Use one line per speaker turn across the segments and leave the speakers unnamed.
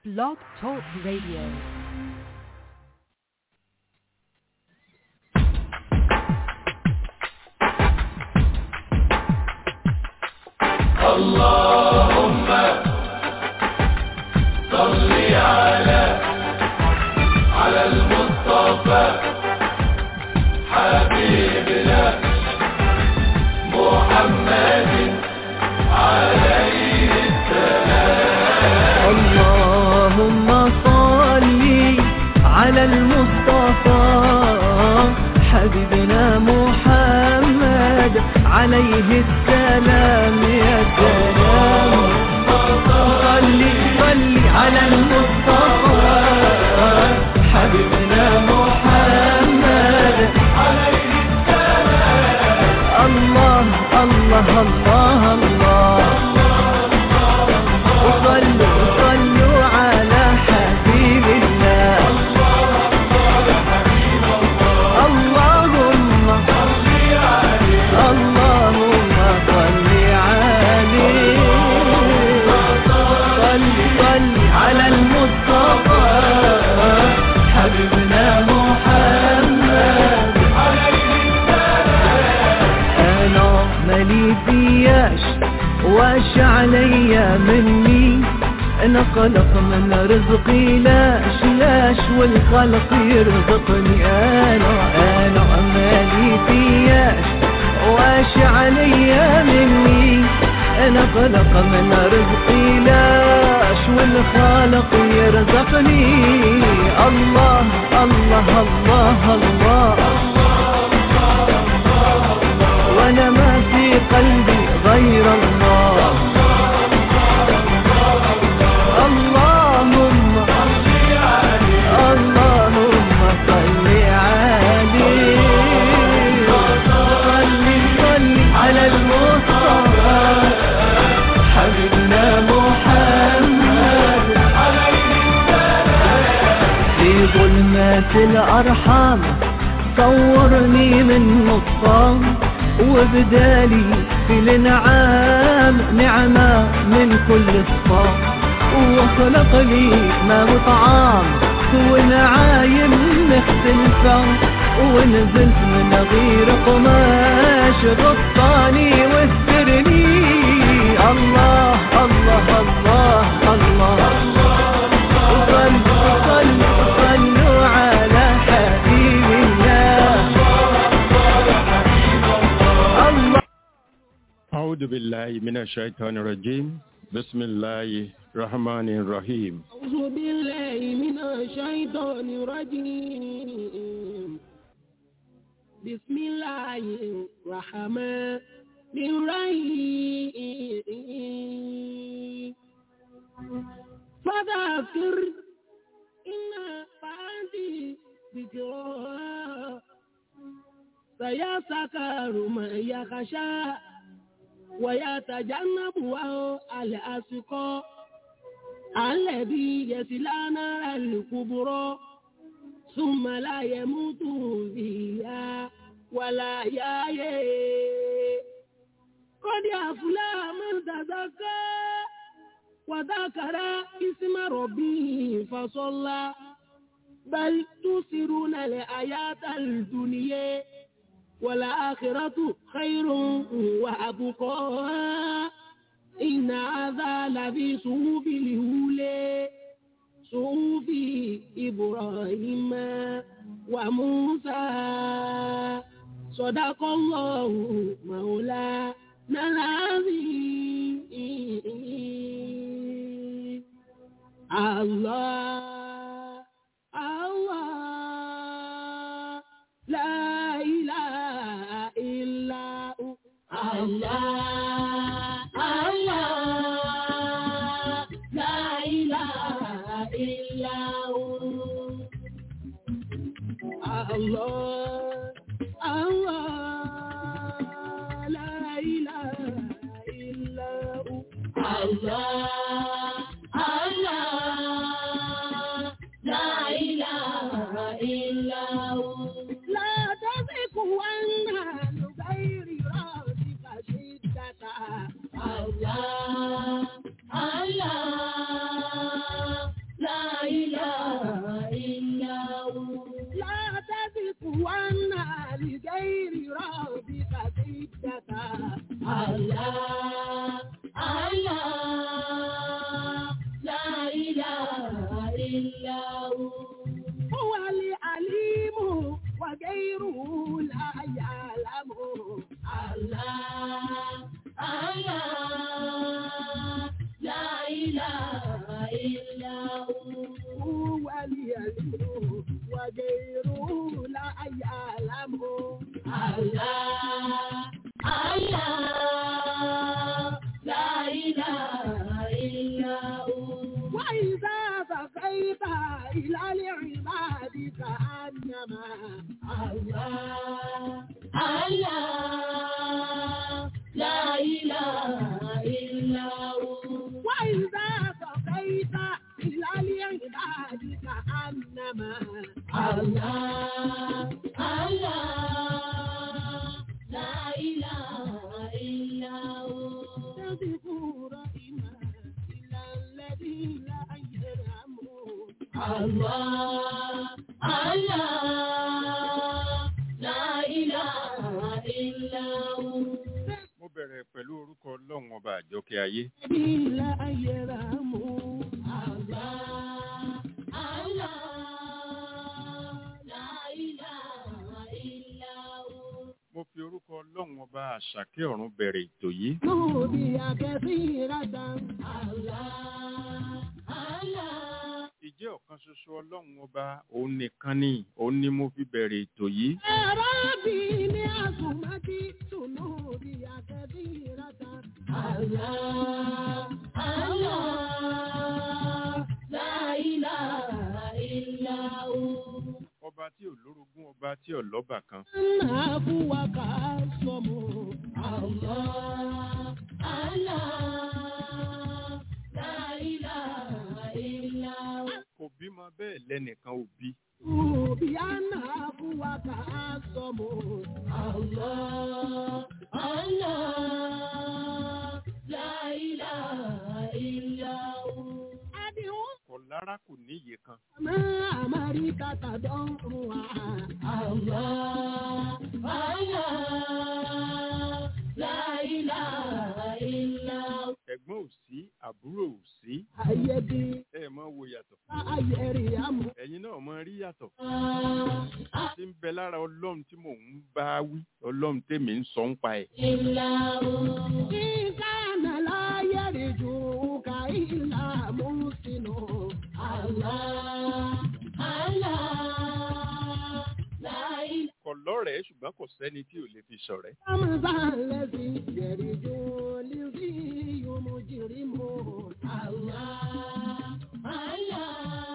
Blog Talk Radio.
اللهم صل على على المصطفى حبيبنا محمد عليه
اللهم صل على المصطفى حبيبنا محمد عليه السلام يا سلام صل صل على المصطفى حبيبنا محمد عليه السلام الله الله الله الله وصلوا صلوا على حبيب الله اللهم اللهم صل عليه صل صل على المصطفى حبيبنا محمد انا مالي فياش واش عليا مني انا قلق من رزقي لاش لاش والخلق يرزقني انا انا مالي فياش واش عليا مني انا قلق من رزقي لاش والخالق يرزقني الله الله الله, الله وانا ما في قلبي غير الله اللهم اللهم صل عليه صل صل على المصطفى حبيبنا محمد في ظلمات الأرحام صورني من نصام وبدالي في الانعام نعمة من كل الصام وخلق لي ما وطعام ونعايم مختلفة ونزلت من غير قماش غطاني واسترني الله الله الله الله, وصلوا صلوا صلوا على حبيب الله الله
أعوذ بالله من الشيطان الرجيم بسم الله الرحمن الرحيم
أعوذ بالله من الشيطان الرجيم بسم الله الرحمن الرحيم فذكر إن بعدي ذكرى سيسكر من يخشى ويتجنبها الأسقى الذي يصلى نار الكبرى ثم لا يموت فيها ولا يحيى قد أفلح من تزكى وذكر اسم ربه فصلى بل تؤثرون الحياة الدنيا والآخرة خير وأبقى إن هذا لفي صحف الأولى صحف إبراهيم وموسى صدق الله مولانا العظيم الله الله لا إله إلا هو الله الله لا إله إلا هو الله الله لا إله إلا هو الله الله لا إله إلا هو لا تزك وأنها لغير راسك شدة الله الله بقيت إلى العباد كأنما الله الله لا إله إلا هو وإذا بقيت إلى العباد كأنما الله الله لا إله إلا هو تذكر إيمان إلا الذي لا يرحم الله الله لا إله إلا هو
mo bẹ̀rẹ̀ pẹ̀lú orúkọ ọlọ́run ọba àjọkẹ́ ayé
الذي لا يرحم الله الله لا إله إلا هو
mo fi orúkọ ọlọ́run ọba àṣàkẹ́ ọ̀run bẹ̀rẹ̀ ètò yìí
نودي كثيرة الله الله
ìjẹ́ ọ̀kan ṣoṣo ọlọ́run ọba òun nìkan ni òun ni mo fi bẹ̀rẹ̀ ètò yìí
ربي لعظمتي سنودي كثيرة الله الله لا إله إلا هو
ọba tí ò lórogún ọba tí ò lọ́bà kan
أبوك الصم الله الله لا إله إلا هو
kò bímọ bẹ́ẹ̀ lẹ́nìkan ò bí
بأن أبوك الصم الله الله لا إله إلا هو أدعو
kò lára kò níye kan
ما أمرك تدعوها الله الله لا إله إلا هو
ẹ̀gbọ́n ò sí àbúrò ò sí
أيدي
ẹ mọ wo yàtọ̀
أيري أمر
ẹ̀yin náà mọ rí yàtọ̀ tí ń bẹ lára ọlọ́run tí mò ń bá wí ọlọ́run tèmi ń sọ ń pa ẹ̀
إلا هو إن كان لا يرجوك إلا محسن الله الله لا إله
kò lọ́rẹ̀ẹ́ ṣùgbọ́n kò sẹ́ni tí ò lè fi ṣọ̀rẹ́
أمضى الذي يرجو لذي مجرم الله الله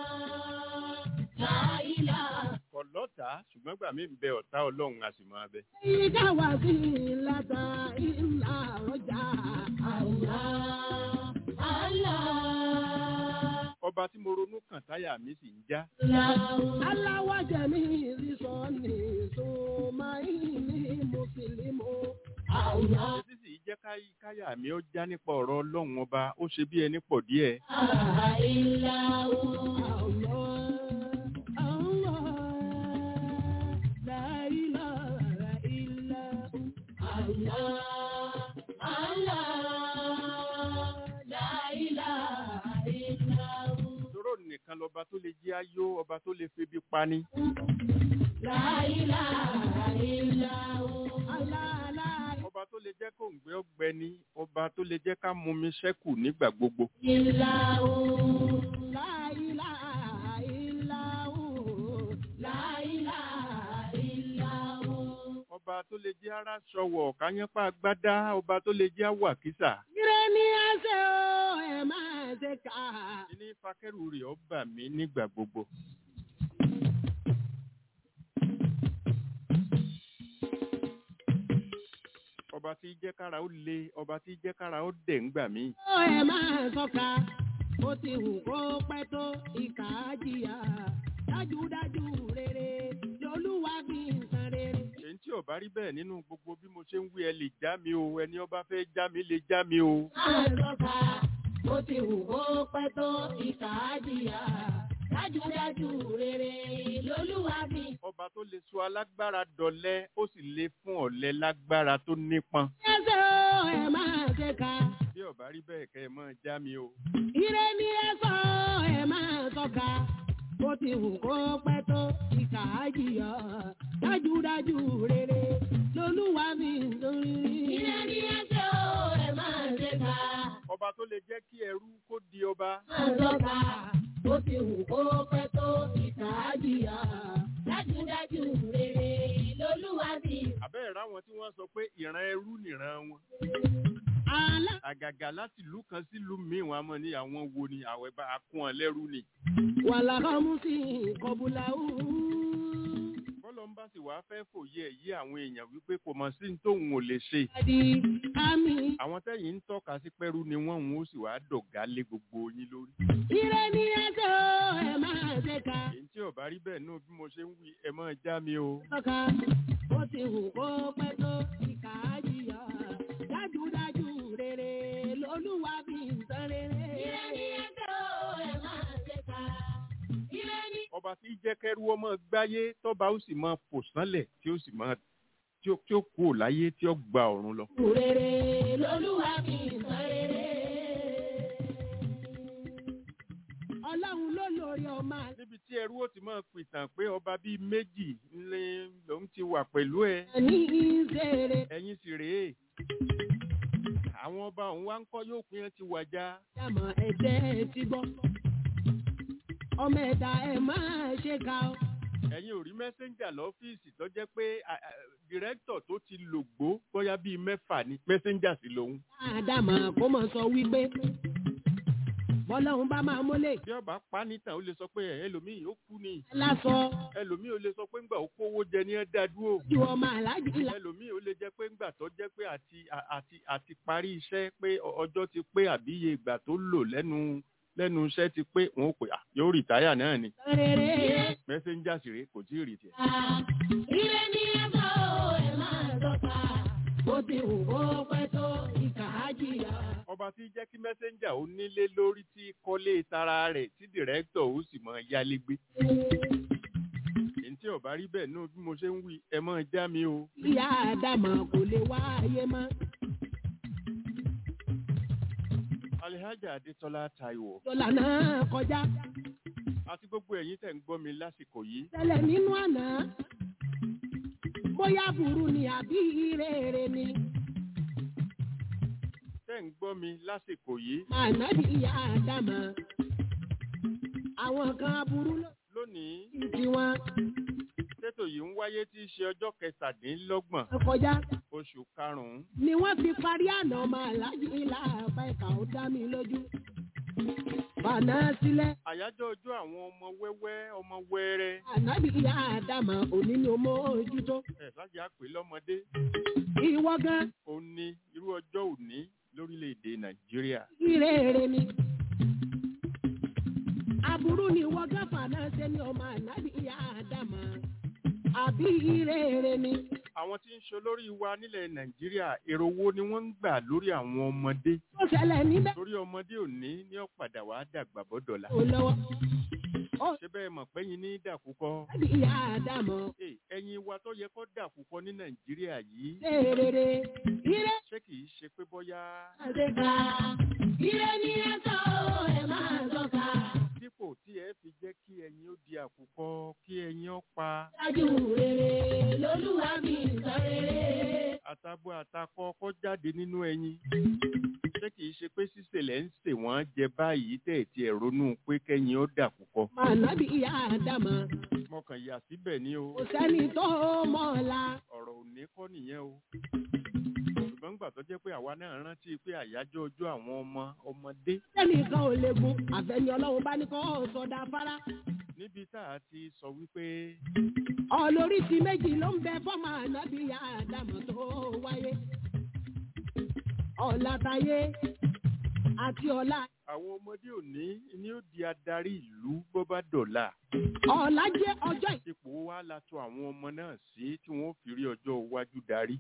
لا إله
kò lọ́tà ṣùgbọ́n gbà mí ń bẹ ọ̀tá ọlọ́run a sì máa bẹ
إليك وسيلة إلا رجاء الله الله
ọba tí mo ronú kàn táyà mi sì ń já
Allah wa jami'i sọ́ni sọ́máìní mùsùlùmí. Allah.
èsì sì jẹ́ káyí káyà mi ó já nípa ọ̀rọ̀ ọlọ́run ọba ó ṣe bí ẹni pọ̀ díẹ̀
Illahu. Allah. Allah. La ilaha illahu. Allah. Allah. La ilaha illahu.
tóró nìkan lọba tó lè jí ayó ọba tó lè febi pani
La ilaha illahu. Allah. La
ọba tó lè jẹ́ kó ń gbé ọgbẹni ọba tó lè jẹ́ ká mú mi ṣẹ́kù nígbà gbogbo
Illahu, la ilaha illahu, la ilaha illahu.
ọba tó lè jẹ́ ara ṣọwọ̀ káyánpá gbádá ọba tó lè jẹ́ àwàkísà
Ire ni ẹ ṣe o, ẹ máa ṣe kà.
ní fakẹ́rù rẹ̀ ó bà mí nígbà gbogbo ọba tí jẹ́ kára ó le ọba tí jẹ́ kára ó dẹ̀ ńgbà mí
Ó ẹ máa sọ́ka, ó ti hù kó pẹ́ tó ìkà á jìyà. Dájúdájú rere, lolúwa fi ń san rere.
èyí tí ò bá rí bẹ́ẹ̀ nínú gbogbo bí mo ṣe ń wí ẹ lè já mi o ẹni ọba fẹ́ já mi lè já mi o
Máa sọ́ka, ó ti hù kó pẹ́ tó ìkà á jìyà. Dájúdájú rere, lolúwa fi ń
ọba tó lè sọ alágbára dọ̀lẹ ó sì lè fún ọ̀lẹ lágbára tó nípọn
Ẹsẹ̀ o, ẹ máa ṣe ká.
bí ò bá rí bẹ́ẹ̀ kẹ́ ẹ mọ́ já mi o
Ire ni ẹ sọ, ẹ máa sọ́ka. Bó ti wù kó pẹ́ tó, ìkà á jìyà. Dájúdájú rere, lolúwa mi ń sórí. Ire ni ẹ sọ, ẹ máa ṣe ká.
ọba tó lè jẹ́ kí ẹrú kó di ọba
Máa sọ́ka. Bó ti wù kó pẹ́ tó, ìkà á jìyà. Dájúdájú rere, lolúwa mi.
àbẹ́ẹ̀ ráwọn tí wọ́n sọ pé ìran ẹrú nìran wọn
Àlá
àgàgà àgàgà láti ìlú kan sí ìlú míì wọn a mọ̀ ní àwọn wo ni àwẹ̀ bá a kún ọ lẹ́rú ni.
wàlàkàmùsì kọbùlà
bọ́lọ̀ ń bá sì wá fẹ́ fòye ẹ̀ yí àwọn èèyàn wípé kò mọ̀ sí ní tóun ò lè ṣe.
di àmì
àwọn tẹ́yìn ń tọ́ka sí pẹ́rú ni wọ́n ń ó sì wá dọ̀gá lé gbogbo yín lórí.
ire ní ẹjọ́ ẹ máa ṣe ká
èyí tí ò bá rí bẹ́ẹ̀ náà bí mo ṣe ń wí ẹ máa já mi o.
tọ́ka ó ti hù kó pẹ́ tó ìkà á jìyà dájúdájú rere lolúwa fi ń san rere. ire ní ẹjọ́ ẹ máa ṣe ká ire ní.
ọba tí jẹ́ kẹ́rú ọmọ gbáyé tọ́ba ó sì máa fò sánlẹ̀ tí ó sì máa tí ó tí ó kú ò láyé tí ó gba ọ̀run lọ.
rere lolúwa fi ń san rere. ọlọ́run ló lórí ọmọ àlẹ́.
níbi tí ẹrú ó ti máa pìtàn pé ọba bíi méjì ńlẹ lòun ti wà pẹ̀lú ẹ
ní ìṣeré.
ẹ̀yin sì rèé àwọn ọba òun wá ń kọ́ yóò pín ẹ ti wàjà
Dàmọ̀ ẹ̀jẹ̀ ti gbọ́. Ọmọ ẹ̀dá ẹ̀ máa ṣe ká o.
ẹ̀yin ò rí mẹ́sẹ́ńjà lọ́fíìsì tó jẹ́ pé dìrẹ́kítọ̀ tó ti lògbó bóyá bíi mẹ́fà ni mẹ́sẹ́ńjà sì lòun
Àdàmọ̀ kó mọ̀ sọ wípé bọ́lọ́hún bá máa mólè.
bí ọba pa nítàn ó lè sọ pé ẹ̀, ẹlòmíì ó kú ni
Lásọ
ẹlòmíì ó lè sọ pé ńgbà ó kówó jẹ ní ẹ dá dúró
ju ọmọ aláàjì là.
ẹlòmíì ó lè jẹ́ pé ńgbà tó jẹ́ pé àti à- àti àti parí iṣẹ́ pé ọ- ọjọ́ ti pé àbí iye ìgbà tó lò lẹ́nu lẹ́nu iṣẹ́ ti pé wọn ò pè à yóò rìtáyà náà ni
Rere.
mẹ́sẹ́ńjà sì rèé kò tí ì rì tiẹ̀.
Ire ní ẹ̀fọ́ ẹ̀ máa tọ́ka. Bó ti wù kó pẹ́ tó ìkà á jìyà.
ọba tí jẹ́ kí mẹ́sẹ́ńjà ó nílé lórí tí kọ́lé tara rẹ̀ tí dìrẹ́kítọ̀ ó sì mọ yálégbé. èyí tí ọba rí bẹ́ẹ̀ náà bí mo ṣe ń wí ẹ mọ́ já mi o.
Ìyá Àdàmọ̀ kò lè wá ayé mọ́.
alihaja adetola taiwo
Dọ́là náà kọjá.
àti gbogbo ẹ̀yin tẹ̀ ń gbọ́ mi lásìkò yìí
Tẹ́lẹ̀ nínú àná. Bóyá burú ni àbí rere ni.
tẹ̀ ń gbọ́ mi lásìkò yìí
Màá ná bí ìyá Àdàmọ̀. Àwọn kan aburú ló
lónìí
ti tiwọn
ṣètò yìí ń wáyé tí í ṣe ọjọ́ kẹtàdínlọ́gbọ̀n
kọjá.
oṣù karùn-ún
Ni wọ́n fi parí àná ọmọ aláàjì ilá àbá ìkà ó dá mi lójú. Bàná sílẹ̀.
àyájọ́ ọjọ́ àwọn ọmọ wẹ́wẹ́ ọmọ wẹ́rẹ́
Ànábì ìyá Àdàmọ̀ òní ni ó mọ ojútó.
ẹ̀ sájà pé lọ́mọdé
Ìwọ gan
ó ní irú ọjọ́ òní lórílẹ̀‐èdè nàìjíríà
ìrèrè ni. Aburú ni ìwọ gan fàná ṣe ni ọmọ ànábì ìyá Àdàmọ̀. Àbí ìrèrè ni.
àwọn tí ń ṣe olórí wa nílẹ̀ nàìjíríà èrò wo ni wọ́n ń gbà lórí àwọn ọmọdé
Ó ṣẹlẹ̀ níbẹ̀.
torí ọmọdé òní ní ọ̀padà wàá dàgbà bọ́dọ̀la
Ó lọ́wọ́.
ṣé bẹ́ẹ̀ mọ̀ pẹ́yìn ní dàkúkọ́
Ànábì ìyá Àdàmọ̀.
Ẹ, ẹ̀yin wa tó yẹ kó dàkúkọ́ ní nàìjíríà yìí
Rèrèrè. Ire
ṣé kìí ṣe pé bóyá
àdéka. Ire ni ẹ sọ ẹ máa sọ̀ka.
dípò tí ẹ fi jẹ́ kí ẹyin ó di àkùkọ kí ẹyin ó pa
Dájú rere lolúwa mi sọ rere.
àtàbọ̀ àtakọ kó jáde nínú ẹyin ṣé kìí ṣe pé sísèlẹ̀ ń sè wọ́n jẹ báyìí tẹ̀ tí ẹ̀ ronú pé kẹ́yin ó dàkúkọ
Ànábì ìyá Àdàmọ̀.
mọ̀kàn yà síbẹ̀ ní o
Kò sẹ́ni tó mọ̀ ọ́la.
ọ̀rọ̀ òní kọ́ nìyẹn o ṣùgbọ́n gbà tó jẹ́ pé àwa náà rántí pé àyájọ́ ọjọ́ àwọn ọmọ ọmọdé
Sẹ́nìkan ò lè gun àfẹ́ni ọlọ́run bá ní kọ́ sọ̀dà afárá.
níbi tá a ti sọ wípé
Ọlóríṣi méjì ló ń bẹ fọ́mọ ànábì ìyá Àdàmọ̀ tó wáyé. Ọ̀làtayé àti ọ̀la.
àwọn ọmọdé òní ni ó di adarí ìlú bó bá dọ̀la
Ọ̀la jẹ́ ọjọ́ ì-
ipò wa la tò àwọn ọmọ náà sí tí wọ́n fi rí ọjọ́ iwájú darí.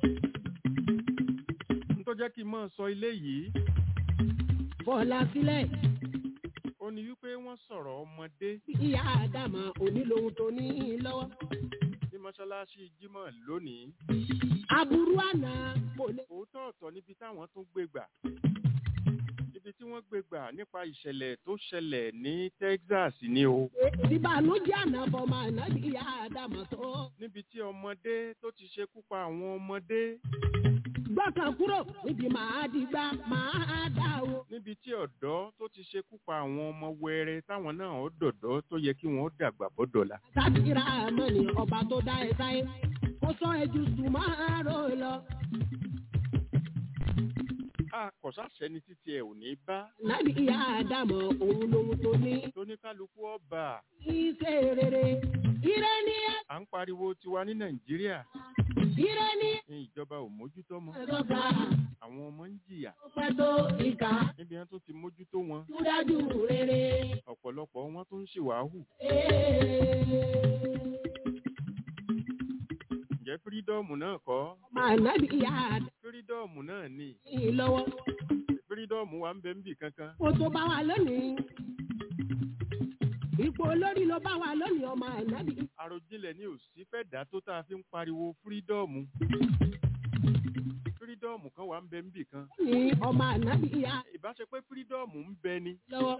n tó jẹ́ kí n máa sọ ilé yìí
fọ̀la sílẹ̀.
ó ní wípé wọ́n sọ̀rọ̀ ọmọdé
Ìyá Àdàmọ̀ òní lohun tó ní lọ́wọ́.
ní mọ́ṣáláṣí jímọ̀ lónìí
Aburú àná kò lè.
òótọ́ ọ̀tọ̀ níbi táwọn tún gbé gbà ibi tí wọ́n gbé gbà nípa ìṣẹ̀lẹ̀ tó ṣẹlẹ̀ ní Texas ni o
Ìbànújẹ́ àná fọmọ ànábì ìyá Àdàmọ̀ tó.
níbi tí ọmọdé tó ti ṣekú pa àwọn ọmọdé
Gbọ́kàn kúrò níbi màá dìgbà màá dà o.
níbi tí ọ̀dọ́ tó ti ṣekú pa àwọn ọmọ wẹrẹ táwọn náà ó dọ̀dọ́ tó yẹ kí wọ́n dàgbà bọ́dọ̀la
Sátìrà àmọ́ ni ọba tó dá ẹ sáyé. Kó sọ ẹjú sùn máa rò lọ.
a kò sáṣẹni títí ẹ ò ní bá
nábì ìyá àdàmọ̀ òun lòun tó ní
tóníkálukú ọba
iṣẹ́ rere ire ní
à ń pariwo tiwa ní nàìjíríà
ire ní
ní ìjọba ò mójútó mọ́
ẹ̀dọ́gba
àwọn ọmọ ń jìyà
ọpẹ́ tó ìkà
níbi wọn tó ti mójútó wọn
dájú rere.
ọ̀pọ̀lọpọ̀ wọn tó ń ṣèwàhù ǹjẹ́ fírídọ́ọ̀mù náà kọ́
máa nábì ìyá
fírídọ́ọ̀mù náà ni
àdàmọ̀ lọ́wọ́
fírídọ́ọ̀mù wa ń bẹ níbì kankan
kó tó bá wa lónìí. ipò olórí ló bá wa lónìí ọmọ ànábì.
àròjinlẹ̀ ni ò sí fẹ́ dá tó tá a fi ń pariwo fírídọ́ọ̀mù fírídọ́ọ̀mù kan wà ń bẹ níbì kan
ní ọmọ ànábì ìyá
ìbáṣe pé fírídọ́ọ̀mù ń bẹ ni
lọ́wọ́.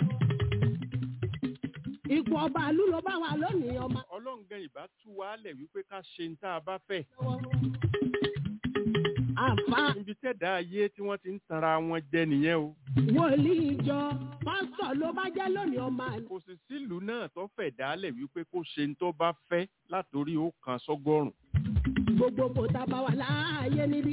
ipò ọba àlú ló bá wa lónìí ọmọ
ọlọ́ǹgàn ìbá tú wa lẹ̀ wípé ká ṣe ń tá a bá fẹ́
lọ́wọ́. àfa
níbi tẹ̀dá ayé tí wọ́n ti ń tanra wọn jẹ nìyẹn o
wòlíì ìjọ pásítọ̀ ló bá jẹ́ lónìí ọmọ àná.
kò sì sílùú náà tó fẹ̀ dálẹ̀ wípé kó ṣe ń tó bá fẹ́ látòrí ó kan sọ́gọ́rùn
gbogbo kò tá a bá wà láàyè níbí.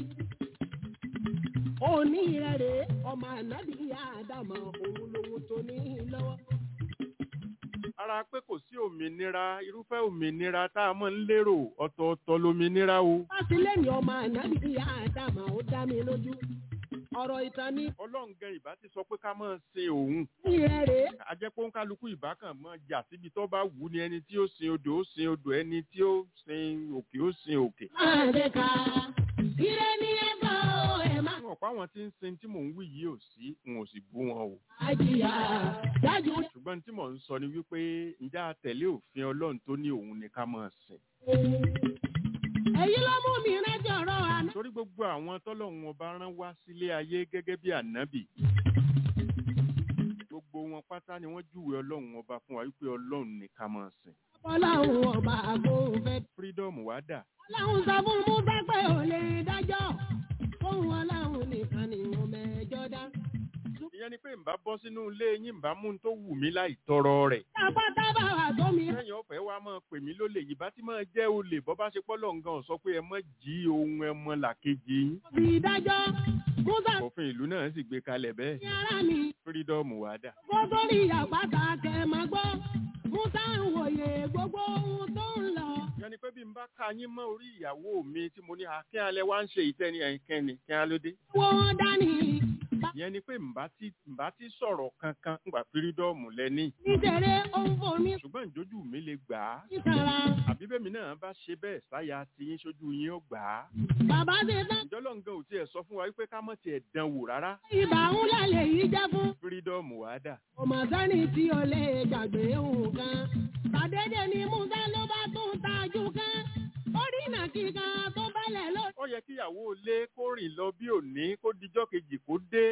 òní rẹ̀ rèé ọmọ ànábì ìyá àdàmọ̀ òun lòun tó ní lọ́wọ́.
ara pé kò sí òmìnira irúfẹ́ òmìnira tá a mọ̀ ń lérò ọ̀tọ̀ọ̀tọ̀ lómìnira o
Fásilẹ́nì ọmọ ànábì ìyá àdàmọ̀ ó dá mi lójú. Ọ̀rọ̀ ìtàn ni
ọlọ́ǹgàn ìbá ti sọ pé ká máa sin òun
ìrẹ́ rèé.
ajẹ́pọ̀ kálukú ìbákan mọ́ jà síbi tó bá wù ú ni ẹni tí ó sin odò ó sin odò ẹni tí ó sin òkè ó sin òkè.
Máa ṣe ká. Ìrẹ́ ni ẹ bá ọ ẹ̀ máa.
wọn pa àwọn tí ń sin tí mò ń wí yìí ò sí n ò sì bú wọn o.
Àjìyà dájú.
ṣùgbọ́n tí mò ń sọ ni wípé ǹjẹ́ a tẹ̀lé òfin ọlọ́run tó ní òun ni ká máa sìn.
Èyí ló mú mi rántí ọ̀rọ̀ àná.
torí gbogbo àwọn tọ́lọ́run ọba rán wá sílé ayé gẹ́gẹ́ bí ànábì. gbogbo wọn pátá ni wọ́n júwe ọlọ́run ọba fún wa wípé ọlọ́run ni ká máa sìn.
Ọlọ́run ọba àgóhùn fẹ́.
freedom wá dà
Ọlọ́run sọ fún Musa pé ò lè dájọ́. Fóun ọlọ́run nìkan ni mo mẹ́jọ dá.
ìyẹn ni pé ǹbá bọ́ sínú ilé yín ǹbá mú un tó wù mí láì tọrọ rẹ̀.
Àpáta bá wà tó mi.
lẹ́yìn ọ̀fẹ́ wa máa pè mí lólè yìí bá ti máa jẹ́ olè bọ́ bá ṣe pọ́lọ̀ nǹkan sọ pé ẹ mọ́ jí ohun ẹmọ làkejì yín.
Fi dájọ́. Musa
òfin ìlú náà sì gbé kalẹ̀ bẹ́ẹ̀
ní ara mi.
freedom wá dà.
Kó tó rí àpáta kẹ́ máa gbọ́. Musa ń wòye gbogbo ohun tó ń lọ.
ìyẹn ni pé bí n bá ka yín mọ́ orí ìyàwó mi tí mo ní akín alẹ́ wá ń ṣe ìtẹ́ni ẹ̀kẹ́ni kí á lóde.
Wọ́n dání.
ìyẹn ni pé ǹbá ti ǹbá ti sọ̀rọ̀ kankan ǹgbà freedom lẹ́ní.
Nítorí ohun fò mí
ṣùgbọ́n ìjójú mi lè gbà á.
sísàrà.
àbí bẹ́ẹ̀ mi náà bá ṣe bẹ́ẹ̀ sáyà tí yín sójú yín ó gbà á.
Bàbá ti tán.
ìjọ́lọ́ngàn ò tiẹ̀ sọ fún wa wípé ká mọ̀ tiẹ̀ dán wò rárá.
Ibà ń lálẹ́ yìí jẹ́ fún.
freedom wá dà.
Ọmọ sẹ́ni tí o lè gbàgbé òun kan. Tàdédé ni Musa ló bá tún tajú kan. Ó rí ìnàkí kan tó bẹ́lẹ̀ ló.
ó yẹ kíyàwó ilé kó rìn lọ bí òní kó dijọ́ kejì kó dé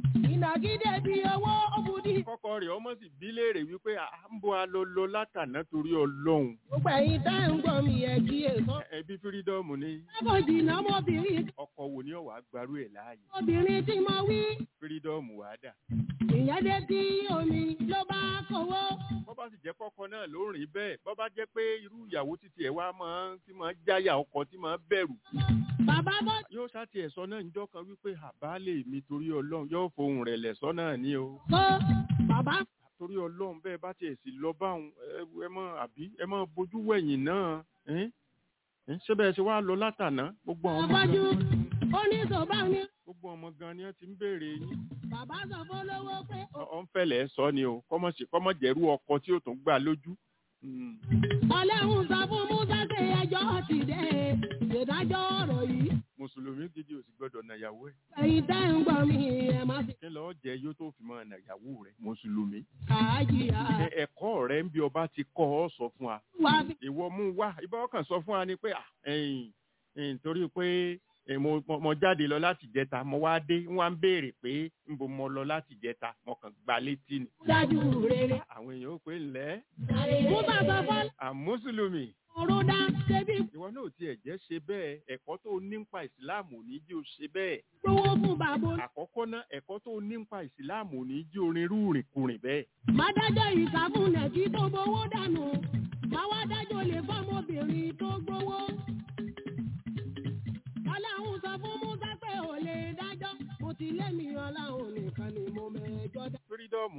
Ìnàkí débi owó òbúdí.
kọ́kọ́ rẹ̀ ọmọ sì bí léèrè wípé à ń bọ́ a lọ lọ látàná torí ọlọ́run
Gbogbo ẹ̀yin tẹ́ ń gbọ́ mi ẹ̀ kí èso.
ẹbí fírídọ́ọ̀mù ni
Lábò jìnnà ọmọbìnrin.
ọkọ wo ni ọ̀wá gbarú ẹ̀ láàyè
Obìnrin tí mo wí.
fírídọ́ọ̀mù wà dà
Ìyẹn dé tí omi ló bá kówó.
bọ́ bá sì jẹ́ kọ́kọ́ náà ló rìn bẹ́ẹ̀ bọ́ bá jẹ́ pé irú ìyàwó títí ẹ̀ wá máa tí máa jáyà ọkọ tí máa bẹ̀rù
Bàbá bọ́
yóò ṣáàtì ẹ̀ sọ náà níjọ́ kan wípé àbálẹ̀ mi torí ọlọ́run yóò fohùn rẹ̀ lẹ̀ sọ náà ní o
kó. Bàbá
torí ọlọ́run bẹ́ẹ̀ bá tiẹ̀ sì lọ báwọn ẹ ẹ mọ àbí ẹ mọ bójú wẹ̀yìn náà ẹ́n? ẹ́n? ṣé bẹ́ẹ̀ ṣe wá lọ látàná gbogbo àwọn ọmọ
Àbájú
gan
ó ní sọ̀bá mi.
gbogbo ọmọ gan ni wọ́n ti ń béèrè yín
Bàbá sọ fún olówó pé
Ọ- ọ ń fẹ̀lẹ̀ sọ ni o kọ́mọ̀ sí kọ́mọ̀ jẹ́rú ọkọ tí ó tún gbà lójú. Mm.
Ọlẹ́hun sọ fún Musa pé ẹjọ́ ti dé. Ìdájọ́ ọ̀rọ̀ yìí.
mùsùlùmí gidi ò sì gbọ́dọ̀ nàyàwó ẹ̀
Ẹ̀yin tẹ́ ń gbọ́ mi ẹ̀ má fi
kí lọ́ọ́ jẹ yóò tó fi máa nàyàwó rẹ̀ mùsùlùmí.
kàájìyà.
Ẹ- ẹ̀kọ́ rẹ̀ ń bí ọba ti kọ́ ọ sọ fún wa
Wá fi
ìwọ mú wá ibà ọkàn sọ fún wa ni pé ah, ẹ̀yìn ẹ̀yìn torí pé eh, mo mo- mo jáde lọ láti jẹta mo wá dé wọn á ń béèrè pé ń bo mo lọ láti jẹta mo kàn gba létí ni.
dájú rere.
àwọn èèyàn ó pé ńlẹ́
Musa sọ fún
àmúsùlùmí
Òrùdá ṣebí
ìwọ náà ò tiẹ̀ jẹ́ ṣe bẹ́ẹ̀ ẹ̀kọ́ tó o ní nípa ìsìláàmù ò ní jí o ṣe bẹ́ẹ̀.
gbowó fún bàbá.
àkọ́kọ́ náà ẹ̀kọ́ tó o ní nípa ìsìláàmù ò ní jí orin rúùrìn kùrìn bẹ́ẹ̀.
Má dájọ́ ìsàfúnẹ̀ tí tó gbowó dànù. Má wá dájọ́ lè fọ́mọbìnrin tó gbowó. Ọlọ́run sọ fún Musa pé ò lè dájọ́. Mo ti lé mi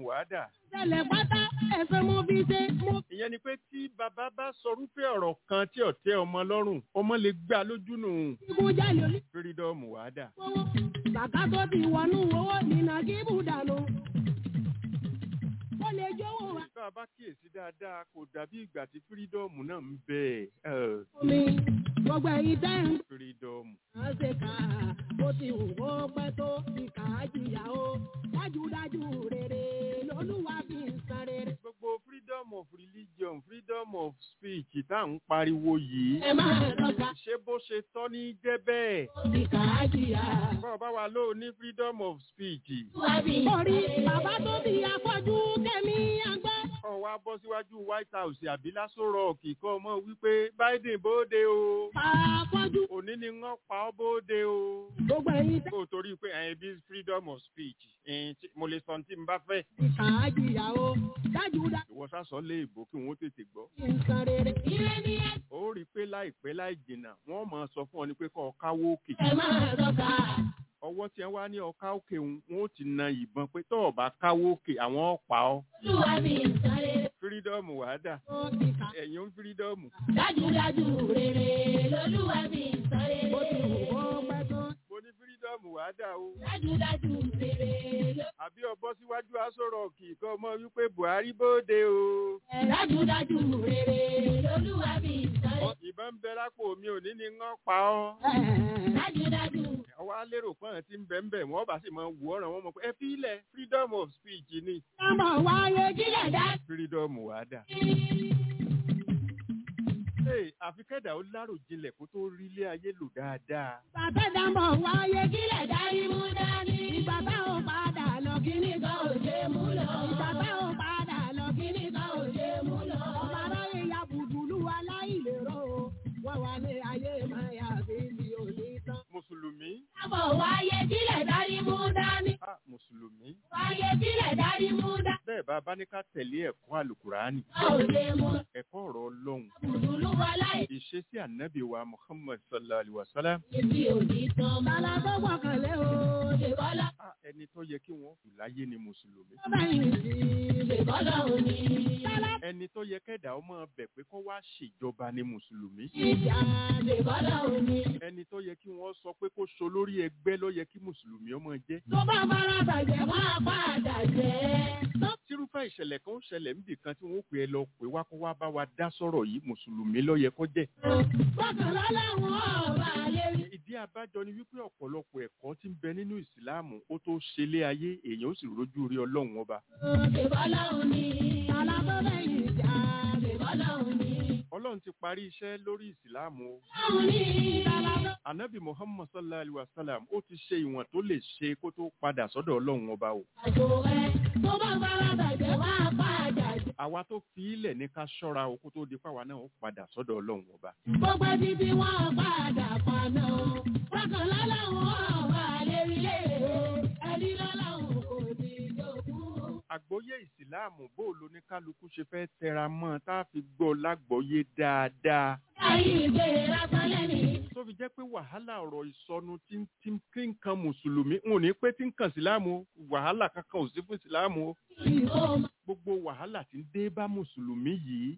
wàhádà
Ṣẹlẹ̀ pátá ẹ̀fẹ̀ mo fi ṣe. Mo
ìyẹn ni pé tí bàbá bá sọrúfẹ́ ọ̀rọ̀ kan tí ò tẹ́ ọmọ lọ́rùn ọmọ lè gbà lójú nù
fi kú jálè orí
fírídọ́ọ̀mù wàhádà
owó. Bàbá tó ti wọnú owó nínà kí bùdànù. Ó lè jówó wa.
tá a bá kíyèsí dáadáa kò dàbí ìgbà tí fírídọ́ọ̀mù náà ń bẹ ẹ̀
Omi gbogbo ẹ̀yin tẹ́ ń
fírídọ́ọ̀mù
kà á ṣe kà á. Ó ti wù kó pẹ́ tó ti kà á jìyà o. Dájúdájú rere lolúwa fi ń san rere.
gbogbo freedom of religion freedom of speech tá à ń pariwo yìí
Ẹ máa lọ́ka
ṣé bó ṣe tọ́ ní jẹ́ bẹ́ẹ̀
ti kà á jìyà.
bọ́ọ̀ bá wa lóò ní freedom of speech
Orí bàbá tó bí afọ́jú kẹ́mi àgbẹ̀.
kọ́ wa bọ́ síwájú white house àbí lásán rọ̀ọ̀kì kọ́ ọmọ wípé biden bóde o
Afọ́jú
òní ni wọ́n pa ọ́ bóde o.
gbogbo ẹ̀yin tẹ́
kó o torí pé ẹ̀yin bí freedom of speech ẹ̀yin tí- mo lè sọ ohun tí n bá fẹ́.
ti kà á jìyà o. Dájúdájú
ìwọ sásọ lé ìbò kí wọ́n tètè gbọ́.
fi ń san rere. Ire ni ẹ
ó rí i pé láìpẹ́ láì jìnnà wọ́n máa sọ fún ọ ní pé kọ́ ọ káwó òkè.
ẹ máa lọ́ka.
ọwọ́ tí wọ́n wá ní ọká òkè ń wọ́n ó ti na ìbọn pé tọ́ ọ bá káwó òkè àwọn ọ̀pá ọ.
Olúwa fi ń san rere.
freedom wàá dà
Ó ti kà á.
ẹ̀yin ń freedom.
Dájúdájú rere lolúwa fi ń san rere. Ó ti wù kó pẹ́ tó.
mo ní freedom wàá dà o.
Dájúdájú rere ló.
àbí ọbọ síwájú aṣọ rọ̀ọ̀kì kọ́ ọmọ wípé buhari bóde o.
Dájúdájú rere lolúwa fi ń san rere.
ìbọn ń bẹ lápò mi ò ní ni wọ́n pa ọ́.
Dájúdájú
ọwọ́ alérò pọ́n ti ń bẹ̀ ń bẹ̀ wọ́n bá sì máa wù ọ́ràn wọn mọ̀ pé ẹ fi ilẹ̀ freedom of speech ni.
Ọmọ wáyé kílẹ̀ dá.
freedom wà dà. Hey, àfi kẹ́dà ó lárò jinlẹ̀ kó tó rí ilé ayé lò dáadáa.
Bàbá dàmọ̀ wáyé kílẹ̀ dárí mú dání. Ìgbà tá ò padà lọ kíní kan ò ṣe mú lọ. Ìgbà tá ò padà lọ kíní kan ò ṣe mú lọ. Ọmọ aráyé ya bùdùlù aláìlérò. Wọ́n wà ní ayé máa yà bí mi ò ní tán.
mùsùlùmí
Dàmọ̀ wáyé kílẹ̀ dárí mú dání.
ah mùsùlùmí
Wáyé kílẹ̀ dárí mú dání.
bẹ́ẹ̀ bá bá ní ká tẹ̀lé ẹ̀kọ́ àlùkùránì
A ò lè mú
ẹ̀kọ́ ọ̀rọ̀ ọlọ́run
bùdùlù aláìlérò.
ìṣesí ànábì wa muhammad sallallahu alayhi wa sallam
Èmi ò ní tán. Bàlá tó gbọ̀kànlé o. Ṣèbọ́lá.
ah ẹni tó yẹ kí wọ́n jù láyé ni mùsùlùmí
Bàbá yìí sí. Ṣèbọ́lá ò ní.
ẹni tó yẹ kẹ́dà ó máa bẹ̀ pé kó wá ṣèjọba ni mùsùlùmí
Ìjà ṣèbọ́lá ò ní.
ẹni tó yẹ kí wọ́n sọ pé kó so lórí ẹgbẹ́ ló yẹ kí mùsùlùmí ọmọ jẹ́
Tó bá fara bàjẹ́ máa padà jẹ́. Tó
tírúfẹ́ ìṣẹ̀lẹ̀ kan ń ṣẹlẹ̀ níbì kan tí wọ́n pè é lọ pé wá kó wá bá wa dá sọ̀rọ̀ yìí mùsùlùmí ló yẹ kó jẹ́.
gbọ́kànlá láwọn ọba lè rí.
ìdí abájọ ni wípé ọ̀pọ̀lọpọ̀ ẹ̀kọ́ tí ń bẹ nínú ìsìláàmù ó tó ṣe lé ayé èèyàn ó sì rójú rí ọlọ́run ọba.
Ṣèbọ́lá ò ní. Alábọ́dé ìjà ṣèbọ́lá ò ní.
ọlọ́run ti parí iṣẹ́ lórí ìsìláàmù o.
Láwọn ní alábọ́.
anabi muhammad sallallahu alayhi wa sallam ó ti ṣe ìwọ̀n tó lè ṣe kó tó padà sọ́dọ̀ ọlọ́run ọba o.
Àjò rẹ̀ tó bá fara bàjẹ́ máa padà jẹ́.
àwa tó fi ilẹ̀ ní ká ṣọ́ra o kó tó di pàwa náà ó padà sọ́dọ̀ ọlọ́run ọba.
Gbogbo títí wọn padà paná. Gbọ́kànlá láwọn ọba lè rí lé. Ẹni lọ́láwọn kò ní jogún.
àgbọ́yé ìsìláàmù bó o lo ní kálukú ṣe fẹ́ tẹra mọ́ tá a fi gbọ́ lágbọ́yé dáadáa.
Ayé ìgbé lásán lẹ́ni.
tó fi jẹ́ pé wàhálà ọ̀rọ̀ ìsọnù tí ń tí ń kí ń kan mùsùlùmí n ò ní pé tí ń kan ìsìláàmù o, wàhálà kankan ò sí fún ìsìláàmù o.
Ìhó
gbogbo wàhálà tí ń dé bá mùsùlùmí yìí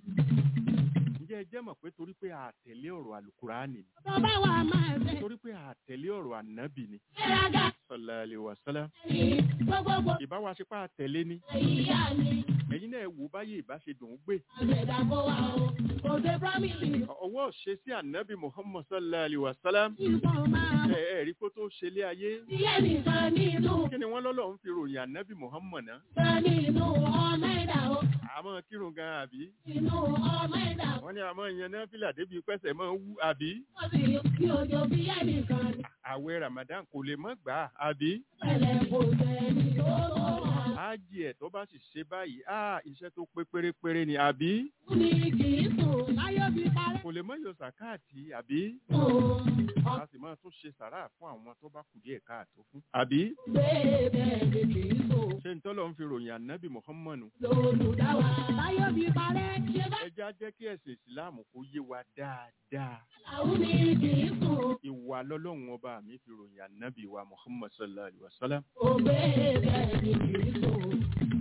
ǹjẹ́ ẹ jẹ́ mọ̀ pé torí pé àtẹ̀lé ọ̀rọ̀ àlùkùránì ni
tó bá wà máa fẹ́.
torí pé àtẹ̀lé ọ̀rọ̀ ànábì ni
Gbéraga
sallallahu alaihi wasallam
ní gbogbogbò
ìbáwa ṣe pé àtẹ̀lé ni
ìyá ni.
ẹ̀yin náà wò báyé ìbá ṣe dùn ún gbé
Àgbẹ̀dà kó wa o. Kò dé promise.
ọwọ́ ṣe sí ànábì muhammad sallallahu alaihi wasallam
Ìfọ̀ máa
ẹ ẹ rí kó tó ṣe lé ayé
Iye nìkan nínú.
kí ni wọ́n lọ́lọ́ ń fi ròyìn ànábì muhammad náà
Kan nínú ọmọ ẹ̀dá o.
àmọ́ kírun gan àbí
Inú ọmọ ẹ̀dá o.
wọ́n ní àmọ́ ìyẹn náà fìlà débi pẹ́sẹ̀ máa ń wú àbí
Wọ́n sì kí ojú bí iye nìkan ní.
àwẹ̀ ramadan kò lè mọ́ gbà á àbí
Pẹ̀lẹ́ kò sẹ́ni tó tó wà.
ájì ẹ̀ tó bá sì ṣe báyìí á iṣẹ́ tó pé pérépéré ni àbí
Ní kì í sùn láyé bí parẹ́.
kò lè mọ́ yọ sàkáàtì àbí
Sùn
a sì máa tún ṣe sàrà fún àwọn tó bá kù díẹ̀ káàtó fún àbí
ọ̀gbẹ́ bẹ́ẹ̀ ni kì í sùn.
ṣé n tọ́lọ́ ń fi ròyìn ànábì muhammadu
Lolùdáwà láyé bí parẹ́. Ṣé bá
ẹja jẹ́ kí ẹ̀sìn ìsìláàmù kó yé wa dáadáa
làwọn ní kì í sùn?
ìwà lọ́lọ́run ọba mi fi ròyìn ànábì wa muhammad sallallahu alayhi wa sallam
Ọ̀gbẹ́ bẹ́ẹ̀ ni kì í sùn.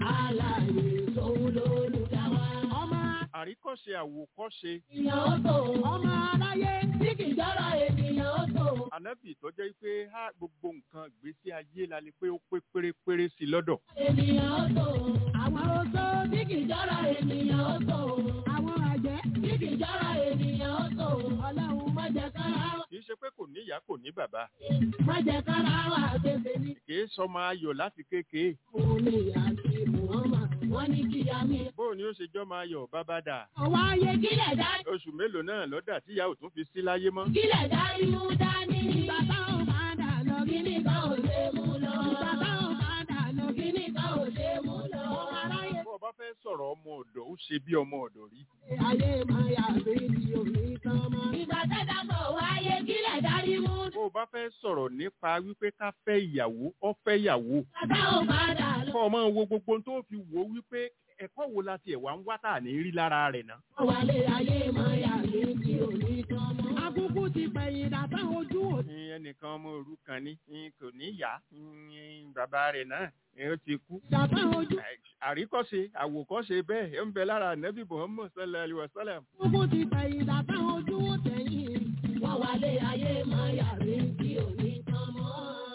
Àlàyé sóhun lólùdá wa. Ọmọ
àríkọ́ṣe àwòkọ́ṣe
ènìyàn ó tó. Ọmọ aráyé tí kì í jọ́rọ̀ ènìyàn ó tó.
ànábì tó jẹ́ pé á gbogbo nǹkan ìgbésí ayé la lè pé ó pé pérépéré sí i lọ́dọ̀
Ènìyàn ó tó. Àwọn oṣó tí kì í jọ́rọ̀ ènìyàn ó tó. Àwọn àjẹ́ tí kì í jọ́rọ̀ ènìyàn ó tó. Ọlọ́run má jẹ́ kára wà.
kì í ṣe pé kò ní ìyá kò ní bàbá
Má jẹ́ kára wà tètè ní.
kì í sọmọ ayọ̀ láti kékeré
Òun ni àti Muhammad. Wọ́n ní kí ya mi.
bóun ni ó ṣe jọ́ máa yọ̀ bàbá dà
Ọwọ́ ayé kílẹ̀ dá.
oṣù mélòó náà lọ́dà tí ìyá ò tún fi sí láyé mọ́
Kílẹ̀ dá imú dání. Ìgbà táwọn bá dà lọ. Kíní kan ò ṣe mú lọ. Ìgbà táwọn bá dà lọ. Kíní kan ò ṣe mú lọ. Aráyé
bó o bá fẹ́ sọ̀rọ̀ ọmọ ọ̀dọ̀ ó ṣe bí ọmọ ọ̀dọ̀ rí
ayé máa yà sí ti òní kan mọ́. Ìgbà tẹ́tà bọ̀ wáyé kílẹ̀ dárí mú.
bó o bá fẹ́ sọ̀rọ̀ nípa wípé ká fẹ́ ìyàwó ọ fẹ́ ìyàwó
Bàbá ò bá dà lọ.
kọ́ ọmọ wo gbogbo ohun tó fi wò ó wípé ẹ̀kọ́ wo la tiẹ̀ wá ń wá tà ní rí lára rẹ̀ náà
Wálé ayé máa yà sí ti òní kan mọ́. Akúkú ti pẹ̀yìn dàtà ojú ò.
ní ẹnìkan ọmọ òrukàn ni ní kò ní ìyá ní bàbá rẹ̀ náà ní ó ti kú.
Dàtà ojú.
àríkọ́ṣe àwòkọ́ṣe bẹ́ẹ̀ ó ń bẹ lára nẹ́bí muhammed sallallahu alayhi wa sallam.
Akúkú ti pẹ̀yìn dàtà ojú ò tẹ̀yìn. Wọ́n wálé ayé máa yà sí ti òní kan mọ́.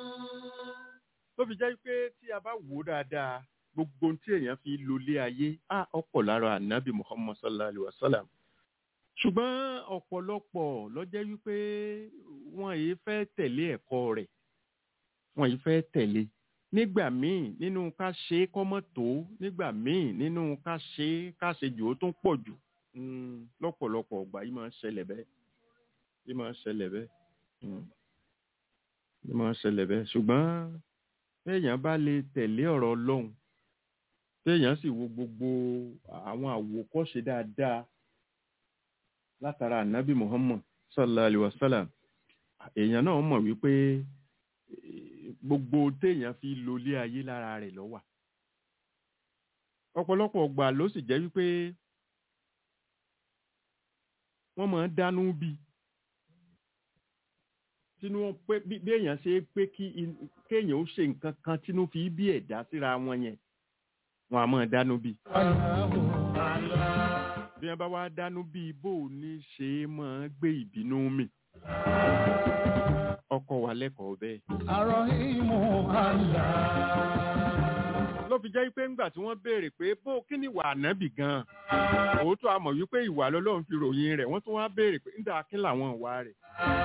tó fi jẹ́ pé tí a bá wò ó dáadáa gbogbo ohun tí èèyàn fi lólé ayé á ọ̀pọ̀ lára ànábì muhammed sallallahu alayhi wa sallam. ṣùgbọ́n ọ̀pọ̀lọpọ̀ ló jẹ́ wípé wọn yìí fẹ́ tẹ̀lé ẹ̀kọ́ rẹ̀ wọn yìí fẹ́ tẹ̀lé nígbà míì nínú ká ṣe é kọ́mọ́ tó nígbà míì nínú ká ṣe é ká ṣe jù ó tún pọ̀ jù Mm, lọ́pọ̀lọpọ̀ ọgbà yìí máa ń ṣẹlẹ̀ bẹ́ẹ̀ yìí máa ń ṣẹlẹ̀ bẹ́ẹ̀ Mm. yìí máa ń ṣẹlẹ̀ bẹ́ẹ̀ ṣùgbọ́n téèyàn bá lè tẹ̀lé ọ̀rọ̀ ọlọ́run téèyàn sì wo gbogbo àwọn àwòkọ́ṣe dáadáa látara ànábì muhammad sallallahu alayhi wa sallam èèyàn náà mọ̀ wípé eh, gbogbo téèyàn fi lólé ayé lára rẹ̀ ló wà ọ̀pọ̀lọpọ̀ ọgbà ló sì jẹ́ wípé wọ́n máa ń dánú bí tínú wọn pé bí bí èèyàn ṣe pé kí in- kéèyàn ó ṣe nǹkan kan tínú fi bí ẹ̀dá síra wọn yẹn wọn a máa dánú bí bí wọn bá wá dánú bí bó o ní ṣe é máa gbé ìbínú mi ọkọ wa lẹ́kọ̀ọ́ bẹ́ẹ̀. ló fi jẹ́ pé ńgbà tí wọ́n béèrè pé bó kí ni ìwà ànábì gan-an òótọ́ a mọ̀ wípé ìwà lọ́lọ́run fi ròyìn rẹ̀ wọ́n tún wá béèrè pé ńdà kí làwọn ìwà rẹ̀.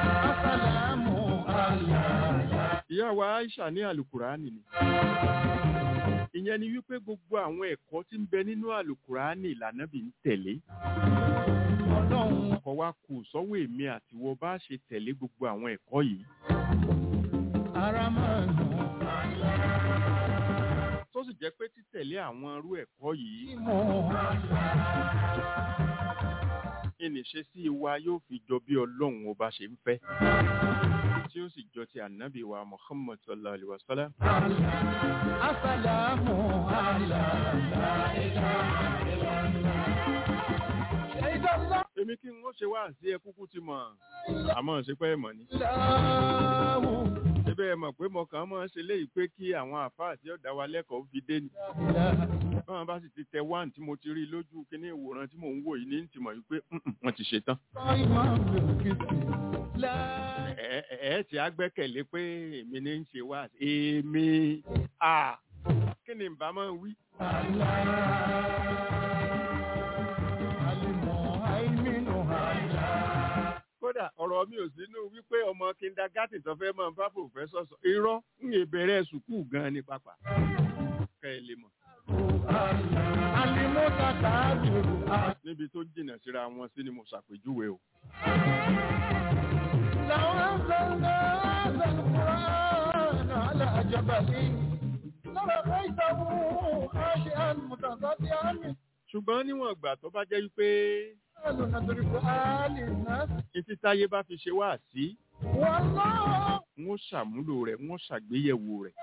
ìyá wa Aisha ní àlùkùránì ni ìyẹn ni wípé gbogbo àwọn ẹ̀kọ́ tí ń bẹ nínú àlùkùránì l'Ànábì ń tẹ̀lé ọkọ̀ wa kù sọ́wọ́ èmi àtiwọ́ bá ṣe tẹ̀lé gbogbo àwọn ẹ̀kọ́ yìí tó sì jẹ́ pé títẹ̀lé àwọn irú ẹ̀kọ́ yìí ìníṣesí wa yóò fi jọ bí ọlọ́run ọba ṣe ń fẹ́ tí ó sì jọ ti ànábì wa Muhammad sallallahu alaihi wa sallam. èmi kí n ó ṣe wá sí ẹ kúkú ti mọ̀ àmọ́ ṣe pé ẹ mọ̀ ni. síbẹ̀ ẹ mọ̀ pé mo kàn máa ń ṣe léyìí pé kí àwọn àfáà tí ó dá wa lẹ́kọ̀ọ́ fi dé ni. báwọn bá sì ti tẹ wáǹ tí mo ti rí lójú kíní ìwòran tí mò ń wò yìí ní ti mọ̀ wípé "Mm-mm, wọ́n ti ṣe tán. ẹ ẹ ẹ ti á gbẹ́kẹ̀lé pé èmi ní ń ṣe wá èmi à kí ni bá máa wí. kódà ọ̀rọ̀ mi ò sínú wípé ọmọ kindergarten tó fẹ́ máa bá pòfẹ́sọ̀ sọ irọ́ ń yè bẹ̀rẹ̀ sùkúù gan-an ní pápá kẹ́ ẹ lè mọ̀ níbi tó jìnnà síra wọn sí ni mo ṣàpèjúwe o. ṣùgbọ́n níwọ̀n ìgbà tó bá jẹ́ wípé títí táyé bá fi ṣe wá sí n ó ṣàmúlò rẹ̀ n ó ṣàgbéyẹ̀wò rẹ̀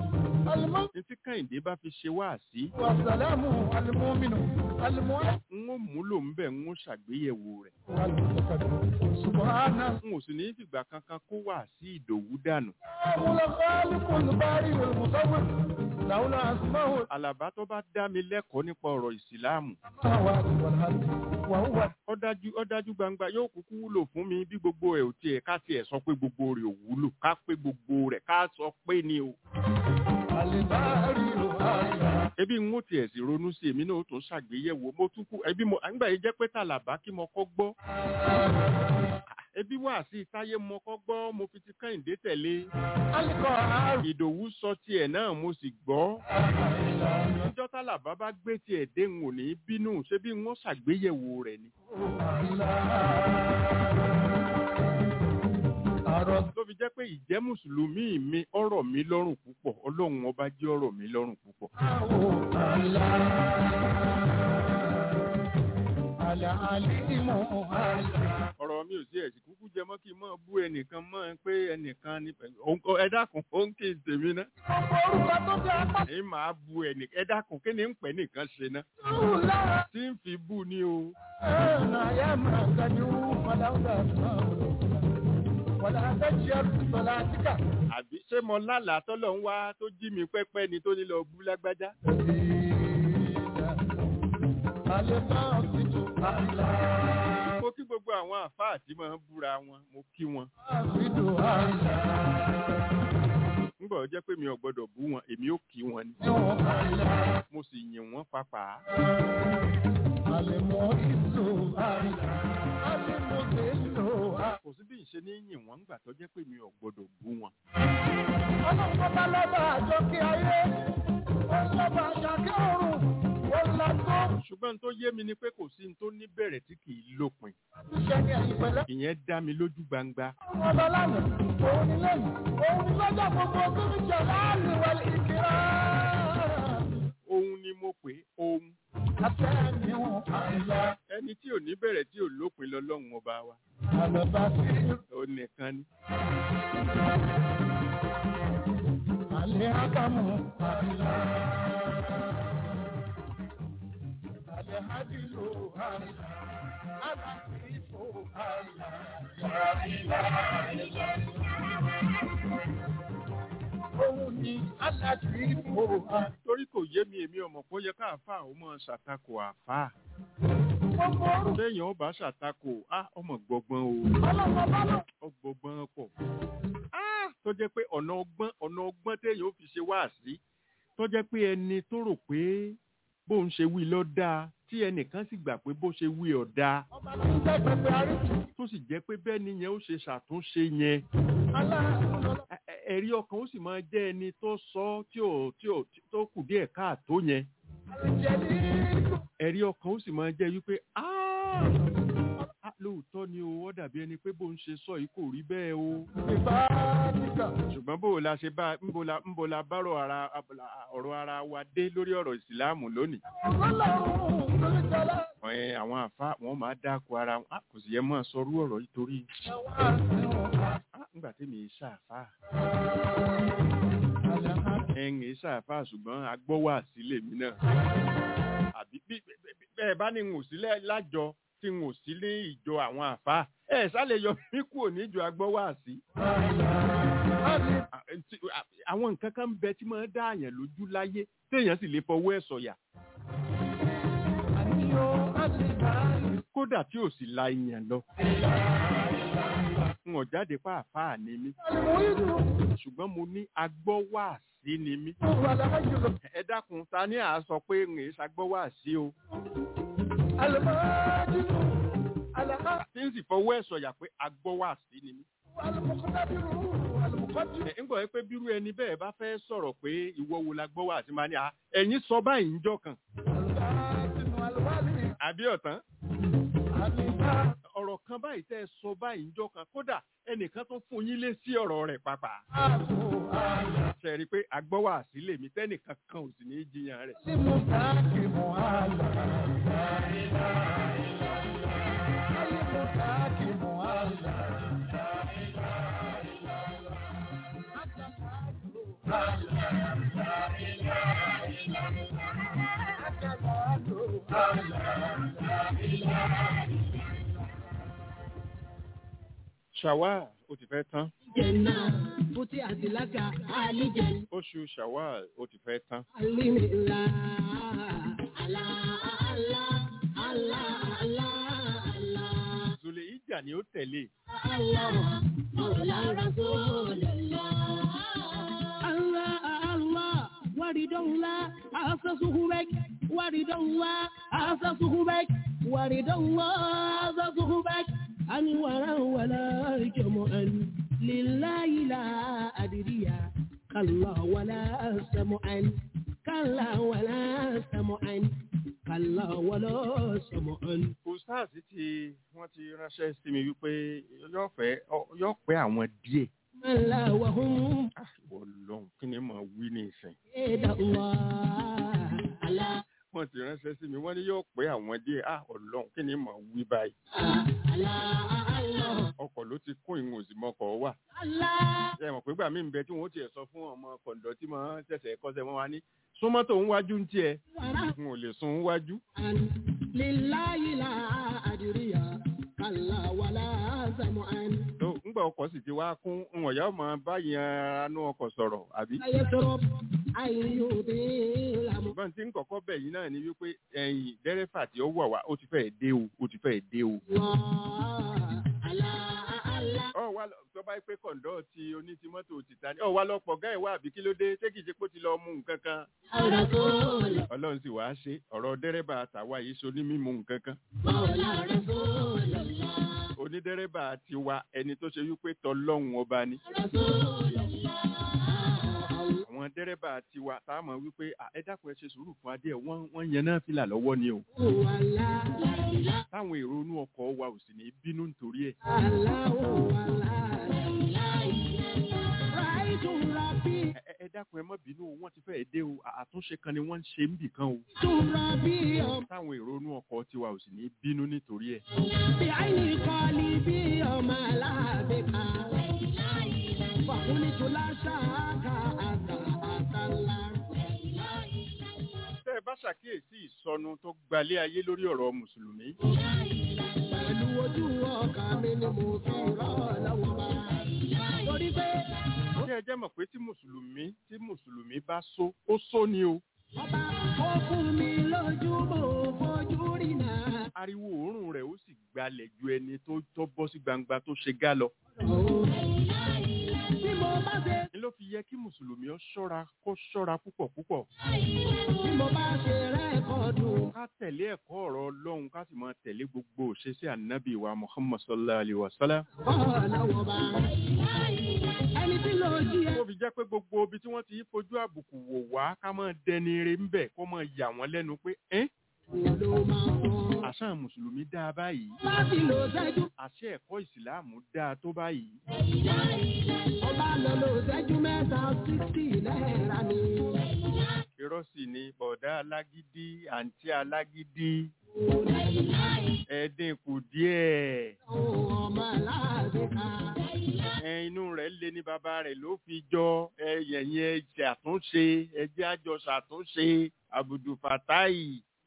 títí kàìndé bá fi ṣe wá sí n ó múlò ń bẹ̀ ń ṣàgbéyẹ̀wò rẹ̀
سبحانه
n ò sì ní fìgbà kankan kó wà sí ìdòwú dànù
هو الخالق الباري المصور له الأسماء
àlàbá tó bá dá mi lẹ́kọ̀ọ́ nípa ọ̀rọ̀ ìsìláàmù
السماوات والأرض وهو
ó dájú ó dájú gbangba yóò kúkú wúlò fún mi bí gbogbo ẹ̀ ò tiẹ̀ ká tiẹ̀ sọ pé gbogbo rẹ̀ ò wúlò ká pé gbogbo rẹ̀ ká sọ pé ni o
الباري الأعلى
ebi ń mú tiẹ̀ sí ronú sí èmi náà ó tún ṣàgbéyẹ̀wò mo tún kú ẹbí mo àgbà yìí jẹ́ pé tàlàbá kí mo kọ́ gbọ́ ebi wà sí táyé mo kọ́ gbọ́ mo fi ti kẹ́hìndé tẹ̀lé
القهار
ìdòwú sọ tiẹ̀ náà mo sì gbọ́ níjọ́ tàlàbá bá gbé tiẹ̀ dé ń ò ní bínú ṣé bí wọ́n ṣàgbéyẹ̀wò rẹ̀ ni
الرب
ló fi jẹ́ pé ìjẹ́ mùsùlùmí mi ọ̀rọ̀ mi lọ́rùn púpọ̀ ọlọ́run ọba jẹ́ ọ̀rọ̀ mi lọ́rùn púpọ̀
العليم
ọ̀rọ̀ mi ò sí ẹ̀sìn kúkú jẹ mọ́ kí n mọ́ bú ẹnìkan mọ́ ẹ pé ẹnìkan ní ẹ dákun ó ń kí n tèmi ná
orúkọ tó jẹ́ apá
èyí máa bú ẹnìkan ẹ dákun kí ni ń pẹ́ nìkan ṣe ná
ìlú lára
tí ń fi bú ni o
ẹ̀nà ayé máa gbẹ̀dú fọláwùdà wàlá àtẹ̀jẹ́ sọlá àtìkà.
àbí ṣé mo lálàá tọ́lọ̀ ń wá tó jí mi pẹ́pẹ́ ni tó ní lọ bú lágbájá
alẹ́ náà ti tún àìlá
mo kí gbogbo àwọn àfáà tí máa ń búra wọn mo kí wọn
àfidò àìlá
ńgbà ó jẹ́ pé mi ò gbọ́dọ̀ bú wọn èmi ò kí wọn ni
níwọ̀n àìlá
mo sì yìn wọ́n pàápàá
alẹ́ mọ́ ìlú àìlá alẹ́ mọ́ ìlú àìlá.
kò sí bí n ṣe ní yìn wọ́n ńgbà tó jẹ́ pé mi ò gbọ́dọ̀ bú wọn
ọlọ́pàá bá lọ́ba àjọkí ayé ó lọ́ba àṣàkí ọ̀run ó lọ́gbọ́
ṣùgbọ́n tó yé mi ni pé kò sí ní tó ní bẹ̀rẹ̀ tí kì í lópin
iṣẹ́ ní ẹ̀yìn pẹ̀lẹ́.
ìyẹn dá mi lójú gbangba
ọba lánàá òun ni lẹ́yìn òun ni lọ́jọ́ gbogbo tó ń jẹ láàrin wẹ̀lì ìkírá.
ohun ni mo pè é, ohun
àtẹ̀yìnwó àìlá
ẹni tí ò ní bẹ̀rẹ̀ tí ò lópin lọ́lọ́run ọba wa
àlọ́bá sí
ó nìkan ni
àlẹ́ ákámù àìlá. àlẹ́ hádìlú àìlá. Àlàfíìfò àìlá. Òun ni aláfíìfò àìlá.
torí kò yé mi èmi ọmọ kó yẹ káàfà ó mọ ṣàtakò àfà
Gbogbo orúkọ
téèyàn ó bá ṣàtakò á ọmọ gbọgbọn o
ọlọ́mọ bá lọ.
ọgbọgbọn pọ̀ Á, tó jẹ́ pé ọ̀nà ọgbọ́n ọ̀nà ọgbọ́n téèyàn ó fi ṣe wáàsí tó jẹ́ pé ẹni tó rò pé bóun ṣe wí ló dáa tí ẹnìkan sì gbà pé bó ṣe wí ọ̀ dáa
Ọba tí ń jẹ́ pẹpẹ àríkì.
tó sì jẹ́ pé bẹ́ẹ̀ ni yẹn ó ṣe ṣàtúnṣe yẹn
Aláàánú
Ẹ- ẹ- ẹ̀rí ọkàn ó sì máa jẹ́ ẹni tó sọ ọ́ tí ò tí ò tó kù díẹ̀ káàtó yẹn
àlejẹ̀lì
ẹ̀rí ọkàn ó sì máa jẹ́ wípé "Ah, ah, lóòótọ́ ni o ó dàbí ẹni pé bóun ṣe sọ yìí kò rí bẹ́ẹ̀ o
ìbáàdìkà.
ṣùgbọ́n bó o la ṣe bá ńbo la ńbo la bárò ara ọ̀rọ̀ ara wa dé lórí ọ̀rọ̀ ìsìláàmù lónìí
Ọlọ́run lórí jọlá.
ẹ àwọn àfa wọn máa dáko ara wọn Ah, kò sì yẹ máa sọrú ọ̀rọ̀ yìí torí
Ẹ̀wọ̀n àṣìwọ̀n.
ah, ńgbà tí mi ṣàfà
Àlàáfíà.
ẹ̀yìn ṣàfà ṣùgbọ́n agbọ́wà sílẹ̀ mi náà àbí bí bí- bí- bẹ́ẹ̀ bá ní n ò sílẹ̀ lájọ tí n ò sí ní ìjọ àwọn àfa ẹ̀ sálẹ̀ yọ mí kúrò níjọ agbọ́wà sí.
Àlè-
À- tí- à- àwọn nǹkan kan ń bẹ tí máa ń dá àyàn lójú láyé téèyàn sì lè fọwọ́ ẹ̀ sọ̀yà
àníyàn àlèbáyé.
kódà tí ò sì la ìyàn lọ. n ò jáde pa àfáà ni mí
Àlèmọ́ ìlú.
ṣùgbọ́n mo ní agbọ́wàásí ni mí.
Wà láàyè lọ.
ẹ dákun ta ni à á sọ pé ń èé ṣagbọ́wàásí o
Àlèmáàdìlú. Àlàá.
tí ń sì fọwọ́ ẹ̀ sọ̀yà pé agbọ́wàásí ni mí.
Àlùmọ̀kọ́dábìrú. Àlùmọ̀kọ́dì.
ẹ ń gbọ́ pé bírú ẹni bẹ́ẹ̀ bá fẹ́ sọ̀rọ̀ pé ìwọ wo la gbọ́wàásí máa ní à ẹ̀yin sọ báyìí ń jọ kan
Àlùbáàdìnú àlùbáàdì.
àbí ọ̀tán
Àlèbá.
ọ̀rọ̀ kan báyìí tẹ́ ẹ sọ báyìí ń jọ kan kódà ẹnìkan tó fún yín lé sí ọ̀rọ̀ rẹ̀ pàápàá.
Àbò àlà.
ṣe rí i pé agbọ́wàásí lèmi tẹ́nìkan kan ò sì ní í jiyàn rẹ̀.
Tí mo dáàkì mọ́ àlà. Ayé mo dáàkì mọ́ àlà.
shawal ó ti fẹ́ tán
jẹ̀nà fúti àtìlákà àlìjẹ̀nà.
oṣù shawal ó ti fẹ́ tán
Alimila, ala, ala, ala, ala, ala,
zòlè ìjà ni ó tẹ̀lé
ala, Mawla Rasulullah. Allah, Allah, waridallah, asasuhu bek, waridallah, asasuhu bek, waridallah, asasuhu bek, ani wara wala jamu'an, lillahi la adriya, kalla wala samu'an, kalla wala samu'an, kalla wala samu'an.
ustaz ti wọ́n ti ránṣẹ́ sí mi wípé yóò fẹ́ ọ- yóò pẹ́ àwọn díẹ̀
Mala wa hum
Ah, ìwọ lọ́hùn kí ni màá wí ní ìsìn
ida Allah, Allah,
wọ́n ti ránṣẹ́ sí mi wọ́n ní yóò pẹ́ àwọn díẹ̀ ah ọlọ́hùn kí ni màá wí báyìí
Allah, Allah,
ọkọ̀ ló ti kún ìwọ̀n òsì mọ́kọ̀ wà
Allah.
ẹ mọ̀ pé gbà mí ń bẹ tí wọ́n ó tiẹ̀ sọ fún ọmọ kọ̀ǹdọ̀ tí mo ṣẹ̀ṣẹ̀ kọ́sẹ̀ wọn wá ní súnmọ́ tó ń wájú ń tiẹ̀ n ò lè sun wájú
lillahi la adriya kalla wala samu'an
tó ńgbà ọkọ̀ sì ti wá kún wọn yà máa báyìí anú ọkọ̀ sọ̀rọ̀ àbí.
ayẹsọrọ ayọdẹ lamu.
ṣùgbọ́n tí ń kọ́kọ́ bẹ̀ yìí náà ni wípé ẹ̀yìn dẹ́rẹ́fà tí ó wà wá ó ti fẹ́ dé o ó ti fẹ́ dé o. ọ wá lọ tó bá yẹ pé kọ̀ǹdọ́ ti onítìmọ́tò ti ta ni ọ wá lọ pọ̀ gáì wá àbí kí ló dé ṣé kìí ṣe pé ó ti lọ mú nǹkan kan. ọlọ́run sì wáá ṣe ọ̀rọ̀ dẹ́rẹ́bà àtàwa yìí so ní mímú nǹkan kan. onídẹ́rẹ́bà ti wa ẹni tó ṣe wípé tọlọ́hun ọba ni. àwọn dẹ́rẹ́bà ti wa tá a mọ̀ wípé "À, ẹ dákun ẹ ṣe sùúrù fún adé ẹ̀ wọ́n wọ́n yẹn náà fìlà lọ́wọ́ ni o. táwọn èrò inú ọkọ̀ wa ò sì ní bínú nítorí ẹ̀. Ẹ- ẹ- ẹ dákun ẹ má bínú o wọ́n ti fẹ́ dé o À- àtúnṣe kan ni wọ́n ń ṣe ń bì kan o. táwọn èrò inú ọkọ̀ tiwa ò sì ní bínú nítorí ẹ̀. tẹ́ ẹ bá ṣàkíyèsí ìsọnù tó gbalé ayé lórí ọ̀rọ̀ mùsùlùmí.
Pẹ̀lú ojú ọkàn mi ni mo fi rọ́ lọ́wọ́ bá. Torí pé
ṣé ẹ jẹ́ mọ̀ pé tí mùsùlùmí tí mùsùlùmí bá só ó só ni o.
ọba ó fún mi lójú mo fojú rí náà.
ariwo òórùn rẹ̀ ó sì gbalẹ̀ ju ẹni tó tó bọ́ sí gbangba tó ṣe gá lọ.
Bí mo bá ṣe
ni ló fi yẹ kí mùsùlùmí ó ṣọ́ra kó ṣọ́ra púpọ̀ púpọ̀.
bí mo bá ṣe rẹ́kọ̀dù.
ká tẹ̀lé ẹ̀kọ́ ọ̀rọ̀ ọlọ́run ká sì máa tẹ̀lé gbogbo òṣèṣe ànábì wa muhammad sallallahu alayhi wa sallam.
Ọlọ́wọ́ bá. Ẹni tí ló jí ẹ.
ó fi jẹ́ pé gbogbo ibi tí wọ́n ti fojú àbùkù wò wá ká máa dẹni ire ń bẹ̀ kó máa yà wọ́n lẹ́nu pé ẹ́
Wo ló máa fọ́?
àṣà mùsùlùmí dáa báyìí
Láti lò sẹ́jú.
àṣẹ ẹ̀kọ́ ìsìláàmù dáa tó báyìí.
Ọba lọ lò sẹ́jú mẹ́ta sixty náírà ni.
irọ́ sì ni bọ̀dá alágídí àǹtí alágídí ẹ̀ẹ́dín kù díẹ̀
Ohun ọmọ aláàbí ká.
ẹ inú rẹ̀ le ní bàbá rẹ̀ ló fi jọ ẹ̀yẹ̀yẹ ṣàtúnṣe ẹjẹ́ àjọ ṣàtúnṣe àbùdù fàtáì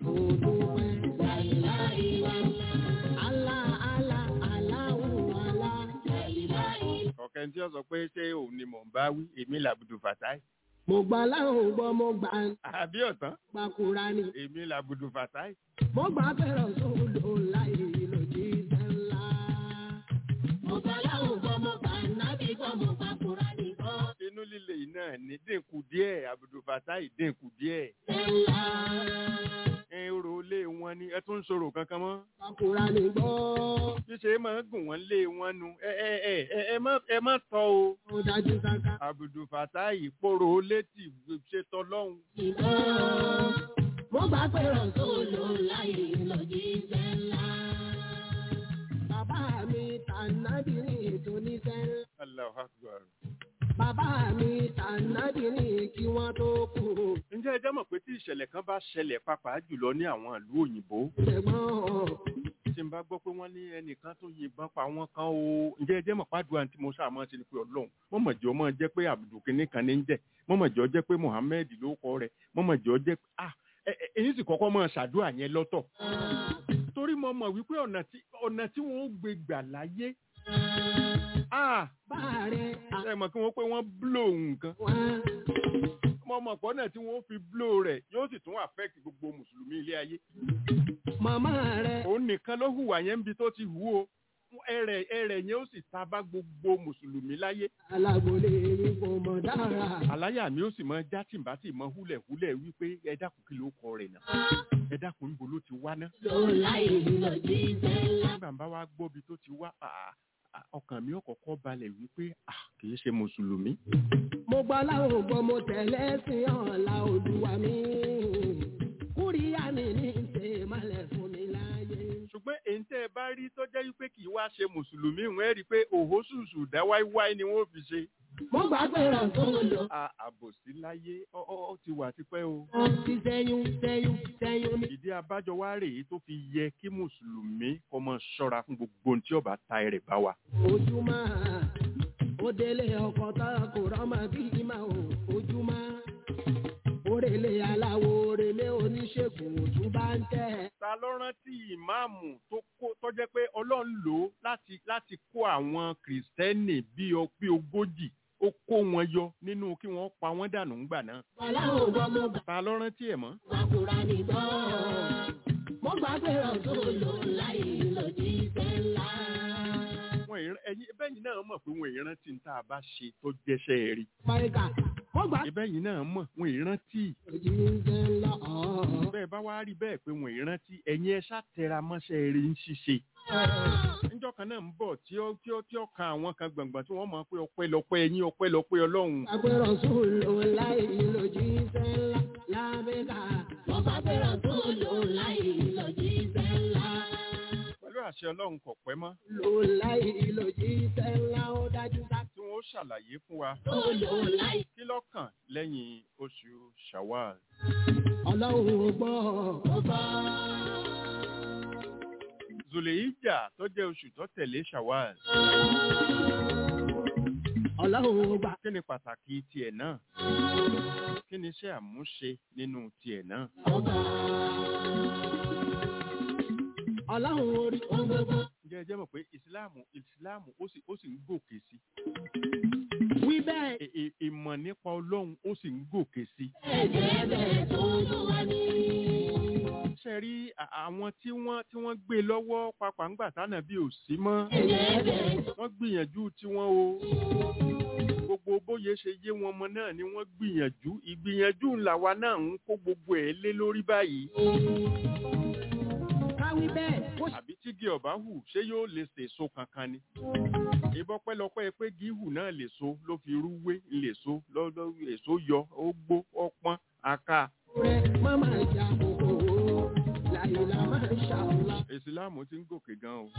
ọ̀kẹ́ tí ó sọ pé ṣé òun ni mò ń bá wí èmi làbùdù fàtáì
Mo gbà láwọn gbọ́ mo gbà
àbí ọ̀tán
gbàkúra ni.
èmi làbùdù fàtáì
Mo gbà fẹ́ràn sódò láì lòdì sẹ́ńlá. Mo gbà láwọn gbọ́ mo gbà nábì gbọ́ mo gbàkúra ni gbọ́
inú líle yìí náà ní dínkù díẹ̀ àbùdù fàtáì dínkù díẹ̀
sẹ́ńlá.
ẹ rò lé wọn ni ẹ tún ń sọ̀rọ̀ kankan mọ́
Gbàkúra ni gbọ́.
ṣíṣe máa ń gùn wọ́n lé wọn nu ẹ ẹ ẹ ẹ ẹ má ẹ má tọ́ o
Mo dájú sáká.
àbùdù fàtáì pòrò létí ṣètò lọ́hùn
Ìbọn. Mo gbà fẹ́ràn sódò láì lòdì sẹ́ńlá. Bàbá mi tànàbí ní ètò ní sẹ́ńlá.
Allahu Akbar.
Bàbá mi tànàbí ní kí wọ́n tó kú.
ǹjẹ́ ẹ jẹ́ mọ̀ pé tí ìṣẹ̀lẹ̀ kan bá ṣẹlẹ̀ pàápàá jùlọ ní àwọn ìlú òyìnbó
Ṣẹ̀gbọ́n
tí n bá gbọ́ pé wọ́n ní ẹnìkan tó yìnbọn pa wọ́n kan o ǹjẹ́ ẹ jẹ́ mọ̀ pàdùn àti mo ṣàmọ́ ṣe ni pé ọlọ́run mọ̀mọ̀jọ́ mọ̀ jẹ́ pé àbùdù kìnní kan ní ń jẹ́ mọ̀mọ̀jọ́ jẹ́ pé Muhammed ló kọ́ rẹ̀ mọ̀mọ̀jọ́ jẹ́ pé ah ẹ- ẹ- èyí sì kọ́kọ́ mọ̀ ṣàdúrà yẹn lọ́tọ̀ torí mo mọ̀ wípé ọ̀nà tí ọ̀nà tí wọ́n ó gbé gbà láyé ah
bá rẹ̀
ẹ mọ̀ kí wọ́n pé wọ́n blow nǹkan
àwọn
ọmọ ọmọ pọ̀ náà tí wọ́n fi blow rẹ̀ yóò sì tún affect gbogbo mùsùlùmí ilé ayé
màmá rẹ̀
òun nìkan ló hùwà yẹn níbi tó ti hù ó ẹrẹ̀ ẹrẹ̀ yẹn ó sì ta bá gbogbo mùsùlùmí láyé
alágbólé yín kò mọ̀ dára.
àláyà mi ó sì mọ já tìǹbà tì mọ húlẹ̀húlẹ̀ wípé ẹ dákun kí ló kọ rẹ̀ náà ẹ dákun níbo ló ti wá ná nígbà bá wá gbọ́bi tó ti wá àà, à, ọkàn mi ò kọ́kọ́ balẹ̀ wípé à, kì í ṣe mùsùlùmí
mo gbọ́ láwọn gbọ́ mo tẹ̀lé sí ọ̀la olúwa mi. kúríyá mi ní ṣe malẹ̀ fún mi láàyè.
ṣùgbọ́n èyí tẹ́ ẹ bá rí tó jẹ́ wípé kì í wá ṣe mùsùlùmí wọ́n ẹ́ rí i pé òhó ṣùṣù dá wáíwáí ni wọ́n fi ṣe
mo gbàgbé rẹ̀ tó lò.
À, àbòsí láyé ọ ọ ọ ti wà tipẹ́ o
wọ́n ti sẹ́yún sẹ́yún sẹ́yún ní.
ìdí abájọ wá rèé tó fi yẹ kí mùsùlùmí kó máa ṣọ́ra fún gbogbo ohun tí ó bá ta ẹrẹ̀ bá wa
ojúmọ́ ó délé ọkọ̀ tó kò rọ́mọ bí ìmọ̀ ò ojúmọ́ òrèlé aláwo òrèlé oníṣègùn òtún bá ń tẹ̀.
ta ló rántí ìmáàmù tó kó tó jẹ́ pé ọlọ́run lò ó láti láti kó àwọn kìrìsìtẹ́nì bíi ọ- bíi ogójì ó kó wọn yọ nínú kí wọ́n pa wọ́n dànù ńgbà náà
Ọláwo gbọ́ mo gbà
ta ló rántí ẹ̀ mọ́
kúra nìgbọ́. Mo gbàgbé rẹ̀ tó lò láì lòdì sẹ́ńlá.
wọn ì ẹ̀yin bẹ́yìn náà mọ̀ pé wọn ì rántí ní tá a bá ṣe tó jẹ́ṣẹ́ rí
Máìkà, mo gbà
ìbẹ́yìn náà mọ̀ wọn ì rántí
lòdì sẹ́ńlá.
bẹ́ẹ̀ bá wá rí bẹ́ẹ̀ pé wọn ì rántí ẹ̀yin ẹ ṣàtẹra mọ́ṣẹ́ rí ń ṣiṣe níjọ́ kan náà ń bọ̀ tí ó tí ó tí ó kan àwọn kan gbọ̀ngbọ̀n tí wọ́n mọ̀ pé ọpẹ́ lọpẹ́ ẹ̀yin ọpẹ́ lọpẹ́ ọlọ́run
Gbàgbé rẹ̀ tó lò láì lòdì sẹ́ńlá. Lábẹ́ka, mo gbàgbé rẹ̀ tó lò láì lòdì sẹ́ńlá.
pẹ̀lú àṣẹ ọlọ́run kò pẹ́ mọ́
Lò láì lòdì sẹ́ńlá ó dájú sá.
tí wọ́n ó ṣàlàyé fún wa
Tó lò láì.
kí lọ́kàn lẹ́yìn oṣù shawal
Ọlọ́run ò gbọ́. Ó gbọ́.
zuleija tó jẹ́ oṣù tó tẹ̀lé shawal
Ọlọ́run ò gbà.
kí ni pàtàkì tiẹ̀ náà kí ni iṣẹ́ àmúṣe nínú tiẹ̀ náà
Ó gbà. Ọlọ́run orí ohun gbogbo.
ǹjẹ́ ẹ jẹ́ mọ̀ pé ìsìláàmù ìsìláàmù ó sì ó sì ń gòkè sí
Wí bẹ́ẹ̀.
Ì- ì- ìmọ̀ nípa ọlọ́run ó sì ń gòkè sí
Ẹ̀jẹ̀ bẹ́ẹ̀ tó ló wá ní.
ṣe rí à- àwọn tí wọ́n tí wọ́n gbé lọ́wọ́ papà ńgbà tánà bí ò sí mọ́
Ẹ̀jẹ̀ bẹ́ẹ̀ tó.
wọ́n gbìyànjú tiwọn o gbogbo bóyá ṣe yé wọn mọ náà ni wọ́n gbìyànjú ìgbìyànjú làwa náà ń kó gbogbo ẹ̀ lé lórí báyìí
Káwí bẹ́ẹ̀. Ó ṣe
àbí tígi ọ̀bá hù ṣé yóò lè sèso kankan ni ìbọn pẹ́lọpẹ́ pé gíhù náà lè so ló fi rúwé lè so lọ́dọ̀ èso yọ ó gbó ọpọ́n aka
rẹ̀ má máa jà kòkòrò. Láìla máa ṣàwùlà.
ìsìláàmù ti ń gòkè gan o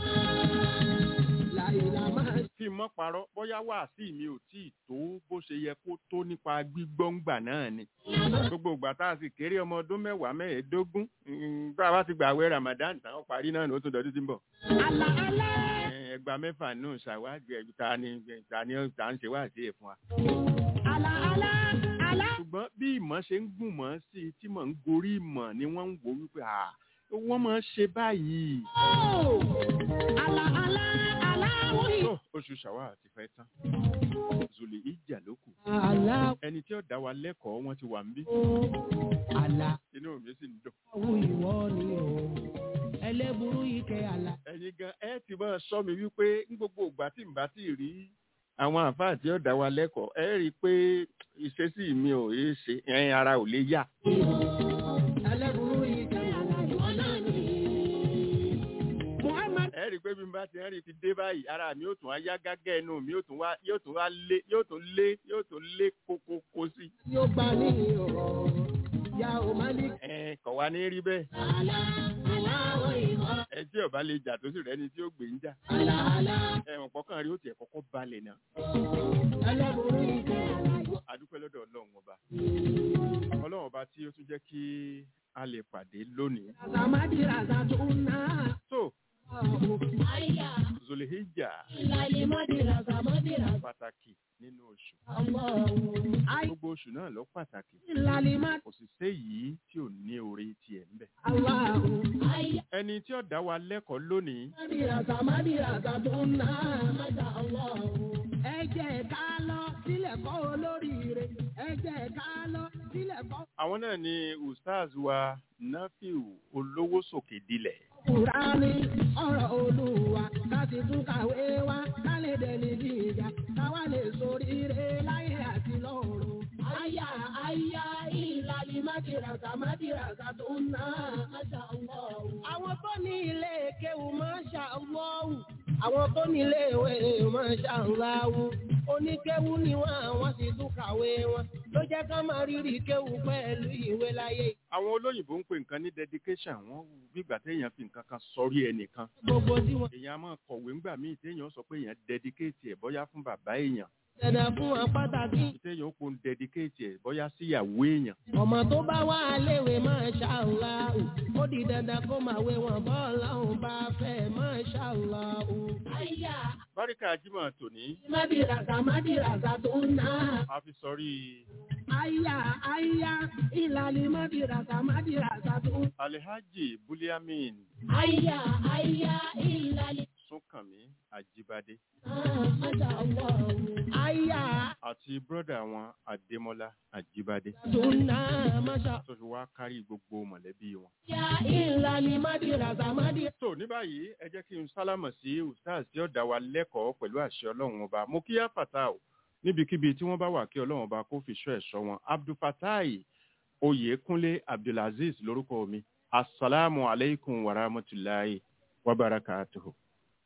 Láìla máa
kí n mọ́ parọ́ bóyá wàásì mi ò tí ì tó bó ṣe yẹ kó tó nípa gbígbọ́ngbà náà ni gbogbo ìgbà tá a sì kéré ọmọ ọdún mẹ́wàá mẹ́ẹ̀ẹ́dógún mm, tá a bá ti gbà àwẹ̀ Ramadan tán ó parí náà ní ó tún dọdún tí ń bọ̀
àlà àlà.
Eh, ẹgbàá mẹ́fà nù ṣàwádìí ta ni ta ni ta ń ṣe wáàsí ẹ̀ fún wa.
Àlà àlà àlà.
ṣùgbọ́n bí ìmọ̀ ṣe ń gùn mọ́ sí i tí mò ń gorí ìmọ̀ ni wọ́n ń wò wípé à wọ́n máa ń ṣe báyìí.
Ó. Àlà àlà àlà wí.
tó oṣù ṣàwá ti fẹ́ tán zùlì ìjà ló kù
Àlà
ẹni tí ó dá wa lẹ́kọ̀ọ́ wọn ti wà ń bí
ó. Àlà
inú mi sì ń dùn.
wù ìwọ ni o. Ẹlẹ́burú ike àlà.
ẹ̀yin gan ẹ ti máa sọ mi wípé ní gbogbo ìgbà tí n bá ti rí àwọn àǹfààní tí ó dá wa lẹ́kọ̀ọ́ ẹ rí i pé ìṣesí mi ò yé ṣe ẹ̀yin ara ò lè yá.
Ẹlẹ́burú ike àlà ìwọ náà ni. Muhammad
ẹ rí i pé bí n bá ti rí i ti dé báyìí ara mi yóò tún wá yá gágá ẹnu mi yóò tún wá yóò tún wá lé yóò tún lé yóò tún lé kókókó sí.
yóò gbà ní ọ̀rọ̀. Ya ò má ní.
ẹ kọ̀ wá ní rí bẹ́ẹ̀
Àlà àlà wọ ìwọ.
ẹ tí ọba lè jà tó sì rẹ́ni tí ó gbé ń jà
Àlà àlà.
ẹ̀wọ̀n pọ̀kàn rí ó tiẹ̀ kọ́kọ́ balẹ̀ náà
Ẹlẹ́burú ike àlà ìwọ.
adúpẹ́ lọ́dọ̀ ọlọ́run ọba ọlọ́run ọba tí ó tún jẹ́ kí a lè pàdé lónìí.
Razamadi razatuna.
so
Aya.
zolihijja
Lalimadi razamadi
pàtàkì nínú oṣù
razamadi. Aya.
gbogbo oṣù náà lọ pàtàkì
Lalimadi.
kò sì séyìí tí ò ní orí tiẹ̀ ńbẹ̀.
Allahu. Aya.
ẹni tí ó dá wa lẹ́kọ̀ọ́ lónìí
Mádìràsà mádìràsà tó ń ná máṣá Allah. Ẹ jẹ́ ká lọ sílẹ̀ kọ́ olóríire. Ẹ jẹ́ ká lọ sílẹ̀ kọ́.
àwọn náà ni ustaz wa nafiu olówó sòkè dilẹ̀
Kùránì ọ̀rọ̀ olúwa ká sì tún kàwé wá ká lè dẹni gíga ká wá lè soríire láyé àti lọ́run. Àyà àyà ìlàlí mádìràsà mádìràsà tó ń ná máṣá Allah. Àwọn tó ní ilé kéwù máṣá Allah. Àwọn tó ní ilé ìwé máṣá Allah. Oníkéwù ni wọ́n àwọn sì tún kàwé wọn. Ló jẹ́ ká máa rírì kéwù pẹ̀lú ìwé láyé.
àwọn olóyìnbó ń pè nǹkan ní dedication wọn gbígbà téèyàn fi nǹkan kan sọrí ẹnìkan
Gbogbo tí wọ́n
èèyàn á máa kọ̀wé ńgbà míì téèyàn sọ pé èèyàn dedicate ẹ̀ bóyá fún bàbá èèyàn
dẹ̀dẹ̀ fún wọn pàtàkì.
téèyàn ó pon dedicate ẹ̀ bóyá síyàwó èèyàn
ọmọ tó bá wà léwe máa ṣàlàó ó di dandan kó máa wé wọn bọ́ọ̀lù àwọn bá fẹ́ máa ṣàlàó. àyà
báríkà ajímọ̀ tòní
mádìràsà mádìràsà tó ń ná.
a fi sọrí
àyà àyà ìlàlí mádìràsà mádìràsà tó ń.
alhaji buliamin
àyà àyà ìlàlí.
súnkànmí àjíbádé
àyà
àti bírọ́dà wọn adémọ́lá àjíbádé
tó ń ná máṣá.
tó fi wá kárí gbogbo mọ̀lẹ́bí wọn.
àyà ìlàlí mádìràsà mádìràsà.
tó ní báyìí ẹ jẹ́ kí n sálámọ̀ sí ustaz tí ó dá wa lẹ́kọ̀ọ́ pẹ̀lú àṣẹ ọlọ́run ọba mo kí áfàtà o níbikíbi tí wọ́n bá wà kí ọlọ́run ọba kó fi ṣọ́ ẹ̀ṣọ́ wọn abdulfatai oyèkúnlé abdulaziz lórúkọ mi asalaamu aleykum wa rahmatulahi wa barakatuhu.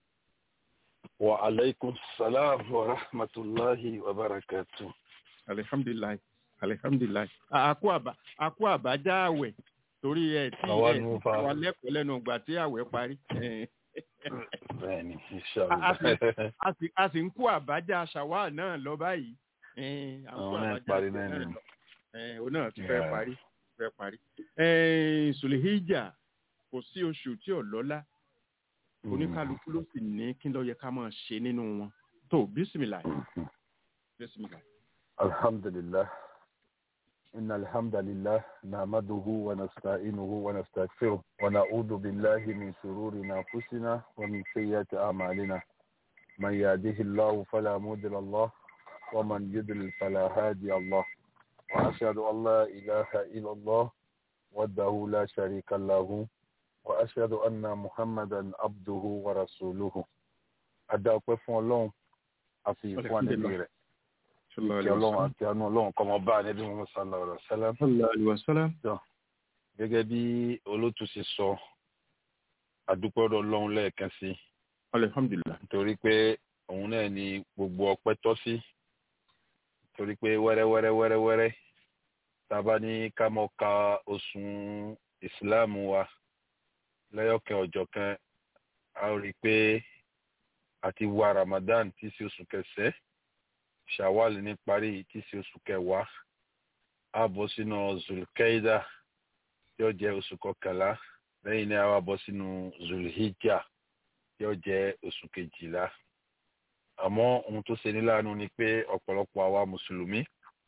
wa alaikum salam wa rahmatullahi wa barakatuh.
alihamdulilayi alihamdulilayi àkó àbá àkó àbájá àwẹ̀ torí ẹ tí
Àwa
ẹ
nù fa.
wà lẹ́kọ̀ọ́ lẹ́nu ìgbà tí àwẹ̀ parí Eh,
bẹ́ẹ̀ni
A- a
inshallah.
a sì a sì ń kó àbájá ṣàwá náà lọ báyìí Eh, à ń kó
Àwọn náà
àbájá
parí
tiẹ̀
náà ni.
lọ. Eh, òun náà ti fẹ́
Yeah.
parí fẹ́ parí Eh, sùlẹ̀híjà kò sí oṣù tí ò lọ́lá oníkálukú ló sì ní kí ló yẹ ká máa ṣe nínú wọn tó bísímìlà bísímìlà.
alhamdulillah إن الحمد لله نحمده ونستعينه ونستغفره ونعوذ بالله من شرور أنفسنا ومن سيئات أعمالنا من يهده الله فلا مضل له ومن يضلل فلا هادي الله وأشهد أن لا إله إلا الله وحده لا شريك له وأشهد أن محمدا عبده ورسوله أدعو فون الله أفي إخوان الدين kí ọlọ́run àti àánú ọlọ́run kọ́ mọ bá a níbi wọn sallallahu alaihi wasallam
wasalam.
gẹ́gẹ́ bí olótú ṣe sọ àdúpẹ́rọ̀ ọlọ́run lẹ́ẹ̀kan sí
alhamdulilah.
nítorí pé òun náà ni gbogbo ọpẹ́ tọ́ sí nítorí pé wẹ́rẹ́wẹ́rẹ́ wẹ́rẹ́wẹ́rẹ́ tá a bá ní ká mọ ka oṣù ìsìláàmù wa lẹ́yọ̀kẹ́ ọjọ́ kan a ó rí i pé àti wa ramadan tí í ṣe oṣù kẹsẹ́ shawal ní parí tí í ṣe oṣù kẹwàá a bọ́ sínú zulkaida tí ó jẹ́ oṣù kọkànlá lẹ́yìn náà a wá bọ́ sínú zulhijja tí ó jẹ́ oṣù kejìlá àmọ́ ohun tó ṣe ní láàánú ni pé ọ̀pọ̀lọpọ̀ àwa mùsùlùmí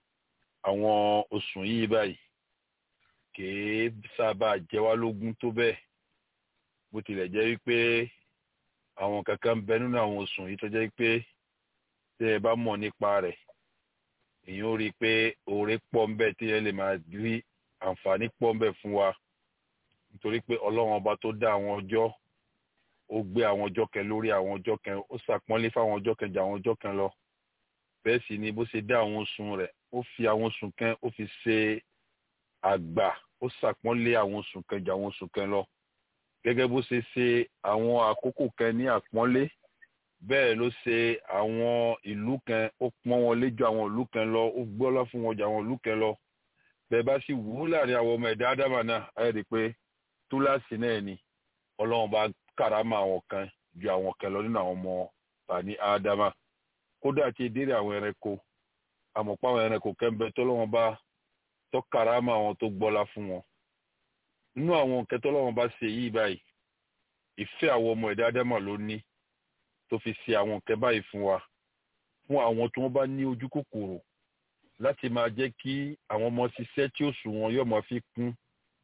àwọn oṣù yìí báyìí kìí sábà jẹ wá lógún tó bẹ́ẹ̀ bó tilẹ̀ jẹ́ wípé àwọn kankan ń bẹ nínú àwọn oṣù yìí tó jẹ́ wípé tí ẹ bá mọ̀ nípa rẹ̀ èyàn ó rí i pé oore pọ̀ ń bẹ tí ẹ lè máa rí àǹfààní pọ̀ ń bẹ fún wa nítorí pé ọlọ́run ọba tó dá àwọn ọjọ́ ó gbé àwọn ọjọ́ kan lórí àwọn ọjọ́ kan ó ṣàpọ́nlé fáwọn ọjọ́ kan ju àwọn ọjọ́ kan lọ bẹ́ẹ̀ sì ni bó ṣe dá àwọn oṣù rẹ̀ ó fi àwọn oṣù kan ó fi ṣe àgbà ó ṣàpọ́nlé àwọn oṣù kan ju àwọn oṣù kan lọ gẹ́gẹ́ bó ṣe ṣe àwọn àkókò kan ní àpọ́nlé bẹ́ẹ̀ ló ṣe àwọn ìlú kan ó pọ́n wọn lé ju àwọn ìlú kan lọ ó gbọ́lá fún wọn ju àwọn ìlú kan lọ bẹ́ẹ̀ bá sì wù ú láàrin àwọn ọmọ ẹ̀dá ádámà náà ẹ̀ rí i pé túláàsì náà ni ọlọ́run bá kàrámà àwọn kan ju àwọn kan lọ nínú àwọn ọmọ bani ádámà kódà tí ìdílé àwọn ẹranko àmọ̀pá àwọn ẹranko kẹ́ńbẹ́ tọ́lọ́wọ́n bá tọ́ kàrámà àwọn tó gbọ́lá fún wọn nínú àwọn nǹkan tọ́lọ́wọ́n bá ṣe yìí báyìí ìfẹ́ àwọn ọmọ ẹ̀dá ádámà ló ní tó fi ṣe àwọn nǹkan báyìí fún wa fún àwọn tí wọ́n bá ní ojú kòkòrò láti máa jẹ́ kí àwọn ọmọ ṣiṣẹ́ tí ó sùn wọn yóò máa fi kún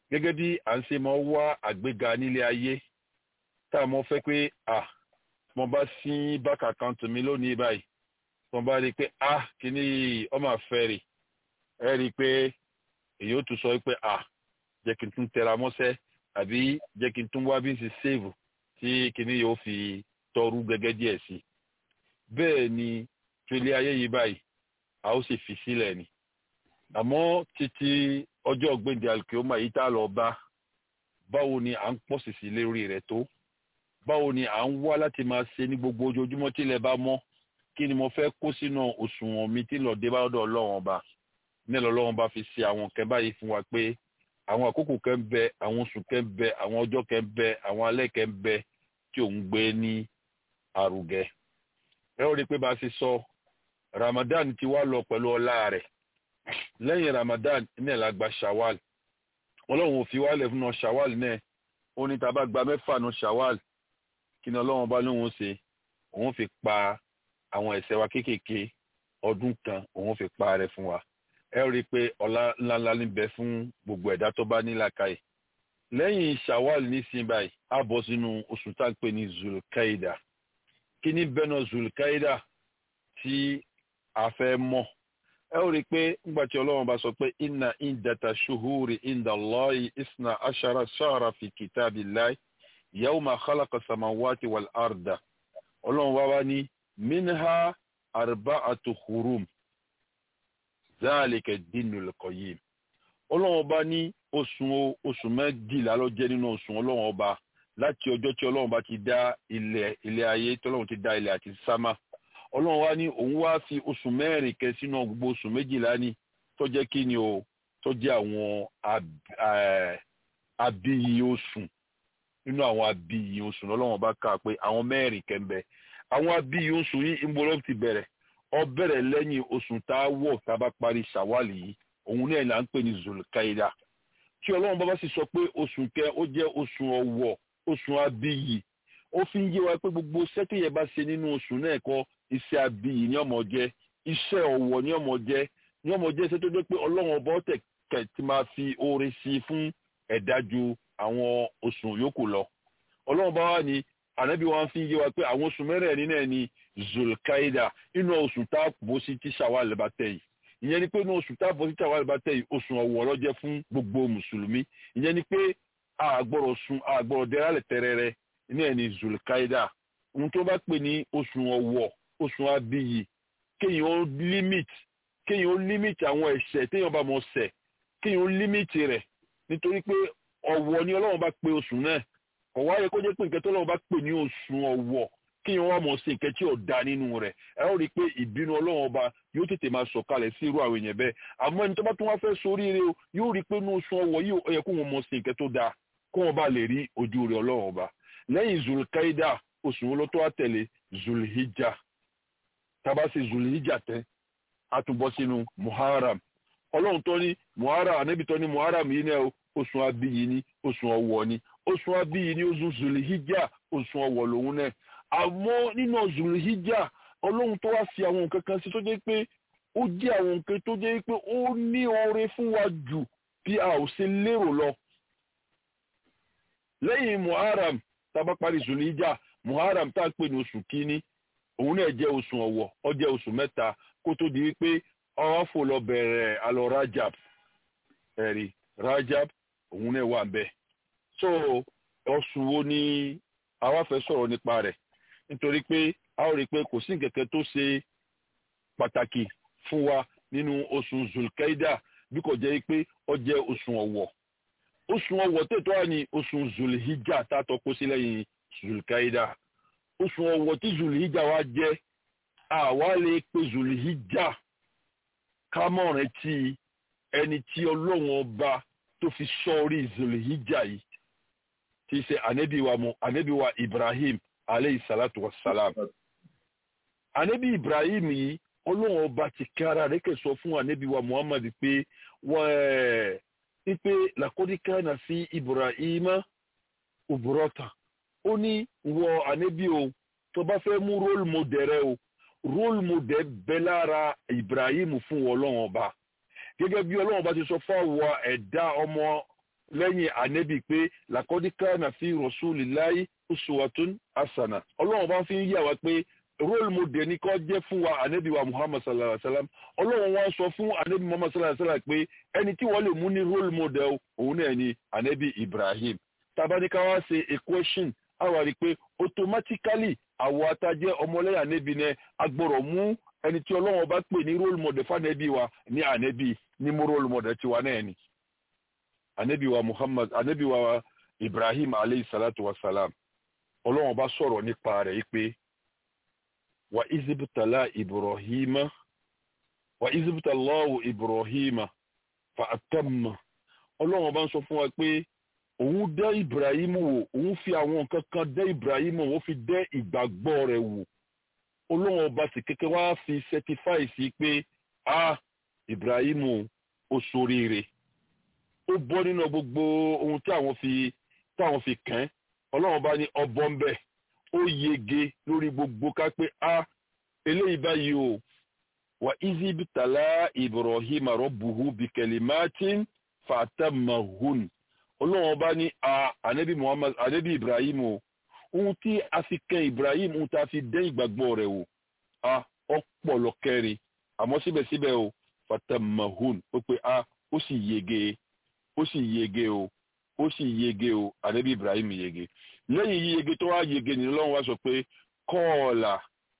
gẹ́gẹ́ bí à ń ṣe máa wá àgbéga nílé ayé tá a mọ̀ fẹ́ pé à mo bá sí bákà àkáǹtì mi lónìí báyìí mo bá rí i pé à kíní ọmọ àfẹ́rì ẹ rí i pé èyí ó tún sọ pé à jẹ́ kí n tún tẹra mọ́ṣẹ́ àbí jẹ́ kí n tún wá bí n ṣe save tí kíní yóò fi tọrú gẹ́gẹ́ díẹ̀ sí i bẹ́ẹ̀ ni trilé ayé yìí báyìí a ó sì fi sílẹ̀ ni àmọ́ títí ọjọ́ ọ̀gbìndì alkioma yìí tá a lọ bá báwo ni à ń pọ̀ sí sí lérí rẹ̀ tó báwo ni à ń wá láti máa ṣe ní gbogbo ojoojúmọ́ tílẹ̀ bá mọ́ kí ni mo fẹ́ kó sínú òṣùwọ̀n mi tí lọ́ọ́ dé bá ọ̀dọ̀ ọlọ́run ọba nílò ọlọ́run bá fi ṣe àwọn nǹkan báyìí fún wa pé àwọn àkókò kan ń bẹ àwọn oṣù kan ń bẹ àwọn ọjọ́ kan ń bẹ àwọn alẹ́ kan ń bẹ tí òun gbé ní àrùgẹ ẹ ó rí i pé bá a ṣe sọ Ramadan ti wá lọ pẹ̀lú ọlá rẹ̀ lẹ́yìn Ramadan ní ẹ̀la gba Shawwal ọlọ́run ò fi wálẹ̀ fún ọ Shawwal náà ó ní tá a bá gba mẹ́fà nu Shawwal kí ni ọlọ́run bá lóun ṣe òun fi pa àwọn ẹ̀ṣẹ̀ wa kéékèèké ọdún kan òun fi pa rẹ̀ fún wa ẹ rí i pé ọlá ńláńlá níbẹ̀ fún gbogbo ẹ̀dá tó bá ní làákàyè lẹ́yìn Shawwal nísìnyí báyìí á bọ́ sínú oṣù tá à ń pè ní Zulkaida kí ni bẹ́ẹ̀ náà Zulkaida tí a fẹ́ mọ̀ ẹ ó rí i pé ńgbà tí ọlọ́run bá sọ pé inna indata shuhuri inda Allahi isna ashara shahra fi kitabillahi yawma khalaqa samawati wal arda ọlọ́run wá wá ní minha arba'atu hurum zalika dinul qayyim ọlọ́run ọba ní oṣù oṣù mẹ́dìlá ló jẹ́ nínú oṣù ọlọ́run ọba láti ọjọ́ tí ọlọ́run bá ti dá ilẹ̀ ilẹ̀ ayé tí ọlọ́run ti dá ilẹ̀ àti sámà ọlọ́run wá ní òun wá fi oṣù mẹ́rin kẹ sínú gbogbo oṣù méjìlá ní tó jẹ́ kí ni o tó jẹ́ àwọn abíyí oṣù nínú àwọn abíyí oṣù ọlọ́run bá kà pé àwọn mẹ́rin kẹ ń bẹ àwọn abíyí oṣù yìí ń bọ́lọ́ ti bẹ̀rẹ̀ ó bẹ̀rẹ̀ lẹ́yìn oṣù tá a wọ̀ tá a bá parí ṣàwálì yìí òun náà là ń pè ní zulkaida tí ọlọ́run bá bá sì sọ pé oṣù kẹ ó jẹ́ oṣù ọ̀wọ̀ oṣù abíyí ó fi ń yé wa pé gbogbo sẹ́tìyẹ bá ṣe nínú oṣù náà kọ́ iṣẹ́ abiyì ní ọmọ jẹ́ iṣẹ́ ọ̀wọ̀ ní ọmọ jẹ́ ní ọmọ jẹ́ iṣẹ́ tó dé pé ọlọ́run ọba ọ̀tẹ̀ kẹ̀ ti máa fi oore sí i fún ẹ̀dá ju àwọn oṣù yòókù lọ. ọlọ́run bá wà ní ànábì wa fi ń yé wa pé àwọn oṣù mẹ́rẹ̀ẹ̀rin náà ní zulkaida inú oṣù tá a bó sí tí ṣàwálẹ̀ bá tẹ̀ yìí ìyẹn ni pé inú oṣù tá a bó sí tí ṣàwálẹ̀ bá tẹ̀ yìí oṣù ọ̀wọ̀ ló jẹ́ fún gbogbo mùsùlùmí ìyẹn ni pé àgbọ̀rọ̀ sun àgbọ̀rọ̀ dẹ́rẹ́lẹ̀ tẹ́rẹ́rẹ́ ní ẹni zulkaida ohun tó bá pè ní oṣù ọ̀wọ̀ oṣù abiyì kéèyàn ó limit kéèyàn ó limit àwọn ẹ̀ṣẹ̀ téèyàn bá mọ̀ ṣẹ̀ kéèyàn ó limit rẹ̀ nítorí pé ọ̀wọ̀ ni ọlọ́run bá pè oṣù náà kò wáyé kó jẹ́ pé nǹkan tó ọlọ́run bá pè ní oṣù ọ̀wọ̀ kéèyàn wá mọ̀ sí nǹkan tí ò da nínú rẹ̀ ẹ ó rí i pé ìbínú ọlọ́run ọba yóò tètè máa sọ̀kalẹ̀ sí irú àwọn èèyàn bẹ́ẹ̀ àmọ́ ẹni tó bá tún wá fẹ́ sóríire o yóò rí i pé ní oṣù ọ̀wọ̀ yìí ó yẹ kó wọn mọ̀ sí nǹkan tó da kó wọn bá lè rí ojú rẹ̀ ọlọ́run ọba lẹ́yìn zulkaida oṣù wo ló tó wá tẹ̀lé zulhijja tába ṣe zulhijja tẹ́ a tún bọ́ sínú muharram ọlọ́run tó ní muharram ànábì tó ní muharram yìí náà oṣù abiyì ni oṣù ọ̀wọ̀ ni oṣù abiyì ni oṣù zulhijja oṣù ọ̀wọ̀ lòun náà àmọ́ nínú zulhijja ọlọ́run tó wá fi àwọn nǹkan kan sí tó jẹ́ pé ó jẹ́ àwọn nǹkan tó jẹ́ pé ó ní oore fún wa jù bí a ò ṣe lérò lọ lẹ́yìn muharram tába parí zulhijja muharram tá a pè ní oṣù kínní òun náà jẹ́ oṣù ọ̀wọ̀ ó jẹ́ oṣù mẹ́ta kó tó di wípé ọwọ́ fò lọ bẹ̀rẹ̀ alọ rajab ẹ̀rí rajab òun náà wà bẹ́ẹ̀ so oṣù wo ni àwa fẹ́ sọ̀rọ̀ nípa rẹ̀ nítorí pé a ó rí i pé kò sí kẹ̀kẹ́ tó ṣe pàtàkì fún wa nínú oṣù zulkaida bí kò jẹ́ pé ó jẹ́ oṣù ọ̀wọ̀ oṣù ọ̀wọ̀ tètò wà ní oṣù zulhijja tá a tọ́ kó sí lẹ́yìn zulkaida oṣù ọ̀wọ̀ tí zulhijja wa jẹ́ àwa lè pe zulhijja kámọ̀rẹ́ tí ẹni tí ọlọ́run ọba tó fi sọ́ọ́rí zulhijja yìí tí í ṣe ànábìwa mu ànábìwa ibrahim aleyhi salatu wa salam ànábì ibrahim yìí ọlọ́run ọba ti kára rẹ̀ kẹ́ sọ fún ànábìwa muhammad pé wọ́n ẹ̀ pé làkọ́díkà náà sí ibrahim òbúrọ́tà ó ní wọ ànábì o tó bá fẹ́ mú role model rẹ o role model bẹ lára Ibrahim fún ọlọ́run ọba gẹ́gẹ́ bí ọlọ́run ọba ti sọ fún àwọn ẹ̀dá ọmọ lẹ́yìn ànẹ́bì pé làkọ́díkà náà fi rasulillahi uswatun hasana ọlọ́run bá fi ń yà wá pé role model ní kọ́ jẹ́ fún wa ànẹ́bì wa muhammad sallallahu alayhi wa sallam ọlọ́run wá sọ fún ànẹ́bì muhammad sallallahu alayhi wa sallam pé ẹni tí wọ́n lè mú ní role model òun náà ni ànẹ́bì ibrahim tabanika wá ṣe equation àwa rí i pé automatically àwọn atajẹ́ ọmọlẹ́yìn ànẹ́bì náà agbọ́rọ̀ mú ẹni tí ọlọ́run bá pè ní role model fánẹ́bì wa ní ànẹ́bì ní mú role model tiwa náà ni ànẹ́bì wa muhammad ànẹ́bì wa ibrahim aleyhi salatu wa salam ọlọ́run bá sọ̀rọ̀ nípa rẹ̀ yìí pé wa izibtala ibrahima wa izibtalahu ibrahima fa atamma ọlọ́run bá ń sọ fún wa pé òun dẹ́ ibrahim wò òun fi àwọn nǹkan kan dẹ́ ibrahim wò ó fi dẹ́ ìgbàgbọ́ rẹ̀ wò ọlọ́run ọba sì kékeré wá fi certify sí pé a ibrahim ó ṣoríire ó bọ́ nínú gbogbo ohun tí àwọn fi tí àwọn fi kàn án ọlọ́run bá ní ọbọ̀ ń bẹ̀ ó yege lórí gbogbo ká pé a eléyìí báyìí o wà izibitala ibrahim rabbuhu bikelimatin fatamahun ọlọ́run bá ní a anabi muhammad anabi ibrahim o ohun tí a fi kàn ibrahim ohun tí a fi dẹ́ ìgbàgbọ́ rẹ̀ o a ọpọlọ kẹrin àmọ́ síbẹ̀síbẹ̀ o fatamahun ó pé a ó sì yege ó sì yege o ó sì yege o anabi ibrahim yege lẹ́yìn yíyege tó wá yege ní ọlọ́run wá sọ pé kọ́ọ̀là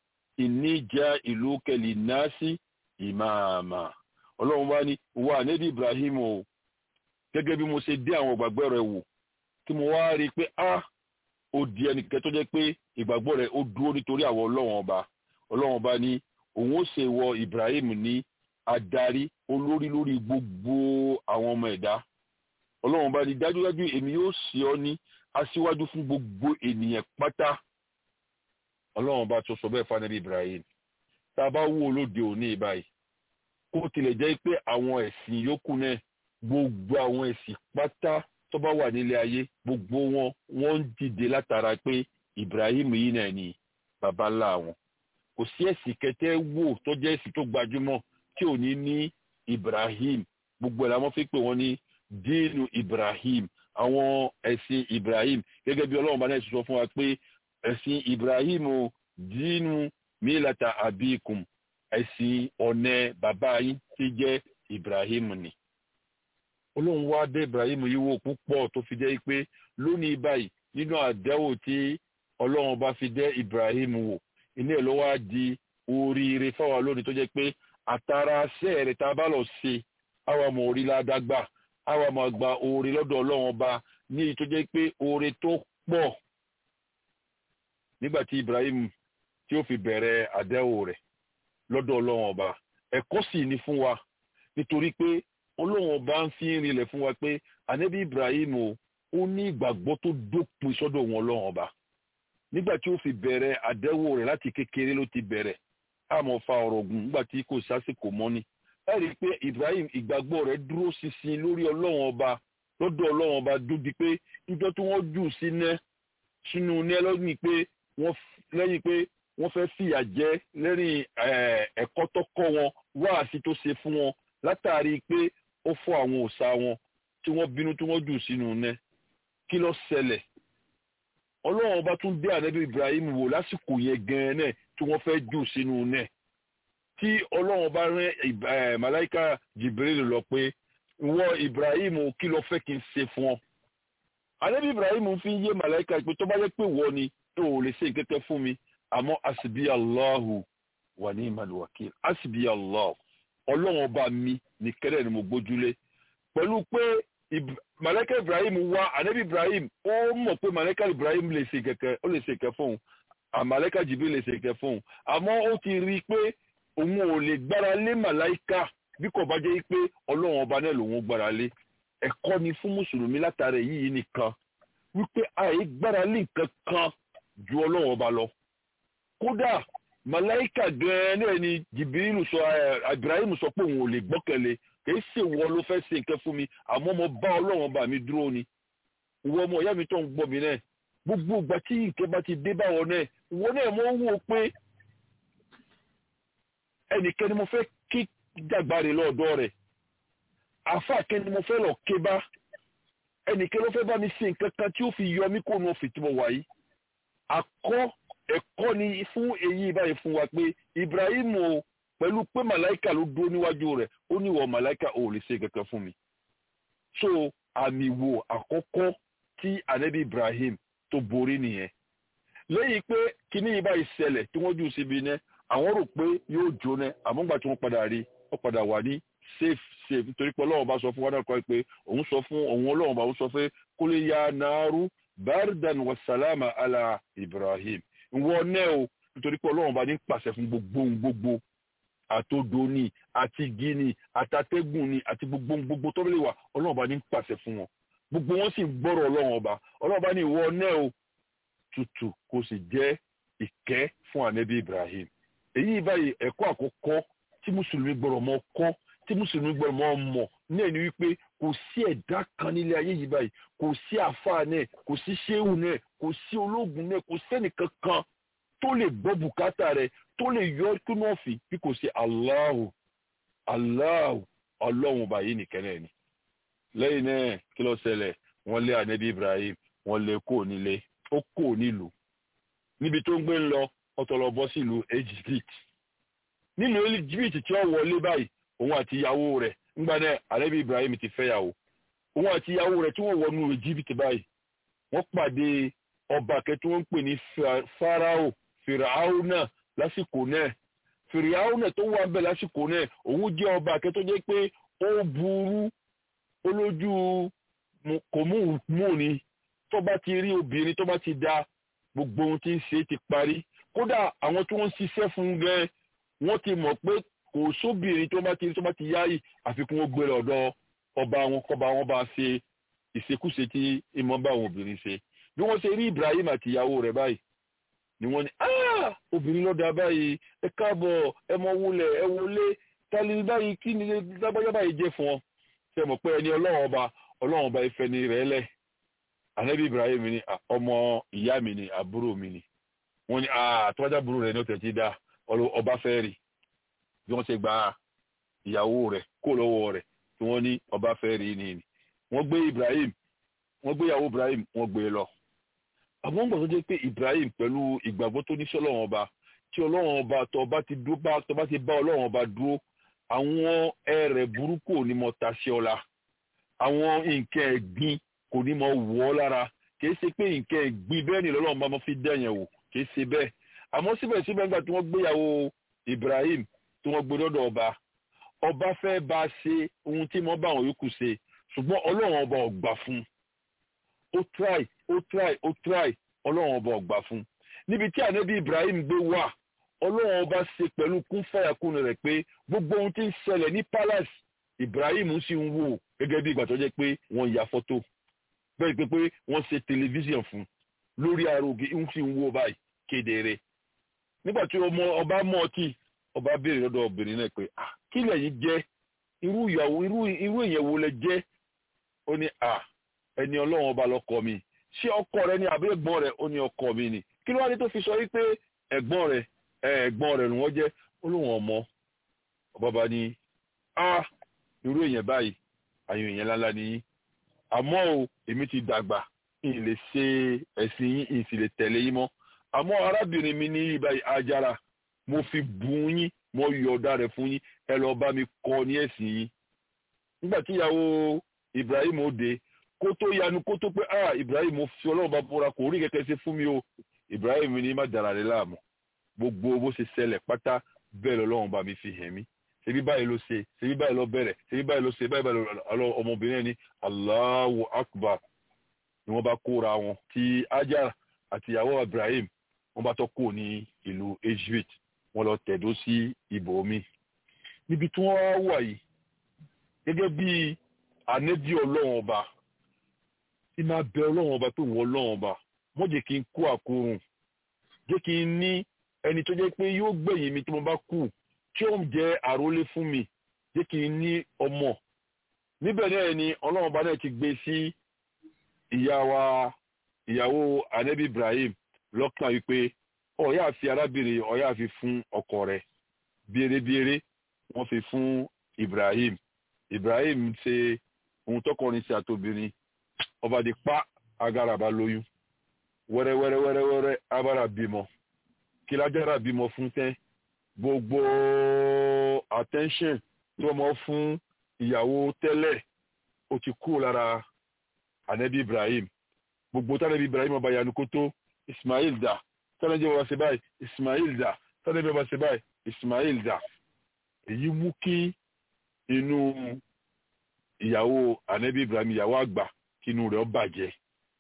ìníjà ìlú kẹlì násì ìmáàmà ọlọ́run wá ní wà anabi ibrahim o gẹ́gẹ́ bí mo ṣe dé àwọn ìgbàgbọ́ rẹ̀ wò tí mo wá rí i pé a ó di ẹnìkẹ́ tó jẹ́ pé ìgbàgbọ́ rẹ̀ ó dúró nítorí àwọn ọlọ́run ọba ọlọ́run ọba ní òun ó ṣe wọ ibrahim ní adarí olórí lórí gbogbo àwọn ọmọ ẹ̀dá ọlọ́run bá ní dájúdájú èmi yóò ṣe ọ́ ní aṣíwájú fún gbogbo ènìyàn pátá ọlọ́run bá tó sọ bẹ́ẹ̀ fún anabi ibrahim tá a bá wò lóde òní báyìí kó tilẹ̀ jẹ́ pé àwọn ẹ̀sìn yòókù náà gbogbo àwọn ẹ̀sìn pátá tó bá wà nílé ayé gbogbo wọn wọ́n ń dìde látara pé ibrahim yìí náà ni baba ńlá wọn kò sí ẹ̀sìn kẹtẹ́ wò tó jẹ́ ẹ̀sìn tó gbajúmọ̀ tí ò ní ní ibrahim gbogbo ẹ̀ làwọn fi pè wọ́n ní díìnù ibrahim àwọn ẹ̀sìn ibrahim gẹ́gẹ́ bí ọlọ́run bá náà sọ fún wa pé ẹ̀sìn ibrahim o díìnù mílàtà abikum ẹ̀sìn ọ̀nẹ́ bàbá yín tí jẹ́ ibrahim ni. ọlọ́run wá dé ibrahim yìí wò púpọ̀ tó fi jẹ́ pé lónìí báyìí nínú àdẹ́wò tí ọlọ́run bá fi dé ibrahim wò ilé ẹ̀ ló wá di oríire fáwa lónìí tó jẹ́ pé àtàrà sẹ́ẹ̀rẹ̀ tá a bá lọ ṣe àwa mọ̀ orí ládàgbà àwa máa gba oore lọ́dọ̀ ọlọ́run ọba ní èyí tó jẹ́ pé oore tó pọ̀ nígbà tí ibrahim tí ó fi bẹ̀rẹ̀ àdẹ́wò rẹ̀ lọ́dọ̀ ọlọ́run ọba ẹ̀kọ́ sì ni fún wa nítorí pé ọlọ́run ọba ń fi rinlẹ̀ fún wa pé ànábì ibrahim o ó ní ìgbàgbọ́ tó dópin sọ́dọ̀ wọn ọlọ́run ọba nígbà tí ó fi bẹ̀rẹ̀ àdẹ́wò rẹ̀ láti kékeré ló ti bẹ̀rẹ̀ àmọ́ fa ọ̀rọ̀ gùn nígbà tí kò sásìkò mọ́ni ẹ rí i pé ibrahim ìgbàgbọ́ rẹ̀ dúró ṣinṣin lórí ọlọ́run ọba lọ́dọ̀ ọlọ́run ọba dúdi pé níjọ́ tí wọ́n jù sínú sínú ní ẹlọ́gbìn pé wọ́n lẹ́yìn pé wọ́n fẹ́ fìyà jẹ lẹ́rìn ẹ̀kọ́ tó kọ́ wọn wáàsí tó ṣe fún wọn látàrí pé ó fọ́ àwọn òòṣà wọn tí wọ́n bínú tí wọ́n jù sínú ní kí ló ṣẹlẹ̀ ọlọ́run ọba tún dé ànábì ibrahim wò lásìkò yẹn gan-an náà tí wọ́n fẹ́ jù sínú náà tí ọlọ́run bá rán màláìka jibril lọ pé wọ ibrahim kí ló fẹ́ kí n ṣe fún ọ. ànábì ibrahim fi yé màláìka pé tó bá yẹ pé wọ ni tó ò lè ṣe kẹ́kẹ́ fún mi àmọ́ asibi allahu wà ní ìmàlúwàkìl asibi allah ọlọ́run ọba mi ní kẹ́rẹ́ ni mo gbójúlé pẹ̀lú pé màláìka ibrahim wá ànábì ibrahim ó mọ̀ pé màláìka ibrahim lè ṣe kẹ́kẹ́ ó lè ṣe kẹ́ fún un àmàlẹ́ka jibril lè ṣe kẹ́ fún un àmọ́ ó ti rí i pé òun ò lè gbára lé màláìka bí kò bá jẹ́ pé ọlọ́run ọba náà lòun gbára lé ẹ̀kọ́ ni fún mùsùlùmí látara èyí nìkan wípé àì gbára lé nǹkan kan ju ọlọ́run ọba lọ. kódà màláìka gan-an náà ni jìbìrìlù sọ ibrahim sọ pé òun ò lè gbọ́kẹ̀lé kìí ṣe wọ́n ló fẹ́ ṣe nǹkan fún mi àmọ́ mo bá ọlọ́run ọba mi dúró ni. ìwọ ọmọ ìyá mi tó ń gbọ́ mi náà gbogbo ìgbà tí nǹkan bá ti dé báwọn náà ìwọ náà mo ń wò pé ẹnìkan ni mo fẹ́ kí dàgbàre lọ́dọ̀ rẹ̀ àáfàá kẹ́ni mo fẹ́ lọ ké bá ẹnìkan ló fẹ́ bá mi ṣe nǹkan kan tí ó fi yọ mí kó nu òfin tí mo wà yìí akọ́ ẹ̀kọ́ ni fún èyí báyìí fún wa pé Ibrahim o pẹ̀lú pé màláìka ló dúró níwájú rẹ̀ ó ní ìwọ màláìka ò lè ṣe kankan fún mi so àmì wo àkọ́kọ́ tí anabi Ibrahim tó borí nìyẹn lẹ́yìn pé kíní yìí báyìí ṣẹlẹ̀ tí wọ́n jù síbi iná àwọn rò pé yóò jóná àmọ́ gbà tí wọ́n padà rí wọ́n padà wà ní safe safe nítorí pé ọlọ́run bá sọ fún wa náà kọ́ pé òun sọ fún òun ọlọ́run bá òun sọ pé kólé ya naaru bardan wa salama ala Ibrahim ìwọ náà o nítorí pé ọlọ́run bá ní pàṣẹ fún gbogbo gbogbo àtòdò ni àti igi ni àtàtẹ́gùn ni àti gbogbo gbogbo tó lè wà ọlọ́run bá ní pàṣẹ fún wọn gbogbo wọn sì gbọ́rọ̀ ọlọ́run ọba ọlọ́run bá ní ìwọ náà o tutù kò sì jẹ́ ìkẹ́ fún ànábì Ibrahim èyí báyìí ẹ̀kọ́ àkọ́kọ́ tí mùsùlùmí gbọ́dọ̀ mọ̀ kọ́ tí mùsùlùmí gbọ́dọ̀ mọ̀ mọ̀ náà ni wípé kò sí ẹ̀dá kan nílé ayé yìí báyìí kò sí àfáà náà kò sí ṣéwù náà kò sí ológun náà kò sẹ́nìkan kan tó lè gbọ́ bùkátà rẹ̀ tó lè yọ kínú ọ̀fìn bí kò sí Allahu Allahu ọlọ́run ọba yìí nìkan náà ni lẹ́yìn náà kí ló ṣẹlẹ̀ wọ́n lé ànábì Ibrahim wọ́n lé kó nílé ó kó nílùú níbi tó ń gbé ń lọ ọtọlọ bọ́ sílùú Egypt nílùú Egypt tí ó wọlé báyìí òun àti ìyàwó rẹ̀ ńgbà náà ànábì Ibrahim ti fẹ́yàwó òun àti ìyàwó rẹ̀ tí wọ́n wọnú Egypt báyìí wọ́n pàdé ọba kẹtí wọ́n ń pè ní Farao Fìràáhù náà lásìkò náà Fìràáhù náà tó wà bẹ́ẹ̀ lásìkò náà òun jẹ́ ọba kẹtọ́ jẹ́ pé ó burú olójú kò mú mú ni tó bá ti rí obìnrin tó bá ti da gbogbo ohun tí ń ṣe ti parí kódà àwọn tí wọ́n ń ṣiṣẹ́ fún gan wọ́n ti mọ̀ pé kò sóbìnrin tó bá ti tó bá ti yáyì àfikún ó gbé lọ́dọ̀ ọba wọn kọba wọn bá ṣe ìṣekúṣe tí ìmọ̀ bá àwọn obìnrin ṣe bí wọ́n ṣe rí Ibrahim àti ìyàwó rẹ̀ báyìí ni wọ́n ní ah obìnrin lọ́dà báyìí ẹ káàbọ̀ ẹ mọ wulẹ̀ ẹ wọlé tali báyìí kí ni lágbájá báyìí jẹ́ fún ọ ṣe mọ̀ pé ẹni ọlọ́run ọba ọlọ́run ọba ìfẹ́ ni rẹ̀ lẹ̀ anabi Ibrahim ni ọmọ ìyá mi ni àbúrò mi ni wọ́n ní àtọ́jà àbúrò rẹ̀ ní ọ̀tẹ̀ tí dá ọba fẹ́ rí bí wọ́n ṣe gba ìyàwó rẹ̀ kó lọ́wọ́ rẹ̀ tí wọ́n ní ọba fẹ́ rí ni ni wọ́n gbé Ibrahim wọ́n gbé ìyàwó Ibrahim wọ́n gbé lọ àwọn gbọ́dọ̀ jẹ́ pé Ibrahim pẹ̀lú ìgbàgbọ́ tó ní sí ọlọ́run ọba tí ọlọ́run ọba tó bá ti dúró bá tó bá ti bá ọlọ́run ọba dúró àwọn ẹrẹ̀ burúkú ò ní mọ taṣẹ́ ọ̀la àwọn nǹkan ẹ̀gbin kò ní mọ wọ́ ọ́ lára kìí ṣe pé nǹkan ẹ̀gbin bẹ́ẹ̀ ni lọ́lọ́run bá mọ fi dẹ̀yẹ̀ wò kìí ṣe bẹ́ẹ̀ àmọ́ síbẹ̀síbẹ̀ nígbà tí wọ́n gbéyàwó Ibrahim tí wọ́n gbé lọ́dọ̀ ọba ọba fẹ́ bá a ṣe ohun tí mo bá àwọn yòókù ṣe ṣùgbọ́n ọlọ́run ọba ò gbà fún ó try ó try ó try ọlọ́run ọba ò gbà fún níbi tí ànábì Ibrahim gbé wà ọlọ́run ọba ṣe pẹ̀lú kún fàyàkùn rẹ̀ pé gbogbo ohun tí ń ṣẹlẹ̀ ní palace Ibrahim sì ń wò gẹ́gẹ́ bí ìgbà tó jẹ́ pé wọ́n ya fọ́tò bẹ́ẹ̀ pé pé wọ́n ṣe tẹlifíṣàn fún lórí arogi ń sì ń wò báyìí kedere nígbà tí ọmọ ọba mọ ọtí ọba béèrè lọ́dọ̀ obìnrin náà pé ah kí lẹ̀yin jẹ́ irú ìyàwó irú irú èèyàn wo lẹ jẹ́ ó ní ah ẹni ọlọ́run ọba lọ́kọ mi ṣé ọkọ rẹ ni àbí ẹ̀gbọ́n rẹ ó ní ọkọ mi ni kí ló wá dé tó fi sọ wípé ẹ̀gbọ́n rẹ ẹ̀gbọ́n rẹ ni wọ́n jẹ́ ó lóun ọmọ ọba bá ní ah irú èèyàn báyìí àyàn èèyàn ńláńlá ni yín àmọ́ o èmi ti dàgbà n lè ṣe ẹ̀sìn yín n sì lè tẹ̀lé yín mọ́ àmọ́ arábìnrin mi ní ibà ajára mo fi bùn yín mo yọ̀ọ̀dà rẹ̀ fún yín ẹ lọ bá mi kọ́ ní ẹ̀sìn yín nígbà tí ìyàwó Ibrahim ó dé kó tó yanu kó tó pé ah Ibrahim mo fi ọlọ́run bá bọ́ra kò rí kẹ́kẹ́ ṣe fún mi o Ibrahim ní má dara rẹ̀ láàmú gbogbo bó ṣe ṣẹlẹ̀ pátá bẹ́ẹ̀ lọ́lọ́run bá mi fi hàn mí ṣebí báyìí ló ṣe ṣebí báyìí ló bẹ̀rẹ̀ ṣebí báyìí ló ṣe báyìí báyìí lọ ọmọbìnrin ní Allahu Akbar ni wọ́n bá kóra wọn tí Hajar àti ìyàwó Ibrahim wọ́n bá tó kó ní ìlú Egypt wọ́n lọ tẹ̀dó sí ibòmí níbi tí wọ́n wà yìí gẹ́gẹ́ bí anẹ́bí ọlọ́run ọba tí máa bẹ ọlọ́run ọba pé wọ́n ọlọ́run ọba wọ́n jẹ́ kí n kó àkórùn jẹ́ kí n ní ẹni tó jẹ́ pé yóò gbẹ̀yìn mi tí mo bá kú tí ó ń jẹ́ àrólé fún mi jẹ́ kí n ní ọmọ níbẹ̀ náà ni ọlọ́run ọba náà ti gbé sí ìyá wa ìyàwó anabi Ibrahim lọ́kàn wípé ọ̀yá àfi arábìnrin ọ̀yá àfi fún ọkọ rẹ̀ bèrèbèrè wọ́n fi fún Ibrahim Ibrahim ṣe ohun tọkọrin sí àtobìnrin ọba di pa agara bá lóyún wẹ́rẹ́wẹ́rẹ́wẹ́rẹ́ abára bímọ kí lájára bímọ fún tẹ́ gbogbo attention tí wọ́n mọ̀ fún ìyàwó tẹ́lẹ̀ ó ti kú lára anabi ibrahim gbogbo tánàbí ibrahim ọba yanu kó tó ismail dà tánàbí ọba ṣe báyìí ismail dà tánàbí ọba ṣe báyìí ismail dà èyí mú kí inú ìyàwó anabi ibrahim ìyàwó àgbà kí inú rẹ̀ ó bàjẹ́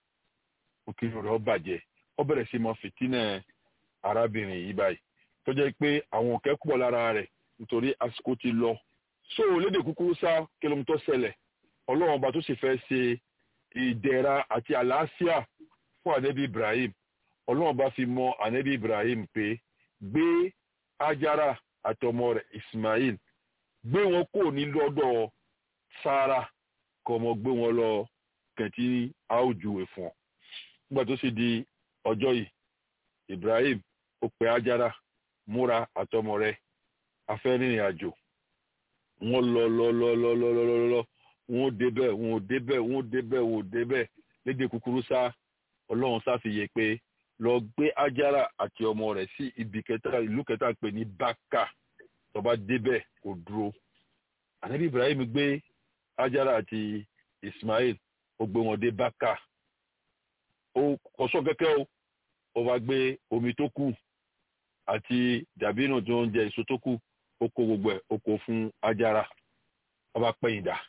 kí inú rẹ̀ ó bàjẹ́ ó bẹ̀rẹ̀ sí mọ fìtínà arábìnrin yìí báyìí tó jẹ́ pé àwọn òkè pọ̀ lára rẹ̀ nítorí àsìkò ti lọ so lédè kúkúrú sá kí ló ń tó ṣẹlẹ̀ ọlọ́run ọba tó sì fẹ́ ṣe ìdẹ̀ra àti àlàáfíà fún ànẹ́bí ibrahim ọlọ́run ọba fi mọ ànẹ́bí ibrahim pé gbé ajara àti ọmọ rẹ̀ ismail gbé wọn kò ní lọ́dọ̀ sara kọ́ ọmọ gbé wọn lọ kẹ̀tí àwùjúwe fún ọ nígbà tó sì di ọjọ́ yìí ibrahim ó pe ajara múra àtọmọ rẹ̀ afẹ́ rìnrìn àjò wọ́n lọ lọ lọ lọ lọ lọ lọ lọ wọn ò débẹ̀ wọn ò débẹ̀ wọn ò débẹ̀ wọn ò débẹ̀ lédè kúkúrú sá ọlọ́run sáfìyè pé lọ gbé ajara àti ọmọ rẹ̀ sí ibi kẹta ìlú kẹta pè ní baka tó bá débẹ̀ kò dúró ànábì ibrahim gbé ajara àti ismail ó gbé wọn dé baka ó kọsọ kẹkẹ o ó wá gbé omi tó kù àti dàbínù tó ń jẹ èso tó kù ó kó gbogbo ẹ̀ ó kó fún ajara ó bá pẹ̀yìn dà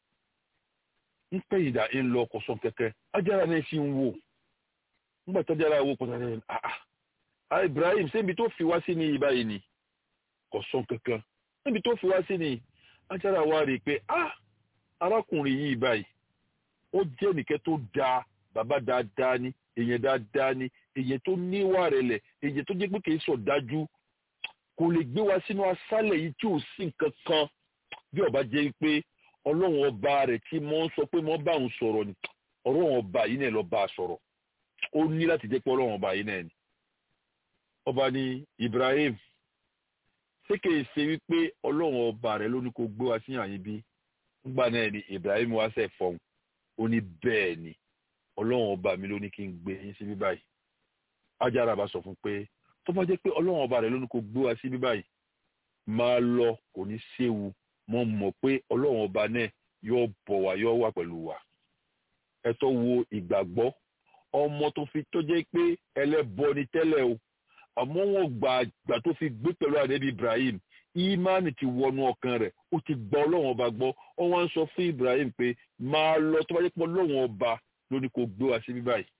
ń pẹ̀yìn dà ń lọ kọsọ kẹkẹ ajara náà sì ń wò nígbà tó ajara wò kọsọ kẹkẹ ah ah ibrahim ṣébi tó fi wá sí ní ibà yìí ni kọsọ kẹkẹ níbi tó fi wá sí ni ajara wá rí i pé ah arákùnrin yìí báyìí ó jẹ́ nìkẹ́ tó dáa bàbá dáadáa ni èèyàn dáadáa ni èèyàn tó níwà rẹ̀ lẹ̀ èèyàn tó jẹ́ pé kì í sọ dájú kò lè gbé wa sínú aṣálẹ̀ yìí tí ò sí nǹkan kan bí ọba jẹ́ pé ọlọ́run ọba rẹ̀ tí mo ń sọ pé mo bá òun sọ̀rọ̀ ni ọlọ́run ọba yìí náà lọ bá a sọ̀rọ̀ ó ní láti jẹ́ pé ọlọ́run ọba yìí náà ni. ọba ní Ibrahim ṣé kìí ṣe wípé ọlọ́run ọba rẹ̀ ló ní kó gbé wa sí àyín bí nígbà náà ni Ibrahim wá sẹ̀ fọ́n ó ní bẹ́ẹ̀ ni ọlọ́run ọba mi ló ní kí n gbé yín síbí báyìí Ájára bá sọ fún pé tó bá jẹ́ pé ọlọ́run ọba rẹ̀ ló ní kó gbé wa síbí báyìí máa lọ kò ní séwu mo mọ̀ pé ọlọ́run ọba náà yóò bọ̀ wá yóò wà pẹ̀lú wa ẹ tó wo ìgbàgbọ́ ọmọ tó fi tó jẹ́ pé ẹlẹ́bọ ni tẹ́lẹ̀ o àmọ́ wọn gbà gbà tó fi gbé pẹ̀lú àdébí Ibrahim ìmánì ti wọnú ọkàn rẹ̀ ó ti gba ọlọ́run ọba gbọ́ ó wá ń sọ fún Ibrahim pé máa lọ tó bá jẹ́ pé ọlọ́run ọba ló ní kó gbé wa síbí báyìí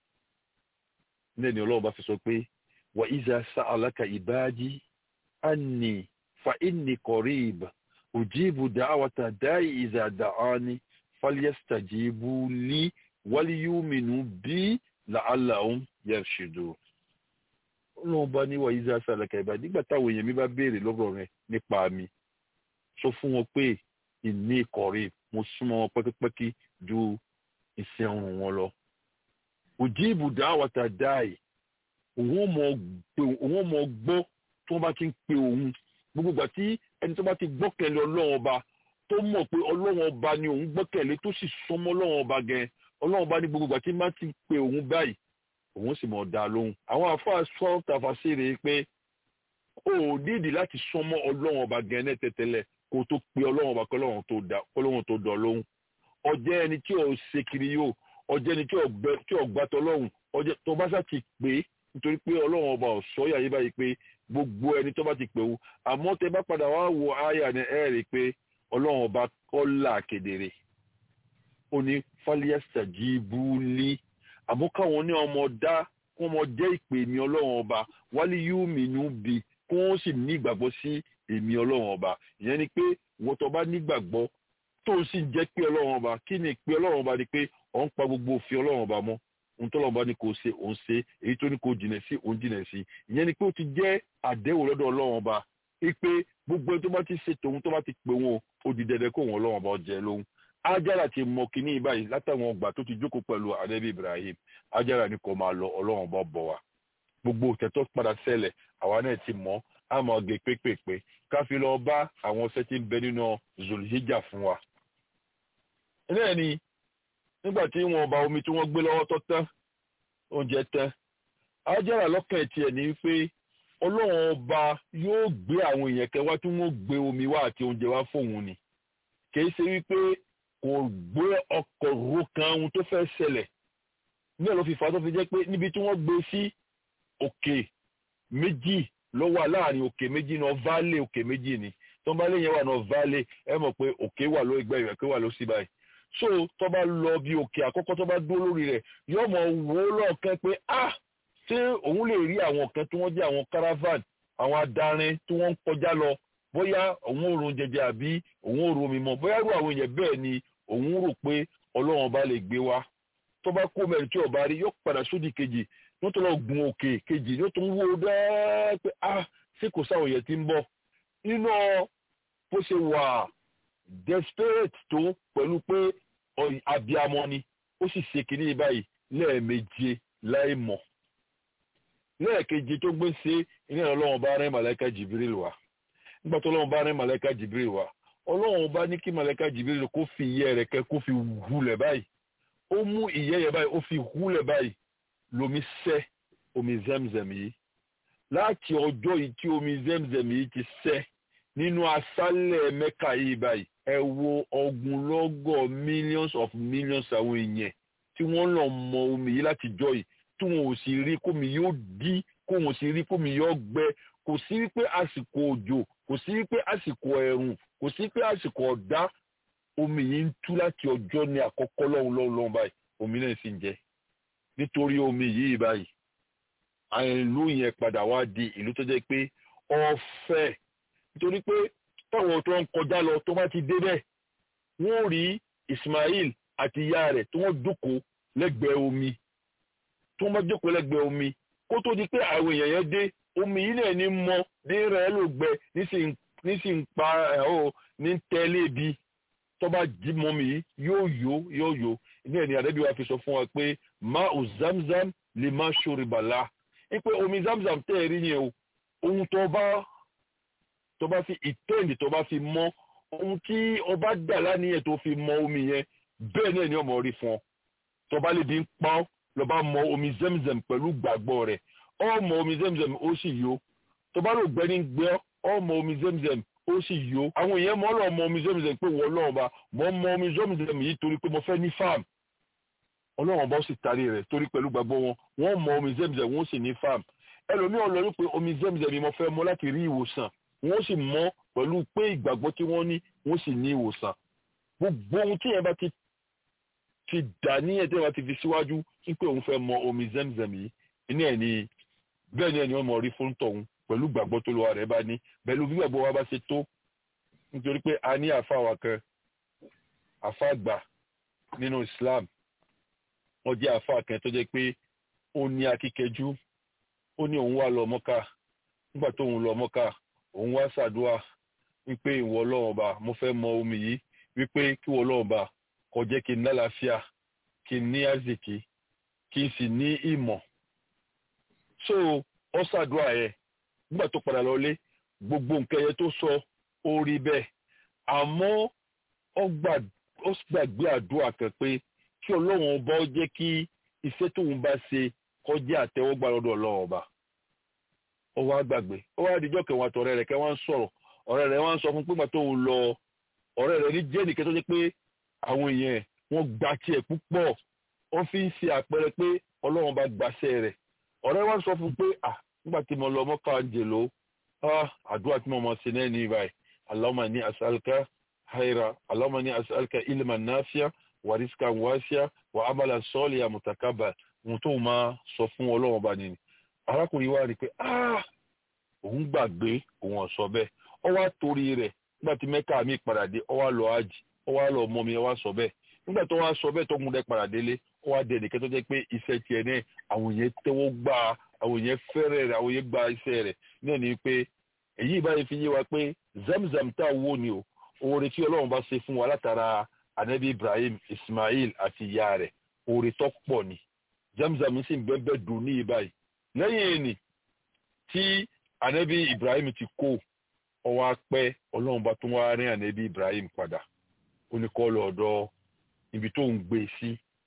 ní ọlọ́run bá fi sọ pé wà ìzà sa'alaka ìbáàjì anni fa inni qarib ujibu da'wata da'i ìzà da'ani falyastajibu li waliyuminu bi la'allahum yarshudun. ọlọ́run bá ní wà ìzà sa'alaka ìbáàjì nígbà táwọn èèyàn mi bá béèrè lọ́rọ̀ rẹ nípa mi sọ fún wọn pé inni qarib mo súnmọ́ wọn pẹ́kípẹ́kí ju iṣẹ́ ọrùn wọn lọ. ujibu da'wata da'i òun mọ gbọ́ tó bá ti ń pe òun gbogbo ìgbà tí ẹni tó bá ti gbọ́kẹ̀lé ọlọ́run ọba tó mọ̀ pé ọlọ́run ọba ni òun gbọ́kẹ̀lé tó sì súnmọ́ ọlọ́run ọba gan ọlọ́run ọba ní gbogbo ìgbà tí má ti pe òun báyìí òun sì mọ̀ dá lóhùn àwọn àfáà sọ tàfàṣìrè pé ó nídìí láti súnmọ́ ọlọ́run ọba gan ní tẹ́tẹ́lẹ̀ kó tó pe ọlọ́run ọba kọ́lọ́run tó dọ̀ lóhùn ọjẹ́ ẹni tí ò ṣe kiri yóò ọjẹ́ ẹni tí ò gbàtọ̀ lọ́hùn ọjẹ́ tó bá sá ti pè é nítorí pé ọlọ́run ọba ọ̀sọ́ yà yí báyìí pé gbogbo ẹni tó bá ti pè wú àmọ́ tẹ bá padà wá wo àyà ni ẹ rí i pé ọlọ́run ọba kọ́là kedere ó ní fálíẹ́sà jí búlí àmọ́ káwọn ní ọmọ dá kó wọn jẹ́ ìpè mi ọlọ́run ọba wálé yóò mìínú bi kó wọ́n sì ní ìgbàgbọ́ sí èmi ọlọ́run ọba ìyẹn ni pé wọ́n tó bá nígbàgbọ́ tó sì jẹ́ pé ọlọ́run ọba kí ni ìpè ọlọ́run ọba ni pé ọ̀ ń pa gbogbo òfin ọlọ́run ọba mọ́ ohun tó lọ́wọ́ bá ní kò ṣe òun ṣe èyí tó ní kò jìnà sí òun jìnà sí ìyẹn ni pé ó ti jẹ́ àdéhùn lọ́dọ̀ ọlọ́run ọba pé gbogbo ẹni tó bá ti ṣe tòun tó bá ti pè wọn ó di dandan kó wọn ọlọ́run ọba jẹ lóhun Ájára ti mọ kínní báyìí látàwọn ọgbà tó ti jókòó pẹ̀lú ànábì Ibrahim Ájára ni kò máa lọ ọlọ́run ọba bọ̀ wá gbogbo òtẹ́tọ́ padà ṣẹlẹ̀ àwa náà ti mọ̀ á mọ̀ gé pépèpé ká fi lọ bá àwọn ọ̀sẹ̀ tí ń bẹ nínú Zulhijja fún wa. náà ni nígbà tí wọn bá omi tí wọ́n gbé lọ́wọ́ tó tán oúnjẹ tán ajára lọ́kàn tiẹ̀ ní pé ọlọ́run ọba yóò gbé àwọn èèyàn kan wá tí wọ́n gbé omi wá àti oúnjẹ wá fóun ni kì í ṣe wípé kò gbé ọkọ̀ ro kan ohun tó fẹ́ ṣẹlẹ̀ náà ló fi fà á tó fi jẹ́ pé níbi tí wọ́n gbé sí òkè méjì ló wà láàrin òkè méjì náà válé òkè méjì ni tó ń bá léyìn wà náà válé ẹ mọ̀ pé òkè wà ló ẹgbẹ́ ìrẹ̀kẹ́ wà ló sí báyìí so tó bá lọ bí òkè àkọ́kọ́ tó bá dúró lórí rẹ̀ yóò mọ̀ wò ó lọ́ọ̀kan pé ah ṣé òun lè rí àwọn kan tí wọ́n jẹ́ àwọn caravan àwọn adarin tí wọ́n ń kọjá lọ bóyá òun ò ron jẹjẹ àbí òun ò ron omi mọ́ bóyá irú àwọn èèyàn bẹ́ẹ̀ ni òun rò pé ọlọ́run ọba lè gbé wa tó bá kó mẹ́rin tí ọba rí yóò padà sódì kejì yóò tó lọ gun òkè kejì yóò tó ń wó dẹ́ẹ́ pé ah ṣé kò sáwọn yẹn ti ń bọ̀ nínú bó ṣe wà desperate tó pẹ̀lú pé abiyamọ ni ó sì ṣe kínní báyìí lẹ́ẹ̀meje láì mọ̀ lẹ́ẹ̀keje tó gbé ṣe iná ọlọ́run bá rẹ́ màlẹ́kà jìbìrìl wá nígbà tó ọlọ́run bá rẹ́ màlẹ́kà jìbìrìl wá ọlọ́run bá ní kí màlẹ́kà jìbìrìl kó fi ìyẹ́ rẹ̀ kẹ́ kó fi hulẹ̀ báyìí ó mú ìyẹ́ yẹn báyìí ó fi hulẹ̀ báyìí lomi sẹ́ omi zemzem yìí láti ọjọ́ yìí tí omi zemzem yìí ti sẹ́ nínú aṣálẹ̀ mẹ́kà yìí báyìí ẹ wo ọ̀gùnlọ́gọ̀ millions of millions àwọn èèyàn tí wọ́n lọ mọ omi yìí láti jọ yìí tí wọn ò sì rí kómi yóò dí kó wọn sì rí kómi yóò gbẹ kò sí wípé àsìkò òjò kò sí wípé àsìkò ẹ̀rùn kò sí wípé àsìkò ọ̀dá omi yìí ń tú láti ọjọ́ ní àkọ́kọ́ lọ́hùn lọ́hùn lọ́hùn báyìí omi náà sì ń jẹ nítorí omi yìí báyìí ìlú yẹn padà wá di ìlú tó jẹ́ pé ọ̀fẹ́ nítorí pé táwọn tó ń kọjá lọ tó bá ti dé bẹ́ẹ̀ wọ́n rí Ismail àti ìyá rẹ̀ tí wọ́n jókòó lẹ́gbẹ̀ẹ́ omi tí wọ́n bá jókòó lẹ́gbẹ̀ẹ́ omi kó tó di pé àwọn èèyàn yẹn dé omi yìí náà ní mọ ní rẹ̀ ló gbẹ nísìnyí pa ẹ̀ ọ́ ní tẹ́lẹ̀ bí tó bá jí mọ́ mi yìí yóò yó yóò yó ní ẹni àdébí wa fi sọ fún wa pé má ò zamzam lè má ṣòro bàlá ipe omi zamzam tẹ́ ẹ rí yẹn o ohun tó bá tó bá fi ìtẹ́ǹdì tó bá fi mọ́ ohun tí ọba dà lánìyẹn tó fi mọ omi yẹn bẹ́ẹ̀ náà ni ọmọ rí fún ọ tó bá lè bí ń pa ọ́ lọ bá mọ omi zemzem pẹ̀lú gbàgbọ́ rẹ̀ ọ mọ omi zemzem ó sì yó tó bá lò gbẹ́ni gbẹ́ ọ mọ omi zemzem ó sì yó àwọn èèyàn mọ́ lọ mọ omi zemzem pé wọ́n lọ́wọ́ bá mọ́ mọ omi zemzem yìí torí pé mo fẹ́ ní farm ọlọ́wọ́n bá ó sì tarí rẹ̀ torí pẹ̀lú gbàgbọ́ wọn wọ́n mọ omi zemzem wọ́n sì ní farm ẹlòmíràn lọ wípé omi zemzem yìí mo fẹ́ mọ láti rí ìwòsàn wọ́n sì mọ pẹ̀lú pé ìgbàgbọ́ tí wọ́n ní wọ́n sì ní ìwòsàn gbogbo ohun tí yẹn bá ti ti dà ní ẹ̀dẹ́ wa ti fi síwájú wípé òun fẹ́ mọ omi zemzem yìí iná ẹ̀ ní bẹ́ẹ̀ ni ẹni wọ́n mọ̀ rí fún tọ̀hún pẹ̀lú gbàgbọ́ tó lọ́wọ́ rẹ̀ bá ní pẹ̀lú bí gbàgbọ́ wa bá ṣe tó nítorí pé a ní àfa wa kan àfa àgbà nínú Islam wọ́n jẹ́ àfa kan tó jẹ́ pé ó ní akíkẹjú ó ní òun wá lọ mọ́ká nígbà tó òun lọ mọ́ká òun wá ṣàdúrà wípé ìwọ Ọlọ́run ọba mo fẹ́ mọ omi yìí wípé kí ìwọ Ọlọ́run ọba kó jẹ́ kí n lálàáfíà kí n ní àzìkí kí n sì ní ìmọ̀ so ọ ṣàdúrà yẹn nígbà tó padà lọlé gbogbo nǹkan yẹn tó sọ ó rí bẹ́ẹ̀ àmọ́ ó gbàgbé àdúrà kan pé kí ọlọ́run ọba ó jẹ́ kí iṣẹ́ tóun bá ṣe kó jẹ́ àtẹ́wọ́gbà lọ́dọ̀ ọlọ́run ọba ó wá gbàgbé ó wá dijọ́ kẹwọn àtọ̀rẹ́ rẹ̀ kẹ́ wọ́n ń sọ̀rọ̀ ọ̀rẹ́ rẹ̀ wọ́n ń sọ fún pé màtó òun lọ ọ̀rẹ́ rẹ̀ ní jẹ́ nìkan tó jẹ́ pé àwọn èèyàn wọ́n gba tiẹ̀ púpọ̀ wọ́n fi ń ṣe àpẹẹrẹ pé ọlọ́run bá gbaṣẹ́ rẹ̀ ọ̀rẹ́ wọn sọ fún pé à nígbà tí mo lọ mọ́ká ń jèlò àdúrà tí mo mọ̀ sí náà ní ibàyí Allahumma ní as'aluka hayra Allahumma ní as'aluka ilman nafi'a wa rizqan wasi'a wa amalan salihan mutakabbal ohun tó máa sọ fún ọlọ́run bá nìyí arákùnrin wa rí i pé òun gbàgbé òun ọ̀sọ́ bẹ́ẹ̀ ọ wá torí rẹ̀ nígbà tí mẹ́kà mi padà dé ọ wá lọ ájì ọ wá lọ mọ́ mi ọ wá sọ bẹ́ẹ̀ nígbà tó wá sọ bẹ́ẹ̀ tó mú dẹ́ padà délé ó wá dé ẹnìkan tó jẹ́ pé iṣẹ́ tiẹ̀ náà àwọn èèyàn tẹ́wọ́ gbà àwọn èèyàn fẹ́rẹ̀ rẹ̀ àwọn èèyàn gba iṣẹ́ rẹ̀ náà ni pé èyí báyìí fi yé wa pé zamzam tá a wó ni o oore tí ọlọ́run bá ṣe fún wa látara anabi ibrahim ismail àti ìyá rẹ̀ oore tó pọ̀ ni zamzam sì ń bẹ́ẹ̀ dùn ní ìbáyìí lẹ́yìn ẹni tí anabi ibrahim ti kó ọwọ́ apẹ́ ọlọ́run bá tún wá rí anabi ibrahim padà ó ní kọ́ lọ́dọ̀ ibi tó ń gbé sí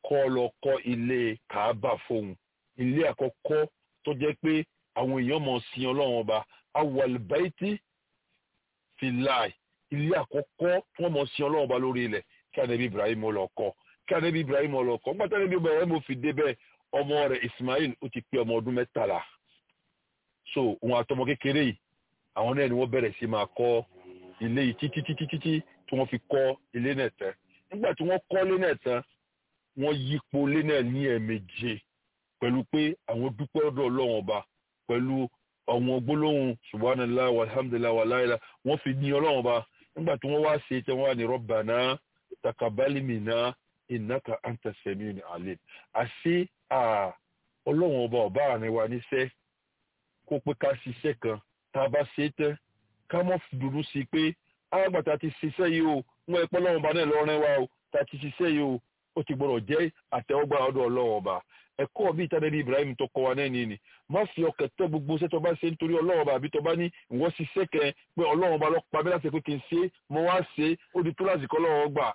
kọ́ lọ kọ́ ilé kàábà fóun ilé àkọ́kọ́ tó jẹ́ pé àwọn èèyàn mọ̀ sí ọlọ́run ọba awàlùbáìtì filai ilé àkọ́kọ́ tí wọ́n mọ̀ sí ọlọ́run ọba lórí ilẹ̀ kí anabi ibrahim lọ kọ́ kí anabi ibrahim lọ kọ́ nígbà tí anabi ibrahim fi débẹ̀ ọmọ rẹ̀ ismail ó ti pé ọmọ ọdún mẹ́tàlá so òun àtọmọ kékeré yìí àwọn náà ni wọ́n bẹ̀rẹ̀ sí máa kọ́ ilé yìí títí títí títí tí wọ́n fi kọ́ ilé náà tán nígbà tí wọ́n kọ́ ilé náà tán wọ́n yípo ilé náà ní ẹ̀ẹ̀méje pẹ̀lú pé àwọn dúpẹ́ ọ̀dọ̀ ọlọ́run ọba pẹ̀lú àwọn gbólóhùn subhanallah walhamdulillah wàláìlá wọ́n fi ní ọlọ́run ọba nígbà tí wọ́n wá ṣe tí wọ́n wà ní rabbana taqabbal minna innaka anta samiul alim àṣé ọlọ́run ọba ọba àárín wa níṣẹ́ kó pé ká ṣiṣẹ́ kan tá a bá ṣe é tán ká mọ́ dúdú sí i pé àgbàtà ti ṣiṣẹ́ yìí o wọ́n ẹ̀pọ́ ọlọ́run ọba náà lọ́rẹ́ wa o tá a ti ṣiṣẹ́ yìí o ó ti gbọ́dọ̀ jẹ́ àtẹ́wọ́gbà ọ̀dọ̀ ọlọ́run ọba ẹ̀kọ́ bí ìtàdébí Ibrahim tó kọ́ wa náà nìyí má fi ọkàn tẹ́ gbogbo iṣẹ́ tó bá ṣe nítorí ọlọ́run ọba àbí tó bá ní ìwọ́n ṣiṣẹ́ kẹ pé ọlọ́run ọba lọ́pàá bí láti pé kí n ṣe mo wá ṣe ó di kíláàsì kọ́ ọlọ́run ọgbà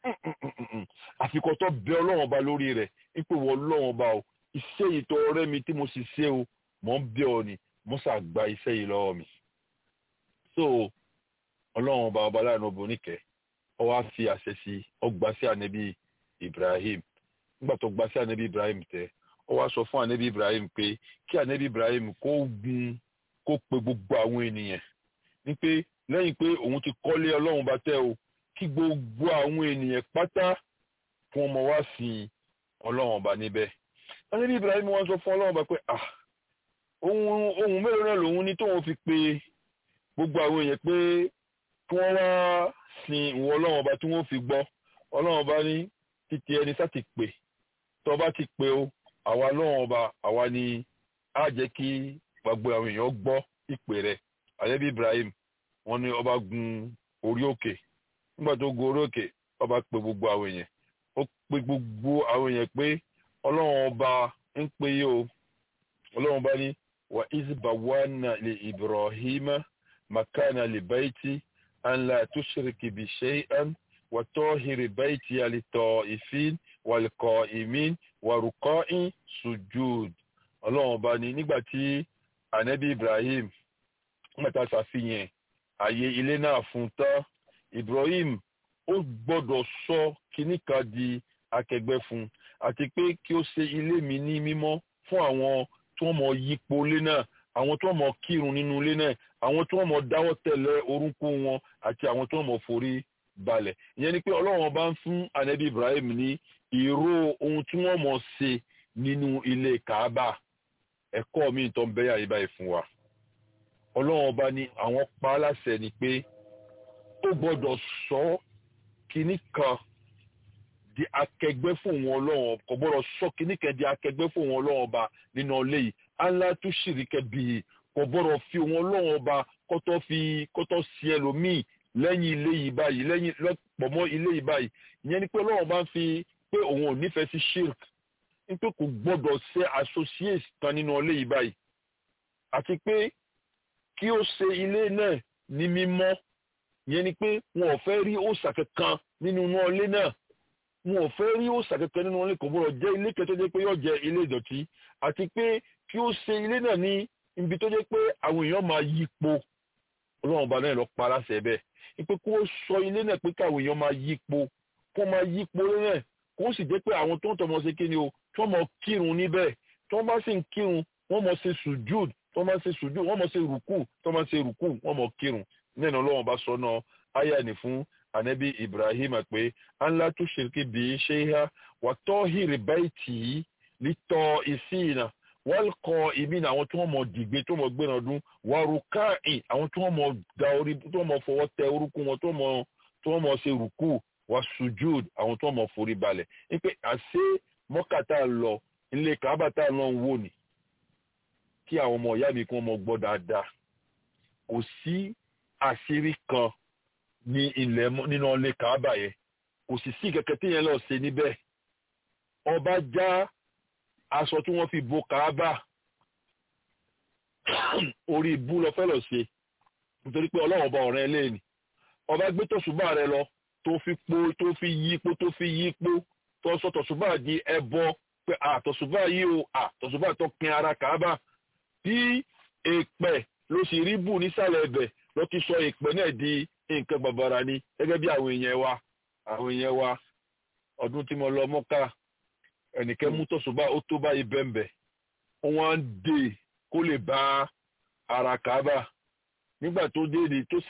àfikọ́ tó bẹ ọlọ́run ọba lórí rẹ̀ ipò wọ ọlọ́run ọba o iṣẹ́ yìí tó ọ̀rẹ́ mi tí mo sì ṣe o mọ̀ ń bẹ ọ ni mo ṣàgbà iṣẹ́ yìí lọ́wọ́ mi. so ọlọ́run ọba ọba láàánú oníkẹ́ ọ wá fi àṣẹ sí ọgbà sí ànẹ́bí Ibrahim nígbà tó gbà sí ànẹ́bí Ibrahim tẹ ó wá sọ fún ànẹ́bí Ibrahim pé kí ànẹ́bí Ibrahim kó gun kó pe gbogbo àwọn ènìyàn ní pé lẹ́yìn pé òun ti kọ́lé ọlọ́run bá tẹ́ o kí gbogbo àwọn ènìyàn pátá fún ọmọ wá sí ọlọ́run ọba níbẹ̀ ànẹ́bí Ibrahim wọ́n sọ fún ọlọ́run ọba pé ah ohun ohun mélòó náà lòun ní tóun fi pe gbogbo àwọn èèyàn pé kí wọ́n wá sin ìwọ ọlọ́run ọba tí wọ́n fi gbọ́ ọlọ́run ọba ní títí ẹni sá ti pè tó bá ti pè o àwa ọlọ́run ọba àwa ni á jẹ́ kí gbogbo àwọn èèyàn gbọ́ ìpè rẹ̀ àyẹ́bí Ibrahim wọ́n ní ọba gun orí òkè nígbà tó gun orí òkè ọba pe gbogbo àwọn èèyàn ó pe gbogbo àwọn èèyàn pé ọlọ́run ọba ń pè yí o ọlọ́run ọba ní wa izbawana li Ibrahima makana li baiti an la tushriki bi shay'an wa tahiri baiti lit-ta'ifin wal-qa'imin wa ruka'i sujud ọlọ́run ọba ní nígbà tí anabi Ibrahim mẹ́ta ṣàfihàn ààyè ilé náà fún tán Ibrahim ó gbọ́dọ̀ sọ kíní kan di akẹgbẹ́ fún àti pé kí ó ṣe ilé mi ní mímọ́ fún àwọn tó mọ yípo ilé náà àwọn tó mọ kírun nínú ilé náà àwọn tó mọ dáwọ́ tẹ̀lé orúnkún wọn àti àwọn tó mọ forí balẹ̀ ìyẹn ni pé ọlọ́run bá ń fún anabi Ibrahim ní ìró ohun tí wọ́n mọ̀ ṣe nínú ilé Kaaba ẹ̀kọ́ mi tó ń bẹ́yà yìí báyìí fún wa ọlọ́run ọba ní àwọn pa á láṣẹ ni pé ó gbọ́dọ̀ sọ kínní kan di akẹgbẹ́ fún wọn ọlọ́run kò gbọ́dọ̀ sọ kínní kan di akẹgbẹ́ fún wọn ọlọ́run ọba nínú ilé yìí aláàtú ṣìríkẹ́ bíi kò gbọ́dọ̀ fi wọn ọlọ́run ọba kọ́tọ́ fi kọ́tọ́ sí ẹlòmíì lẹ́yìn ilé yìí báyìí lẹ́yìn lọ́pọ̀ mọ́ ilé yìí báyìí ìyẹn ni pé ọlọ́run bá ń fi pé òun ò nífẹ̀ẹ́ sí shirk nítorí kò gbọ́dọ̀ ṣe associate kan nínú ilé yìí báyìí àti pé kí ó ṣe ilé náà ní mímọ́ ìyẹn ni pé wọn ò fẹ́ rí òòṣà kankan nínú ilé náà wọn ò fẹ́ rí òòṣà kankan nínú ilé kò gbọ́dọ̀ jẹ́ ilé kẹtọ́ jẹ́ pé yóò jẹ́ ilé ìdọ̀tí àti pé kí ó ṣe ilé náà ní ibi tó jẹ́ pé àwọn èèyàn máa yípo ọlọ́run ọba náà lọ pa aláṣẹ bẹ́ẹ̀ ipe kó sọ ilé náà pé káwọn èèyàn máa yípo kó máa yípo ilé náà kó sì jẹ́ pé àwọn tó ń tọmọ ṣe kí ni o tí wọ́n mọ kírun níbẹ̀ tí wọ́n bá sì ń kírun wọ́n mọ ṣe sùjúd tí wọ́n bá ṣe sùjúd wọ́n mọ ṣe rùkù tí wọ́n bá ṣe rùkù wọ́n mọ kírun nínú ọlọ́run bá sọ náà àyà ní fún anabi ibrahim pé anla tó ṣèké bí ṣe ha wà tọ́ hìrì báyìí tì í lítọ́ ìsìnà wọ́n kọ ìmí ní àwọn tí wọ́n mọ̀ dìgbé tó mọ̀ gbéra ọdún wàrúkàì àwọn tí wọ́n mọ̀ da orí tó mọ̀ fọwọ́ tẹ orúkún wọn tó mọ̀ tó mọ̀ ṣe rùkù wà sùjúd àwọn tó mọ̀ forí balẹ̀ wípé àṣé mọ́kàtà lọ ilé kábàtà lọ ń wò ní kí àwọn ọmọ ìyá mi kí wọ́n mọ̀ gbọ́ dáadáa kò sí àṣírí kan ní ilẹ̀ nínú ilé kábà yẹn kò sì sí kẹ̀kẹ́ tí yẹn lọ ṣe níbẹ̀ ọba já aṣọ tí wọ́n fi bo kábà orí ibú lọ fẹ́ lọ ṣe nítorí pé ọlọ́run ọba ọ̀rẹ́ lẹ́ni ọba gbé tọ̀ṣùbà rẹ lọ tó fi po tó fi yípo tó fi yípo tó sọ tọ̀sùbà di ẹbọ pé àtọ̀sùbà yìí o àtọ̀sùbà tó pin ara kàábà bí èèpẹ̀ ló sì rí bù nísàlẹ̀ ẹ̀bẹ̀ ló ti sọ èèpẹ̀ náà di nǹkan bàbàrà ni gẹ́gẹ́ bí àwọn èèyàn wa àwọn èèyàn wa ọdún tí mo lọ mọ́ká ẹnìkan mú tọ̀sùbà ó tó báyìí bẹ́ẹ̀nbẹ́ wọ́n á dè kó lè bá ara kàábà nígbà tó dé ni tó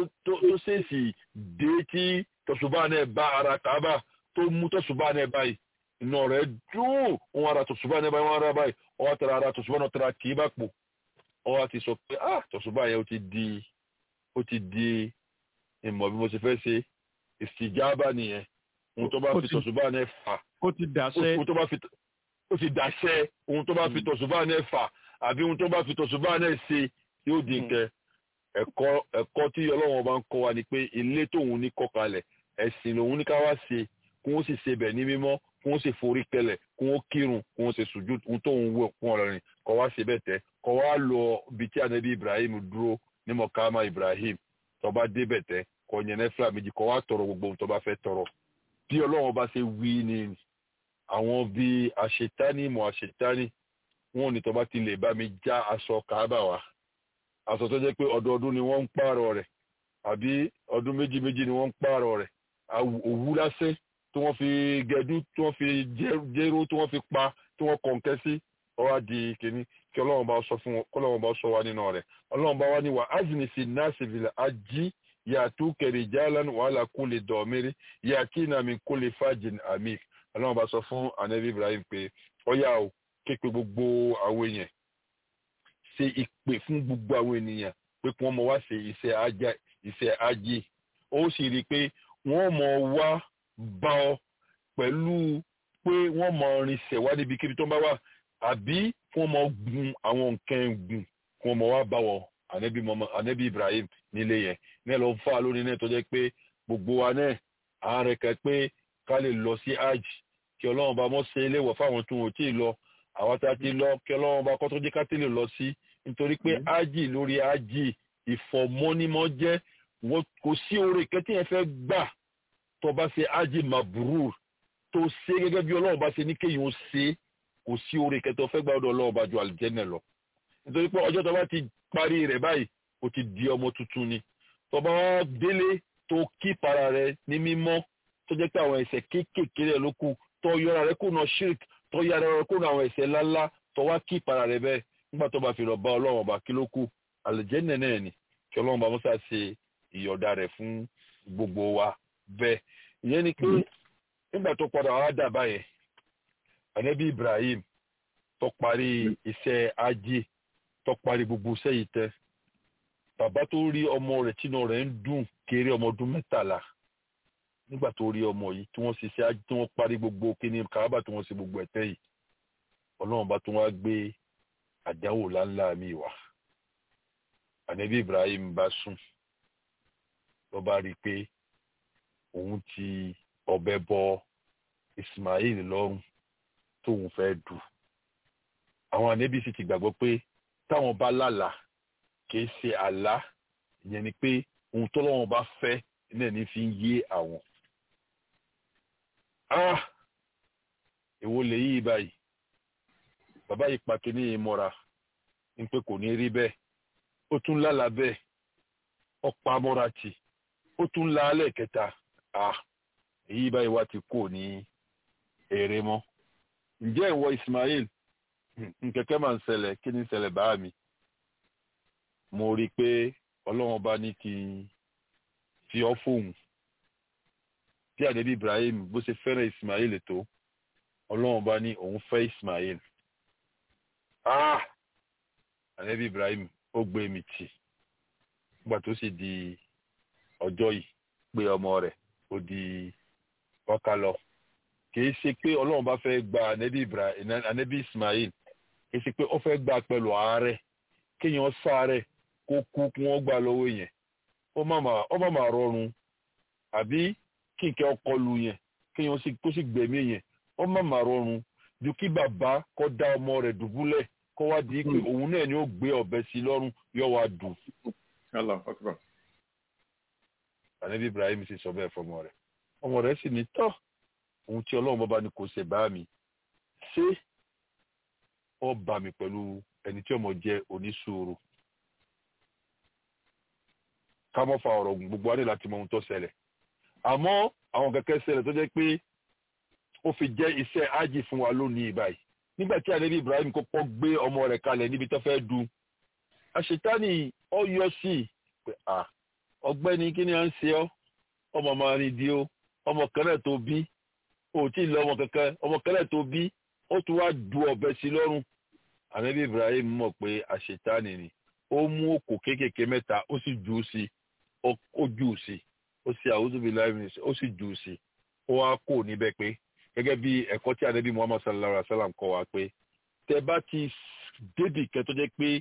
ṣèèṣì dé tí tọ̀sùbà náà bá ara kàábà tó mú tọ̀sùbà náà báyìí iná rẹ̀ dùn wọn ara tọ̀sùbà náà báyìí wọn ara báyìí ọwọ́ tẹ̀ra ara tọ̀sùbà náà tẹ̀ra kì í bá pò ọwọ́ ti sọ pé ah tọ̀sùbà yẹn ó ti di ó ti di ìmọ̀ bí mo ṣe fẹ́ ṣe ìsìjábà nìyẹn ohun tó bá fi tọ̀sùbà náà fà
ó ti dàṣẹ
ohun tó bá fi ó ti dàṣẹ ohun tó bá fi tọ̀sùbà náà fà àbí ohun tó bá fi tọ̀sùbà náà ṣe yóò di nǹkan ẹ̀kọ́ ẹ̀kọ́ tí ọlọ́run bá ń kọ́ wa ni pé ilé tóun ní kọ́ kalẹ̀ ẹ̀sìn lòun ní ká wá ṣe kó wọ́n sì ṣe bẹ̀ ní mímọ́ kó wọ́n sì forí kẹlẹ̀ kó wọ́n kírun kó wọ́n sì sùjú ohun tóun wọ̀ fún ọlọ́rin kọ́ wá ṣe bẹ́ẹ̀ tẹ́ kọ́ wá lọ ibi tí anabi ibrahim dúró ní mọ̀kámá ibrahim tó bá dé bẹ̀ tẹ́ kọ́ yẹn nẹ́fìlà méjì kọ́ wá tọrọ gbogbo ohun tó bá fẹ́ tọrọ bí ọlọ́run bá ṣe wí ni àwọn bíi àṣetání mọ̀ àṣetání wọn ò ní tó bá ti lè bá mi já aṣọ kàábà wá aṣọ tó jẹ́ pé ọdọọdún ni wọ́n ń pààrọ̀ rẹ̀ àbí ọdún méjì méjì ni wọ́n ń pààrọ̀ rẹ̀ òwú lásẹ̀ tí wọ́n fi gẹdú tí wọ́n fi jéró tí wọ́n fi pa tí wọ́n kọ̀ǹkẹ́ sí ọwọ́ di kìíní kí ọlọ́run bá sọ fún wọn kí ọlọ́run bá sọ wa nínú rẹ̀ ọlọ́run bá wá ní wa azini fi nasi fil ají yàtú kẹrì jalan wàhálà kó lè dọ̀mírí yàtí nàmi kó lè fàjìn àmì ọlọ́run bá sọ fún anabi ibrahim pé ọyá o képe gbogbo àwọn èèyàn ṣe ìpè fún gbogbo àwọn ènìyàn pé kí wọ́n mọ wá ṣe iṣẹ́ ajá iṣẹ́ ajé ó sì rí i pé wọ́n mọ wá bá ọ pẹ̀lú pé wọ́n mọ rinṣẹ̀ wá níbikíbi tó ń bá wà àbí kí wọ́n mọ gun àwọn nǹkan gùn kí wọ́n mọ wá bá wọ ànẹ́bí Ibrahim nílé yẹn ní ẹ lọ fà lónìí náà tó jẹ́ pé gbogbo wa náà à ń rẹ̀kẹ́ pé ká lè lọ sí hajj kí ọlọ́run bá mọ́ ṣe iléèwọ̀ fáwọn tó wọ́n tí ì lọ àwọn tá a ti lọ kí ọlọ́run bá kọ́ tó jẹ́ ká tẹ́lẹ̀ lọ sí nítorí pé ájì lórí ájì ìfọ̀mọ́nímọ́ jẹ́ kò sí oore kẹ́tí yẹn fẹ́ gbà tó bá ṣe ájì mabrur tó ṣe gẹ́gẹ́ bí ọlọ́run bá ṣe ní kéyìn ó ṣe kò sí oore kẹ́tí ọfẹ́ gbà ọ̀dọ̀ ọlọ́run bá ju àlùjẹ́nẹ̀ lọ nítorí pé ọjọ́ tó bá ti parí rẹ̀ báyìí ó ti di ọmọ tuntun ni tó bá délé tó kí para rẹ̀ ní mímọ́ tó jẹ́ pé àwọn ẹ̀ṣẹ̀ kéékèèké rẹ̀ ló kù tó yọra rẹ̀ kùnà shirk tó yára rẹ̀ kùnà àwọn ẹ̀ṣẹ̀ ńláńlá tó wá kí para rẹ̀ bẹ́ẹ̀ nígbà tó bá fi lọ bá ọlọ́run ọba kí ló kù àlùjẹ́nẹ̀ náà ni kí ọlọ́run bá mọ́sá ṣe ìyọ̀dá rẹ̀ fún gbogbo wa bẹ́ẹ̀ ìyẹn ni pé nígbà tó padà wá dà báyẹn ànábì Ibrahim tó parí iṣẹ́ ajé tó parí gbogbo iṣẹ́ yìí tẹ́ bàbá tó rí ọmọ rẹ̀ tínú rẹ̀ ń dùn kéré ọmọ ọdún mẹ́tàlá nígbà tó rí ọmọ yìí tí wọ́n ṣiṣẹ́ ajé tí wọ́n parí gbogbo kíní kàábà tí wọ́n ṣe gbogbo ẹ̀tẹ́ yìí ọlọ́run bá tún wá gbé àdáwò láńlá mi wá ànábì Ibrahim bá sùn ló bá rí i pé òun ti ọ̀bẹ bọ Ismail lọ́rùn tóun fẹ́ dù àwọn ànábì sì ti gbàgbọ́ pé táwọn bá lálàá kìí ṣe àlá ìyẹn ni pé ohun tọ́lọ́wọ́n bá fẹ́ náà ní fi ń yé àwọn. ah èwo lè yí báyìí bàbá yìí pa kínní yìí mọ́ra ní pé kò ní rí bẹ́ẹ̀ ó tún lálàá bẹ́ẹ̀ ọ̀pá mọ́ra tì ó tún la alẹ́ kẹta ah èyí báyìí wá ti kò ní èrè mọ́ ǹjẹ́ ìwọ Ismail nkẹ̀kẹ́ máa ń ṣẹlẹ̀ kí ni ń ṣẹlẹ̀ bá mi mo rí i pé ọlọ́run bá ní kí n fi ọ́ fóun bí àdébí Ibrahim bó ṣe fẹ́ràn Ismail tó ọlọ́run bá ní òun fẹ́ Ismail ah àdébí Ibrahim ó gbé mi tì nígbà tó sì di ọjọ́ yìí pé ọmọ rẹ̀ ó di ọkà lọ kì í ṣe pé ọlọ́run bá fẹ́ gba ànẹ́bí Ibrahim ànẹ́bí Ismail kì í ṣe pé ó fẹ́ gba pẹ̀lú àárẹ̀ kéèyàn sáré kó kú kí wọ́n gbà lọ́wọ́ yẹn ó má má rọrùn àbí kí nkẹ́ ọkọ lu yẹn kéèyàn kó sì gbẹ̀mí yẹn ó má má rọrùn ju kí bàbá kó dá ọmọ rẹ̀ dùbúlẹ̀ kó wá di pé òun náà ni ó gbé ọ̀bẹ sí lọ́rùn yóò wá dùn. ànẹ́bí Ibrahim sì sọ bẹ́ẹ̀ fọmọ rẹ̀ ọmọ rẹ̀ sì ní tọ́ ohun tí ọlọ́run bàbá ní kò ṣe bá mi ṣé ọ bá mi pẹ̀lú ẹni tí ọmọ jẹ́ oníṣòro ká mọ́ fa ọ̀rọ̀ gùn gbogbo wa ní láti mọ ohun tó ṣẹlẹ̀ àmọ́ àwọn kẹ̀kẹ́ ṣẹlẹ̀ tó jẹ́ pé ó fi jẹ́ iṣẹ́ ájì fún wa lónìí báyìí nígbà tí ànábì Ibrahim kọ́kọ́ gbé ọmọ rẹ̀ kalẹ̀ níbi tó fẹ́ du àṣetánì ọ yọ sí i pé à ọ̀gbẹ́ni kí ni à ń ṣe ọ́ ọmọ máa rìn di ó ọmọ kẹlẹ tó bí ó tí ì lọ ọmọ kankan ọmọ kẹlẹ tó bí ó tún wá du ọ̀bẹ sí lọ́rùn ànábì Ibrahim mọ̀ pé àṣetánì ni ó mú òkò kéékèèké mẹ́ta ó sì jù ú sí ó jù ú sí ó sì àwùjọ bíi láìpẹ́ ó sì jù ú sí ó wá kó níbẹ̀ pé gẹ́gẹ́ bí ẹ̀kọ́ tí ànábì Muhammad sallallahu alaihi wa sallam kọ́ wa pé tẹ bá ti débì kẹ́ tó jẹ́ pé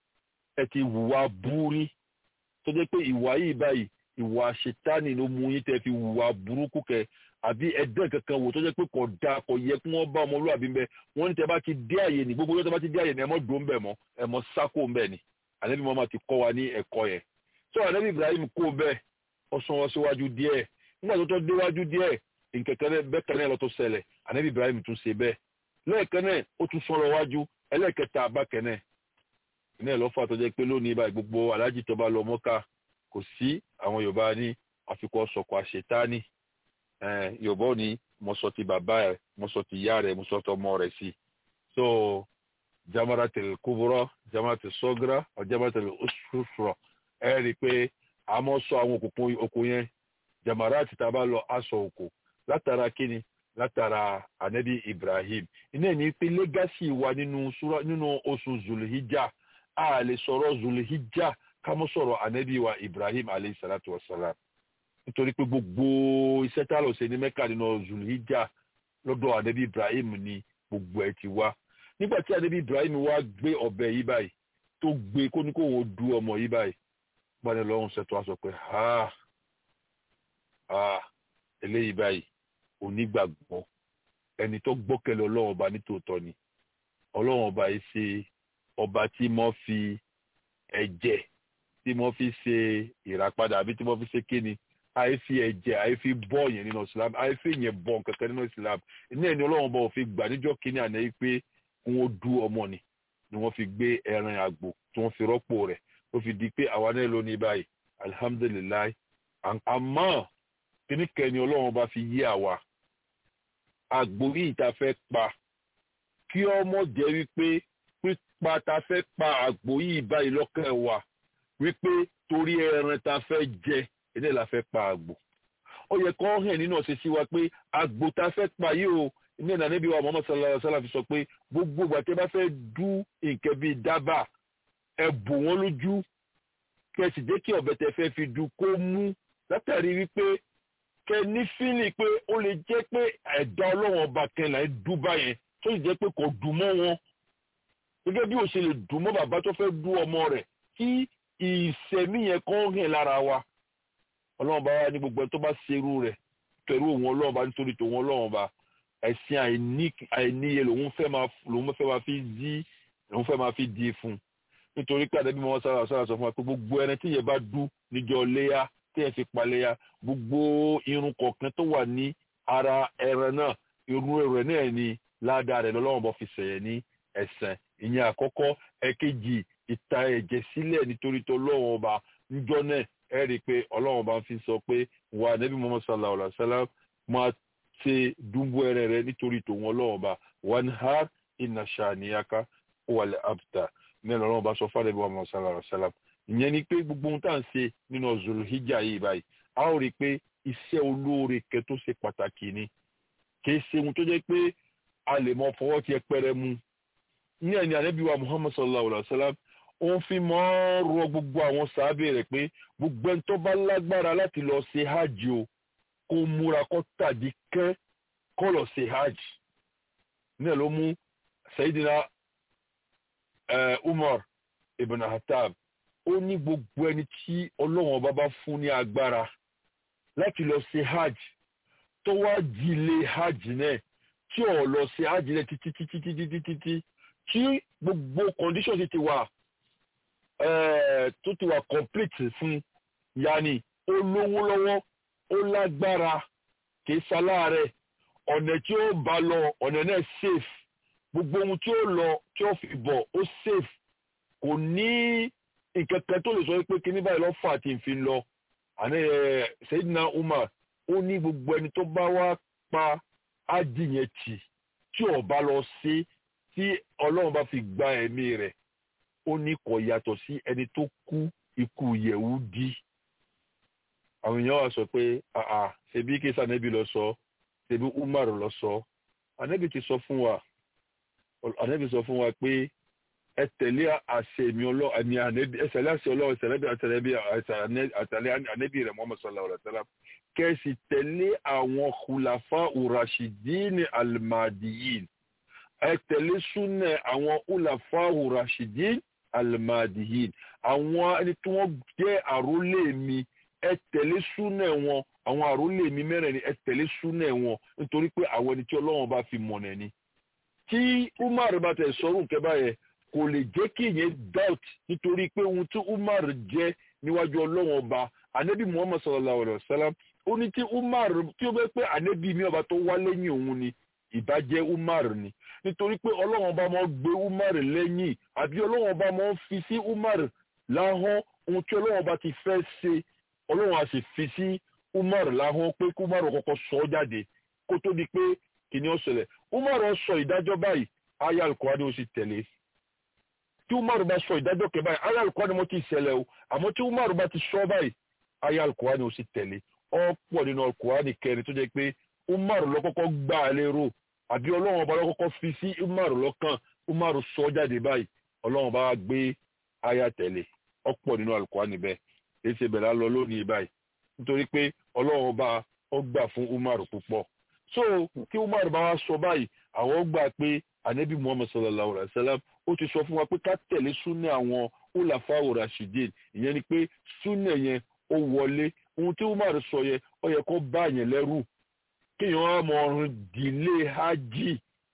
ẹ ti wùwà búrí tó jẹ́ pé ìwà yìí báyìí ìwà ṣètánì ló mú yín tẹ́ fi wùwà burúkú kẹ àbí ẹ̀dẹ́ kankan wò tó jẹ́ pé kò dáa kò yẹ kí wọ́n bá ọmọlúwàbí ń bẹ wọ́n ní tẹ́ bá ti dé àyè ní gbogbo tẹ́ bá ti dé àyè ní ẹ mọ́ dùn bẹ̀ mọ́ ẹ mọ́ sákò ń bẹ̀ ni ànábì Muhammad ti kọ́ wa ní ẹ̀kọ́ yẹn tó ànábì Ibrahim kó bẹ́ẹ̀ ó sún wọn síwájú díẹ̀ nígbà tó tó déwájú díẹ̀ nkẹ̀kẹ́ bẹ́ẹ̀ kan náà lọ tó ṣẹlẹ̀ ànábì Ibrahim tún ṣe bẹ́ẹ̀ lẹ́ẹ̀kan náà ó tún sọ̀rọ̀ wájú ẹlẹ́ẹ̀kẹta abákẹ́ náà iná ìlọ́fà tó jẹ́ pé lónìí báyìí gbogbo aláàjì tó bá lọ mọ́ká kò sí àwọn yorùbá ní àfikún sọ̀kọ̀ àṣetáni yorùbá ò ní mo sọ ti bàbá ẹ̀ mo sọ ti ìyá rẹ̀ mo sọ ti ọmọ rẹ̀ sí so jamaratil kubura jamaratil sogra or jamaratil usufura ẹ rí i pé a mọ̀ sọ àwọn òkùnkùn oko yẹn jamarati tá a bá lọ aṣọ òkò látara kíni látara anabi ibrahim iná ní pé lẹ́gàsì wa nínú oṣù zulhijjah a lè sọ̀rọ̀ zulhijja ká mọ́ sọ̀rọ̀ anabi wa ibrahim alayhi salatu wa salam nítorí pé gbogbo iṣẹ́ tá a lọ ṣe ní mẹ́ka nínú zulhijja lọ́dọ̀ anabi ibrahim ni gbogbo ẹ̀ ti wá nígbà tí anabi ibrahim wá gbé ọ̀bẹ yìí báyìí tó gbé kó ní kó wọ́n du ọmọ yìí báyìí gbọ́dọ̀ lọ́rùn ṣètò aṣọ pé ha ha eléyìí báyìí onígbàgbọ́ ẹni tó gbọ́kẹ̀lé ọlọ́run ọba nítòótọ́ ni ọlọ́run ọba yìí ṣe ọba tí mo fi ẹ̀jẹ̀ tí mo fi ṣe ìràpadà àbí tí mo fi ṣe kíni àìfi ẹ̀jẹ̀ àìfi bọ́ yẹn nínú islam àìfi yẹn bọ́ kankan nínú islam iná ẹni ọlọ́run bá òfin gbà níjọ́ kíní àná yìí pé wọ́n du ọmọ ni ni wọ́n fi gbé ẹran àgbò tí wọ́n fi rọ́pò rẹ̀ ó fi di pé àwa náà lónìí báyìí alihamudulilayi àmọ́ kíní kẹ́ni ọlọ́run bá fi yé àwa àgbò yìí tá a fẹ́ pa kí ọmọ jẹ́ wípé pípa ta fẹ́ pa àgbò yìí báyìí lọ́kàn wa wípé torí ẹran ta fẹ́ jẹ ilé la fẹ́ pa àgbò ó yẹ kó hàn nínú ọ̀sẹ̀ sí wa pé àgbò ta fẹ́ pa yìí o ní ìlànà níbi wa Muhammad sallallahu alaihi wasallam fi sọ pé gbogbo ìgbà tí ẹ bá fẹ́ dú nǹkan bíi dábàá ẹ bò wọ́n lójú kẹsì jẹ́ kí ọ̀bẹ tẹ fẹ́ fi dú kó mú látàrí wípé kẹ ní fílì pé ó lè jẹ́ pé ẹ̀dá ọlọ́wọ́n ọba kan là ń dú báyẹn tó sì jẹ́ pé kò dùn mọ́ wọn gẹ́gẹ́ bí o ṣe lè dùn mọ́ bàbá tó fẹ́ dú ọmọ rẹ̀ kí ìṣẹ̀mí yẹn kàn hàn lára wa ọlọ́run bá wá ní gbogbo ẹni tó bá ṣerú rẹ̀ pẹ̀lú òun ọlọ́run bá nítorí tòun ọlọ́run bá ẹ̀sìn àìníye lòun fẹ́ máa lòun fẹ́ máa fi dí lòun fẹ́ máa fi dí fún un nítorí pé àdébí mọ́ sára sára sọ fún wa pé gbogbo ẹni tí yẹn bá dú níjọ́ léyà tí yẹn fi pa léyà gbogbo irun kọ̀ọ̀kan tó wà ní ara ẹran náà irun rẹ̀ náà ni ládàá rẹ̀ lọ́lọ́run bá fi sẹ̀yẹ̀ ní ẹ̀sẹ̀ ìyẹn àkọ́kọ́ ẹ̀kejì ìta ẹ̀jẹ̀ sílẹ̀ nítorí tó ọlọ́run ọba níjọ́ náà ẹ rí i pé ọlọ́run ọba fi sọ pé wà nẹ́bí Muhammad sallallahu alaihi wa sallam máa ṣe dúnbú ẹrẹ rẹ nítorí tòun ọlọ́run ọba wan har inna shaniyaka wal abtar mẹ́rin ọlọ́run ọba sọ fún àdébí Muhammad sallallahu alaihi wa sallam ìyẹn ni pé gbogbo ohun tá à ń ṣe nínú Zulhijja yìí báyìí a ó rí i pé iṣẹ́ olóore kẹ tó ṣe pàtàkì ni kì í ṣe ohun tó jẹ́ pé a lè mọ fọwọ́ tiẹ̀ pẹ́rẹ́ mu ní ẹni ànábì wa muhammad sallallahu alaihi wa sallam ó fi mọ́ rọ gbogbo àwọn sàábẹ̀ rẹ̀ pé gbogbo ẹni tó bá lágbára láti lọ ṣe hajj o kó múra kó tàbí kẹ́ kó lọ ṣe hajj ní ẹ̀ ló mú sayidina umar ibn hatab ó ní gbogbo ẹni tí ọlọ́run ọba bá fún ní agbára láti lọ ṣe hajj tó wá jílé hajj náà tí ò lọ ṣe hajj náà títí títí títí títí tí tí gbogbo condition ti ti wà tó ti wà complete fún yanni ó lówó lọ́wọ́ ó lágbára kìí ṣaláàrẹ̀ ọ̀nà tí ó bá lọ ọ̀nà náà safe gbogbo ohun tí ó lọ tí ó fi bọ̀ ó safe kò ní nǹkan kan tó lè sọ pé kíní báyìí lọ́ fà tí n fi lọ àní ẹ Sayyidina Umar ó ní gbogbo ẹni tó bá wá pa ájì yẹn tì tí ó bá lọ sí tí ọlọ́run bá fi gba ẹ̀mí rẹ̀ ó ní kò yàtọ̀ sí ẹni tó kú ikú Yẹ̀húdí àwọn èèyàn wá sọ pé àà ṣebí kí sànẹ́bí lọ sọ ṣebí Umar lọ sọ ànẹ́bí ti sọ fún wa ànẹ́bí sọ fún wa pé ẹ tẹ̀lé àṣẹ mi ọlọ́run ẹni ànẹ́bí ẹ tẹ̀lé àṣẹ ọlọ́run ṣẹlẹ́bí àtẹ̀lẹ́bí àtẹ̀lẹ́ ànẹ́bí rẹ̀ Muhammad sallallahu alaihi wasallam kẹ́sì tẹ̀lé àwọn khulafa urashidin almadiyin ẹ tẹ̀lé súnà àwọn khulafa urashidin almadiyin àwọn ẹni tí wọ́n jẹ́ àrólé mi ẹ tẹ̀lé súnà wọn àwọn àrólé mi mẹ́rin ẹ tẹ̀lé súnà wọn nítorí pé àwọn ẹni tí ọlọ́run bá fi mọ̀nà ni tí Umar bá tẹ̀ sọ́rùn kẹ́bà yẹn kò lè jẹ́ kí ìyẹn doubt nítorí pé ohun tí Umar jẹ́ níwájú ọlọ́run ọba anabi Muhammad sallallahu alayhi wa sallam ó ní tí Umar tí ó bẹ́ pé anabi mi ọba tó wá lẹ́yìn òun ni ìbàjẹ́ Umar ni nítorí pé ọlọ́run ọba máa gbé Umar lẹ́yìn àbí ọlọ́run ọba máa fi sí Umar láhọ́n ohun tí ọlọ́run ọba ti fẹ́ ṣe ọlọ́run á sì fi sí Umar láhọ́n pé kí Umar kọ́kọ́ sọ ọ́ jáde kó tó di pé kìnìún ṣẹlẹ̀ Umar sọ ìdájọ́ báyìí aya Al-Qur'ani ó sì tẹ̀lé tí Umar bá sọ ìdájọ́ kẹ báyìí aya Al-Qur'ani mo ti ṣẹlẹ̀ o àmọ́ tí Umar bá ti sọ báyìí aya Al-Qur'ani ó sì tẹ̀lé ọ̀pọ̀ nínú Al-Qur'ani kẹrin tó jẹ́ pé Umar ló kọ́kọ́ gbà á lérò àbí ọlọ́run ọba ló kọ́kọ́ fi sí Umar lọ́kàn Umar sọ jáde báyìí ọlọ́run bá gbé aya tẹ̀lé ọ̀pọ̀ nínú Al-Qur'ani bẹ́ẹ̀ èyí ṣe bẹ̀rẹ̀ lọ lónìí báyìí nítorí pé ọlọ́run ọba ó gbà fún Umar púpọ̀ so kí Umar bá wá sọ báyìí àwọn gbà pé anabi Muhammad sallallahu alayhi wa sallam ó ti sọ fún wa pé ká tẹ̀lé súnà àwọn ulafa rashidin ìyẹn ni pé súnà yẹn ó wọlé ohun tí Umar sọ yẹn ó yẹ kó bá yẹn lẹ́rù kéèyàn á mọ ọrùn dìlé hajj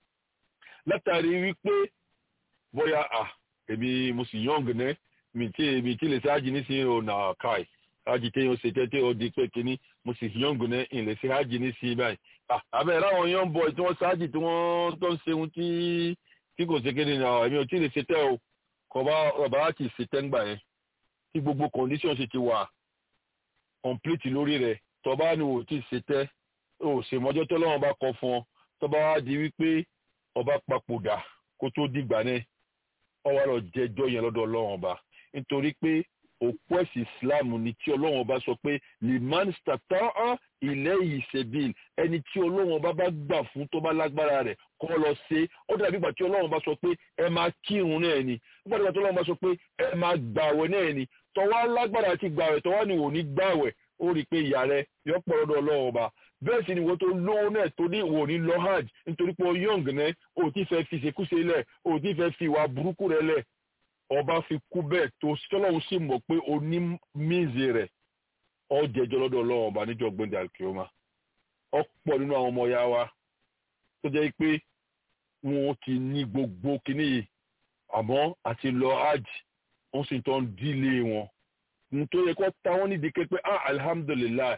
látàrí wípé bóyá à èmi mo sì yọ̀ǹgì náà mi tí mi tí lè ṣe hajj nísìnyí ò nà káì hajj téèyàn ṣe tẹ́tẹ́ ó di pé kínní mo sì yọ̀ǹgì náà ìlè ṣe hajj nísìnyí báyìí àbẹ̀ láwọn young boy tí wọ́n ṣáàjì tí wọ́n tó ń ṣeun tí tí kò ṣe kéde ní àwọn ẹ̀mí ò tí lè ṣe tẹ́ o kò bá ọba láti ṣe tẹ́ngbà yẹn tí gbogbo condition ṣe ti wà complete lórí rẹ̀ tọba ni ò tí ṣe tẹ́ o ṣe mọ́jọ́ tó lọ́wọ́ bá kọ fún ọ tọba wá di wípé ọba papòdà kó tó dìgbà náà ọ wá lọ jẹjọ́ yẹn lọ́dọ̀ ọlọ́wọ́n ọba nítorí pé òpó ẹ̀sìn islam ni tí ọlọ́run ọba sọ pé liman stata'a ilayhi sabil ẹni tí ọlọ́run ọba bá gbà fún tó bá lágbára rẹ̀ kọ́ lọ ṣe ó dàbí ìgbà tí ọlọ́run ọba sọ pé ẹ máa kírun náà ni ó dàbí ìgbà tí ọlọ́run ọba sọ pé ẹ máa gbàwẹ̀ náà ni tọ́wá lágbára àti gbàwẹ̀ tọ́wá ni wò ní gbàwẹ̀ ó rí i pé ìyá rẹ yọ pọ̀ lọ́dọ̀ ọlọ́run ọba bẹ́ẹ̀ sì ni wọ́n tó lówó náà tó ní wò ní lọ hajj nítorí pé young náà ò tí fẹ́ fi ṣekúṣe lẹ̀ ò tí fẹ́ fi ìwà burúkú rẹ̀ lẹ̀ ọba fi kú bẹ́ẹ̀ tó tọ́lọ́hún sì mọ̀ pé o ní míìzì rẹ̀ ọ jẹjọ́ lọ́dọ̀ ọlọ́run ọba níjọ́ gbẹ̀ndẹ̀ àkíọ́mà ọ̀pọ̀ nínú àwọn ọmọ ya wa tó jẹ́ pé wọn ti ní gbogbo kínní yìí àmọ́ àti lọ hajj wọ́n sì tán dílé wọn nítorí kọ́ ta wọ́n nídìí ké pé ah alhamdulilayi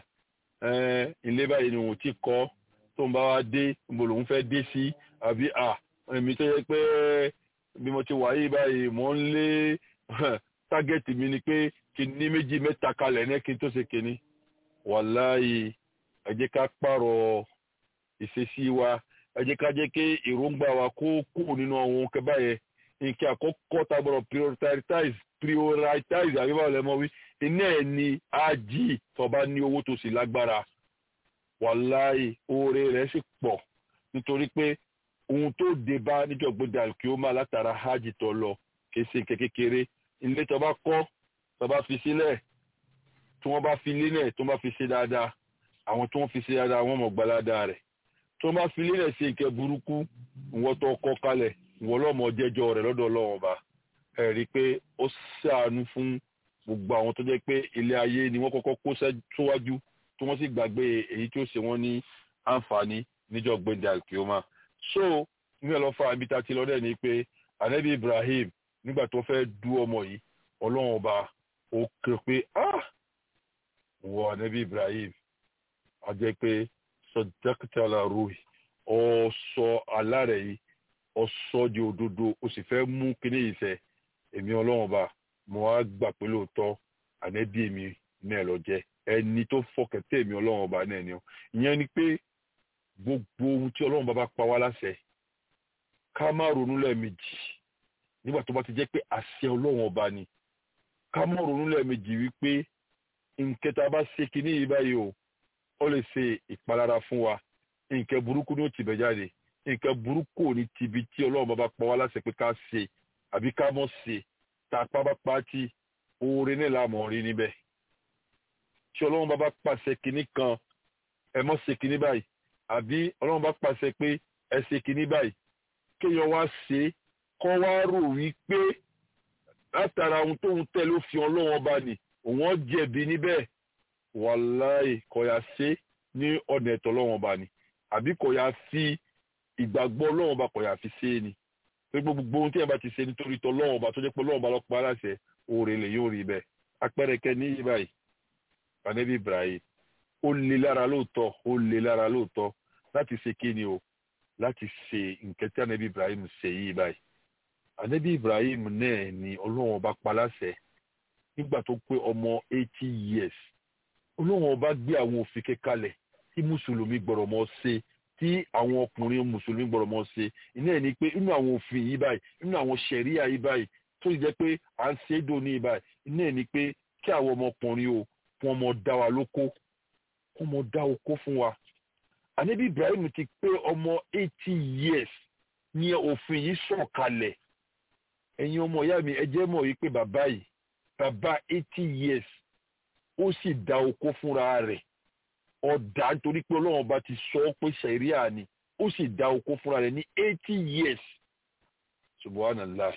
ilé báyìí ni wọ́n ti kọ́ tó ń bá wa dé mo lòun fẹ́ dé sí àbí ah èmi tó yẹ pé bí mo ti wà yìí báyìí mò ń lé tágẹ́tì mi ni pé kí n ní méjì mẹ́ta kalẹ̀ ní kí n tó ṣe kíní wàláyé ẹ jẹ́ ká pààrọ̀ ìṣesí wa ẹ jẹ́ ká jẹ́ kí èròǹgbà wa kó kú nínú àwọn kẹbà yẹn nǹkan àkọ́kọ́ tá a gbọ́dọ̀ prioritize prioritize àbíbá ọ̀lẹ́mọ̀ wí iná ẹ̀ ni ájì tó bá ní owó tó sì lágbára wàláyé oore rẹ̀ sì pọ̀ nítorí pé ohun tó dé bá níjọ̀gbọ́dà kí ó máa látara hajj tó lọ kì í ṣe nǹkan kékeré ilé tó bá kọ́ tó bá fi sílẹ̀ tí wọ́n bá fi lélẹ̀ tó bá fi ṣe dáadáa àwọn tó ń fi ṣe dáadáa wọ́n mọ̀ gbalada rẹ̀ tó bá fi lélẹ̀ ṣe nǹkan burúkú ìwọ́n tó kọ́ kalẹ̀ ìwọ́n lọ́mọ jẹ́jọ́ rẹ̀ lọ́dọ̀ ọlọ́run ọba ẹ̀ rí i pé ó ṣàánú fún gbogbo àwọn tó jẹ́ pé ilé ayé ni wọ́n kọ́kọ́ kó síwájú tí wọ́n sì gbàgbé èyí tí ó ṣe wọ́n ní àǹfààní níjọ́ gbẹ̀dẹ̀ àkíọ́mà so ní ẹ lọ fa ibi tá a ti lọ dẹ̀ ni pé anabi ibrahim nígbà tó fẹ́ dú ọmọ yìí ọlọ́run ọba ó ké pé ah wọ anabi ibrahim a jẹ́ pé sọdákítàlá ruhi ọ̀sọ̀ alárẹ̀ yìí ọ̀sọ̀ di òdodo o sì fẹ́ mú kíní yìí ṣẹ èmi ọlọ́run ọba mo wá gbà pé lóòótọ́ ànẹ́bí mi náà lọ jẹ́ ẹni tó fọkẹ̀tẹ̀ èmi ọlọ́run ọba náà ni ọ ìyẹn ni pé gbogbo ohun tí ọlọ́run bá bá pa wá láṣẹ ká má ronú lẹ́ẹ̀mejì nígbà tó bá ti jẹ́ pé àṣẹ ọlọ́run ọba ni ká má ronú lẹ́ẹ̀mejì wípé nkẹta bá ṣe kinní yìí báyìí o ó lè ṣe ìpalára fún wa nǹkan burúkú ní ó ti bẹ̀ jáde nǹkan burúkú ò ní tibi tí ọlọ́run bá bá pa wá láṣẹ pé ká ṣe àbí ká mọ̀ ṣe tá a pa bá pa tí oore náà la mọ̀ rí níbẹ̀ tí ọlọ́run bá bá pàṣẹ kinní kan ẹ mọ̀ ṣe kinní báyìí àbí ọlọ́run bá pàṣẹ pé ẹ ṣe kinní báyìí kéèyàn wá ṣe kọ́ wá rò wípé látara ohun tóun tẹ̀ ló fi ọlọ́run ọba nì òun jẹ̀bi níbẹ̀ wàláì kọ̀yà ṣe ní ọ̀nà ẹ̀tọ́ ọlọ́run ọba ni àbí kọ̀yà fi ìgbàgbọ́ ọlọ́run ọba kọ̀yà fi ṣe é ni pé gbogbo ohun tí ẹ bá ti ṣe nítorí tọ́ ọlọ́run ọba tó jẹ́ pé ọlọ́run ọba lọ́pọ̀ aláṣẹ oore lè yóò rí bẹ́ẹ̀ apẹ̀rẹ̀kẹ́ ní yí báyìí anabi ibrahim ó le lára lóòótọ́ ó le lára lóòótọ́ láti ṣe kí ni o láti ṣe nǹkan tí anabi ibrahim ṣe yí báyìí anabi ibrahim náà ni ọlọ́run ọba pa láṣẹ nígbà tó pé ọmọ eighty years ọlọ́run ọba gbé àwọn òfin kẹkalẹ̀ tí mùsùlùmí gbọ́dọ̀ mọ́ ṣe tí àwọn ọkùnrin mùsùlùmí gbọ́dọ̀ mọ́ ṣe iná ẹ̀ ni pé inú àwọn òfin yìí báyìí inú àwọn ṣẹ̀ríà yìí báyìí tó jẹ́ pé à ń ṣe é dòní yìí báyìí iná ẹ̀ ni pé kí àwọn ọmọkùnrin o fún ọmọ dá wa lóko fún ọmọ dá oko fún wa ànábì ibrahim ti pé ọmọ eighty years ní òfin yìí sọ̀kalẹ̀ ẹ̀yin ọmọ ìyá mi ẹ jẹ́ mọ̀ yìí pé bàbá yìí bàbá eighty years ó sì dá oko fúnra rẹ̀ ọ̀dà nítorí pé ọlọ́run ọba ti sọ ọ́ pé sẹ̀ríà ni ó sì dá oko fúnra rẹ̀ ní eighty years subhanallah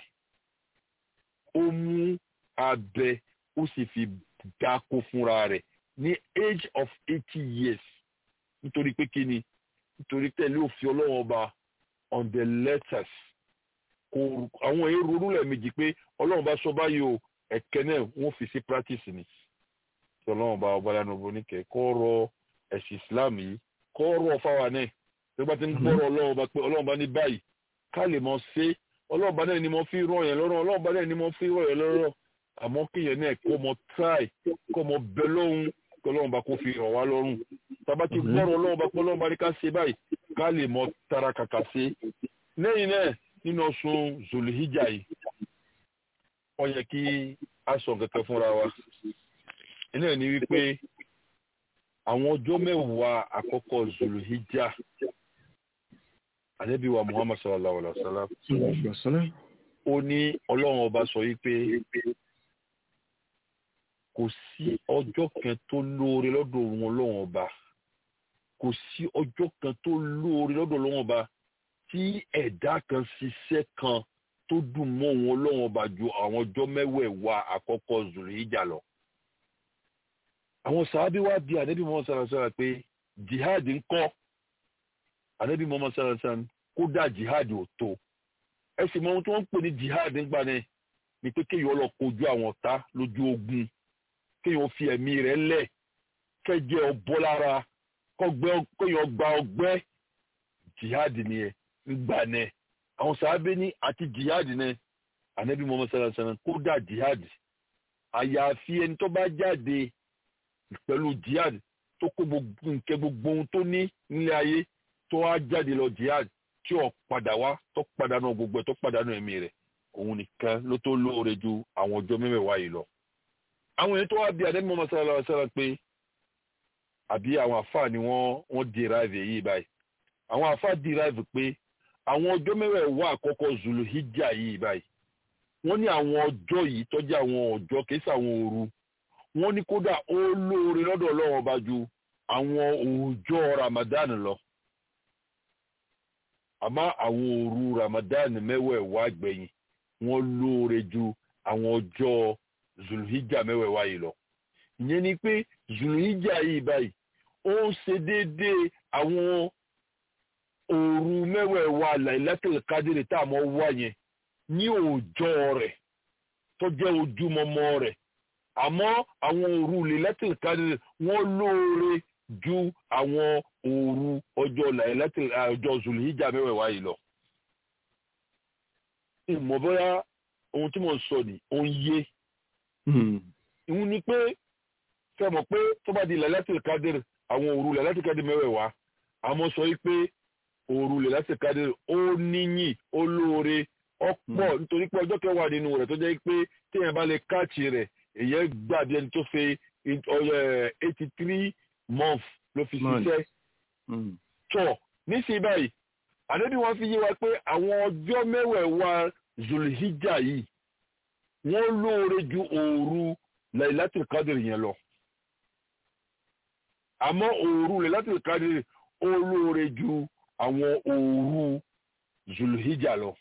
ó mú abẹ ó sì fi dáko fúnra rẹ̀ ní age of eighty years nítorí pé kí ni nítorí tẹ̀lé òfin ọlọ́run ọba on the letters kò àwọn èrò orúlẹ̀ méjì pé ọlọ́run bá sọ báyìí o ẹ̀kẹ́ náà wọ́n fi sí practice ni tí ọlọ́run bá ọba lánàá bó ní kẹ́ kọ́ rọ ẹ̀sìn islam yìí kọ́ rọ fáwa náà tó bá ti ń gbọ́rọ̀ ọlọ́run bá pé ọlọ́run bá ní báyìí ká lè mọ ṣe ọlọ́run bá náà ni mo fi rọ̀ yẹn lọ́rọ̀ ọlọ́run bá náà ni mo fi rọ̀ yẹn lọ́rọ̀ àmọ́ kéèyàn náà kó mọ try kó mọ bẹ lọ́hùn kí ọlọ́run bá kó fi rọ̀ wá lọ́rùn tàbá ti gbọ́rọ̀ ọlọ́run bá pé ọlọ́run bá ní ká ṣe báyìí ká lè mọ tara kàkà ṣe lẹ́yìn náà nínú ọ̀sùn zulhijja yìí ó yẹ kí a sọ kẹ̀kẹ́ fúnra wa iná ní wípé àwọn ọjọ́ mẹ́wàá àkọ́kọ́ zulhijja ànábì wa muhammad sallallahu alaihi wa sallam ó ní ọlọ́run ọba sọ wípé kò sí ọjọ́ kan tó lóore lọ́dọ̀ òun ọlọ́run ọba kò sí ọjọ́ kan tó lóore lọ́dọ̀ ọlọ́run ọba tí ẹ̀dá kan ṣiṣẹ́ kan tó dùn mọ́ òun ọlọ́run ọba ju àwọn ọjọ́ mẹ́wẹ̀ẹ̀wá àkọ́kọ́ zulhijja lọ. àwọn sàábí wá bí ànábì muhammad sallallahu alaihi wa sallam pé jihad ń kọ́ ànábì muhammad sallallahu alaihi wa sallam kódà jihad ò tó ẹ sì mọ ohun tí wọ́n ń pè ní jihad ń gbà ní ni pé kéèyàn lọ kojú àwọn ọ̀tá lójú ogun kéèyàn fi ẹ̀mí rẹ̀ lẹ̀ kẹ́jẹ́ ọbọ̀ lára kéèyàn gba ọgbẹ́ jihad nìyẹn ńgbà ní àwọn sàábé ní àti jihad ní ànábì muhammad sallallahu alaihi wa sallam kódà jihad àyàfi ẹni tó bá jáde pẹ̀lú jihad tó kó nǹkẹ́ gbogbo ohun tó ní nílé ayé tó wá jáde lọ jihad tí ò padà wá tó padànù gbogbo ẹ̀ tó padànù ẹ̀mí rẹ̀ òun nìkan ló tó lóore ju àwọn ọjọ́ mẹ́wàá yìí lọ. àwọn èèyàn tó wá bí adébí mọ́mọ́ sallallahu alaihi wasallam pé àbí àwọn àfáà ni wọ́n wọ́n derive èyí báyìí àwọn àfáà derive pé àwọn ọjọ́ mẹ́wàá àkọ́kọ́ zulu hijja yìí báyìí wọ́n ní àwọn ọjọ́ yìí tọ́jú àwọn ọjọ́ kìí sàwọn òru wọ́n ní kódà ó lóore lọ́dọ̀ ọlọ́run ọba ju àwọn òòjọ́ ramadan lọ àmọ́ àwọn òru ramadan mẹ́wẹ̀ẹ̀wá gbẹ̀yìn wọ́n lóore ju àwọn ọjọ́ zulhijja mẹ́wẹ̀ẹ̀wá yìí lọ. ìyẹn ni pé zulhijja yìí báyìí ó ń ṣe déédéé àwọn òru mẹ́wẹ̀ẹ̀wá lailatul kadiri tá a mọ̀ wá yẹn ní òòjọ́ rẹ̀ tó jẹ́ ojúmọmọ rẹ̀ àmọ́ àwọn òru lailatul kadiri wọ́n lóore ju àwọn òru ọjọ́ làyẹ̀lẹ́tì ọjọ́ zulhijja mẹ́wẹ̀ẹ̀wá yìí lọ. ìmọ̀ bóyá ohun tí mo ń sọ ni ó ń yé ìhun ni pé fẹ́ mọ̀ pé tó bá di làyẹ̀lẹ́tì kádìrì àwọn òru làyẹ̀lẹ́tì kádìrì mẹ́wẹ̀ẹ̀wá àmọ́ sọ wípé òru làyẹ̀lẹ́tì kádìrì ó níyìn ó lóore ọ̀pọ̀ nítorí pé ọjọ́ kẹwàá nínú rẹ̀ tó jẹ́ pé téèyàn bá lè káàtì rẹ̀ èyàn gbàdí ẹni tó fẹ́ eighty three months ló fi ṣiṣẹ́ tọ̀ nísìnyí báyìí àdébí wọn fi yé wa pé àwọn ọjọ́ mẹ́wẹ̀ẹ̀wá zulhijja yìí wọ́n lóore ju òru lailatul qadr yẹn lọ àmọ́ òru lailatul qadr ó lóore ju àwọn òru zulhijja lọ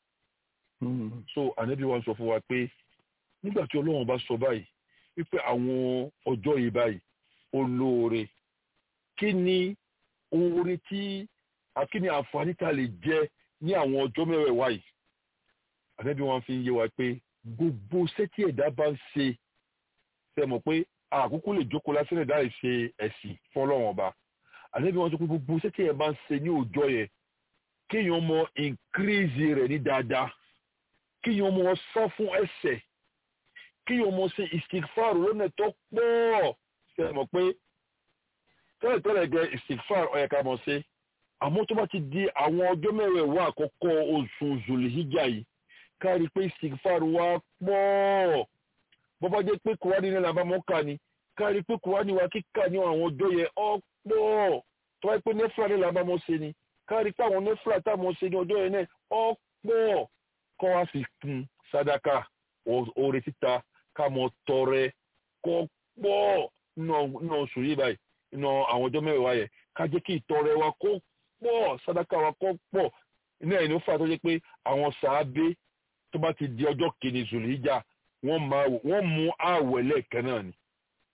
so ànábì wa sọ fún wa pé nígbà tí ọlọ́run bá sọ báyìí wípé àwọn ọjọ́ yìí báyìí ó lóore kí ni oore tí kí ni àǹfààní tá a lè jẹ ní àwọn ọjọ́ mẹ́wẹ̀ẹ̀wá yìí ànábì wọn fi ń yé wa pé gbogbo sẹ́tí ẹ̀dá bá ń ṣe ṣe mọ̀ pé àkókò lè jókòó lásán ẹ̀dá lè ṣe ẹ̀sìn fọlọ́run ọba ànábì wọn sọ pé gbogbo sẹ́tí ẹ̀dá bá ń ṣe ní ọjọ́ yẹn kéèyàn mọ increase rẹ̀ ní dáadáa kéèyàn mọ sọ fún ẹ̀ṣẹ̀ kéèyàn mọ ṣe istikfar lọ́nà tó pọ̀ ṣe mọ̀ pé tẹ́lẹ̀tẹ́lẹ̀ gẹ istikfar ó yẹ ká mọ̀ ṣe àmọ́ tó bá ti di àwọn ọjọ́ mẹ́wẹ̀ẹ̀wá àkọ́kọ́ oṣù zulhijja yìí ká rí i pé istikfar wa pọ̀ bọ́bá jẹ́ pé kùránì ní làbámọ́ ni ká rí i pé kùránì wa kíkà ní àwọn ọjọ́ yẹn ó pọ̀ tó wáyé pé nẹ́fìlà ní làbámọ́ ṣe ni ká rí i pé àwọn nẹ́fìlà táwọn ṣe ní ọjọ́ yẹn náà ó pọ̀ kọ́ wá fi kún sadaka oore títa ká mọ tọrẹ kọ́ pọ̀ nínú oṣù yìí báyìí nínú àwọn ọjọ́ mẹ́wàá yẹn ká jẹ́ kí ìtọrẹ wa kó pọ̀ sadaka wa kó pọ̀ iná ẹ̀ ní ó fà tó jẹ́ pé àwọn sàábé tó bá ti di ọjọ́ kìíní zùlìíjà wọ́n mú àwẹ̀ lẹ́ẹ̀kan náà ni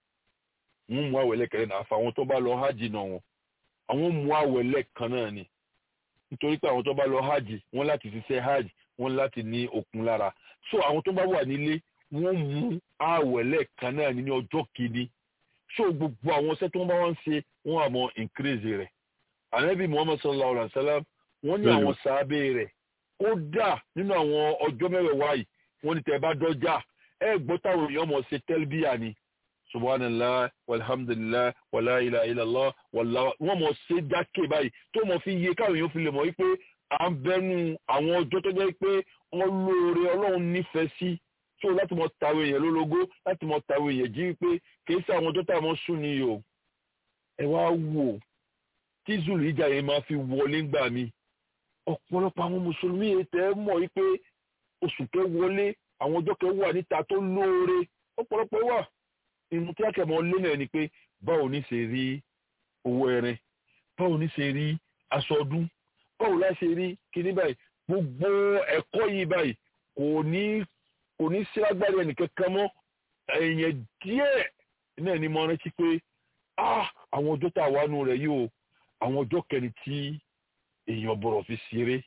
wọ́n mú àwẹ̀ lẹ́ẹ̀kan náà àfàwọn tó bá lọ hajj náà wọn àwọn mú àwẹ̀ lẹ́ẹ̀kan náà ni nítorí pé àwọn tó bá lọ hajj wọ́n láti ṣiṣẹ́ hajj wọ́n láti ní okun lára so àwọn tó bá wà nílé wọ́n mú àwẹ̀ lẹ́ẹ̀kan náà ní ọjọ́ kìíní so gbogbo àwọn iṣẹ́ tó ń bá wọn ṣe wọ́n àmọ́ increase rẹ̀ ànábì muhammad sallallahu alayhi wa sallam wọ́n ní àwọn sàábé rẹ̀ kódà nínú àwọn ọjọ́ mẹ́wẹ̀ẹ̀wá yìí wọ́n ní tẹ́ bá dọ́jà ẹ gbọ́ táwọn èèyàn mọ̀ ṣe tẹ́lbíà ni subhanallah walhamdulillah wala ilaha illallah wallahu wọ́n mọ̀ ṣe dákè báyìí tó mọ̀ fi yé káwọn èèyàn fi lè mọ̀ wípé à ń bẹnu àwọn ọjọ́ tó jẹ́ pé wọ́n lóore ọlọ́run nífẹ̀ẹ́ sí tó láti mọ̀ tàwọn èèyàn lólogó láti mọ̀ tàwọn èèyàn jí wípé kìí sí àwọn ọjọ́ tá a mọ̀ sùn ni o ẹ wá wò tí zulu ìjà yẹn máa fi wọlé ńgbà mi ọ̀pọ̀lọpọ̀ àwọn mùsùlùmí ètò ẹ mọ̀ wípé oṣù kẹ wọlé àwọn ọjọ́ kẹ wà níta tó lóore ọ̀pọ̀lọpọ̀ wà inú tí akẹ́mọ̀ lé náà ni pé báwo ní ṣe rí owó ẹran báwo ní ṣe rí aṣọ ọdún báwo la ṣe rí kíní báyìí gbogbo ẹ̀kọ́ yìí báyìí kò ní kò ní sí agbára ẹnìkankan mọ́ èèyàn díẹ̀ náà ni mo rántí pé ah àwọn ọjọ́ tá a wà nù rẹ̀ yìí o àwọn ọjọ́ kẹrin tí èèyàn bọ̀rọ̀ fi ṣeré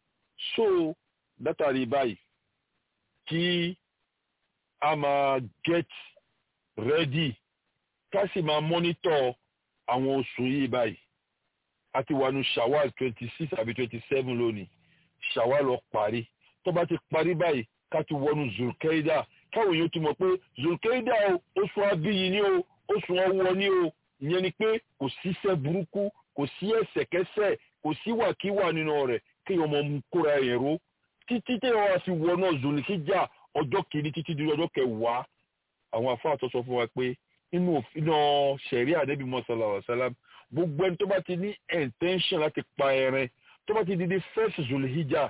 so látàrí báyìí kí a máa get ready ká sì máa monitor àwọn oṣù yìí báyìí a ti wà nù shawal twenty six àbí twenty seven lónìí shawal lọ parí tó bá ti parí báyìí ká ti wọnú zulkeida káwọn èèyàn ti mọ̀ pé zulkeida o oṣù abíyí ni o oṣù ọwọ́ ni o ìyẹn ni pé kò síṣẹ́ burúkú kò sí ẹ̀ṣẹ̀kẹ́ṣẹ̀ kò sí wàkíwà nínú rẹ̀ kéèyàn mọ mú kóra ẹ̀ ró títí téèyàn wá fi wọnà zulkeida ọjọ́ kìíní títí di ọjọ́ kẹwàá àwọn àfáà tó sọ fún wa pé inú òfin ṣẹ̀rí àdébí mọ́sálà wàsálàm gbogbo ẹni tó bá ti ní intention láti pa ẹran tó bá ti di di first zulhijja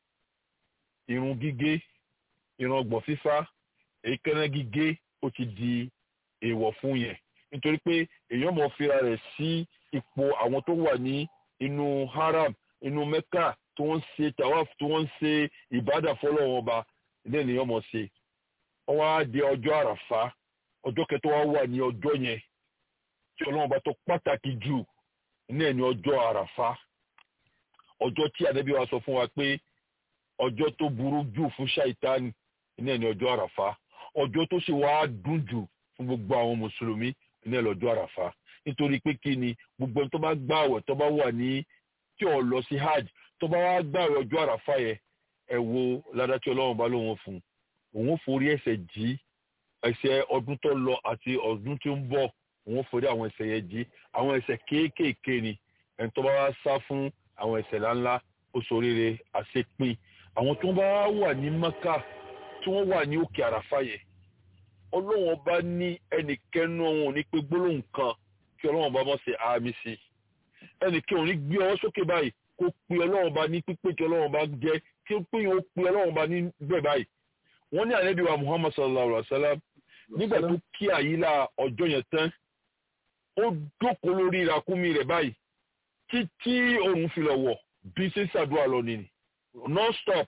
irun gígé irun ọgbọ̀n fífá èékánná gígé ó ti di èèwọ̀ fún yẹn nítorí pé èèyàn mọ̀ fira rẹ̀ sí ipò àwọn tó wà ní inú haram inú mecca tí wọ́n ń ṣe tawaf tí wọ́n ń ṣe ìbádà fọlọ́wọ́n ọba ilé ènìyàn mọ̀ ṣe wọ́n wá di ọjọ́ àràfá ọjọ́ kẹtọ́ wá wà ní ọjọ́ yẹn tí ọlọ́run bá tó pàtàkì jù ní ẹni ọjọ́ àràfá ọjọ́ tí ànábì wa sọ fún wa pé ọjọ́ tó burú jù fún ṣàìtánì ní ẹni ọjọ́ àràfá ọjọ́ tó sì wá dùn jù fún gbogbo àwọn mùsùlùmí ní ẹni ọjọ́ àràfá nítorí pé kí ni gbogbo ẹni tó bá gbààwẹ̀ tó bá wà ní tí ò lọ sí hajj tó bá wá gbààwẹ̀ ọjọ́ àràfà yẹn ẹ wo ládàá tí ọlọ́run bá lóun fún un òun forí ẹ̀ṣẹ̀ jí ẹ̀ṣẹ̀ ọdún tó lọ àti ọdún tí ń bọ̀ òun forí àwọn ẹ̀ṣẹ̀ yẹn jí àwọn ẹ̀ṣẹ̀ kéékèèké ni ẹni tó bá wá sá fún àwọn ẹ̀ṣẹ̀ ńláńlá ó ṣoríire àṣepin àwọn tó bá wà ní maka tí wọ́n wà ní òkè àràfà yẹn ọlọ́run ọba ní ẹnìkẹ́nu ọ̀hún ní pé gbólóhùn kan kí ọlọ́run ọba mọ̀ sí àmì sí ẹnìkẹ́ òní gbé ọwọ́ sókè báyìí kó pe ọlọ́run ọba ní pípé tí ọlọ́run ọba jẹ́ kí ó pé yóò pe ọlọ́run ọba ní bẹ́ẹ̀ báyìí wọ́n ní ànábì wa muhammad sallallahu alaihi wa sallam nígbà tó kí àyílà ọjọ́ yẹn tán ó jókòó lórí ìràkúnmí rẹ̀ báyìí títí òun fi lọ wọ̀ bí ṣe ń ṣàdúrà lọ nìyí non stop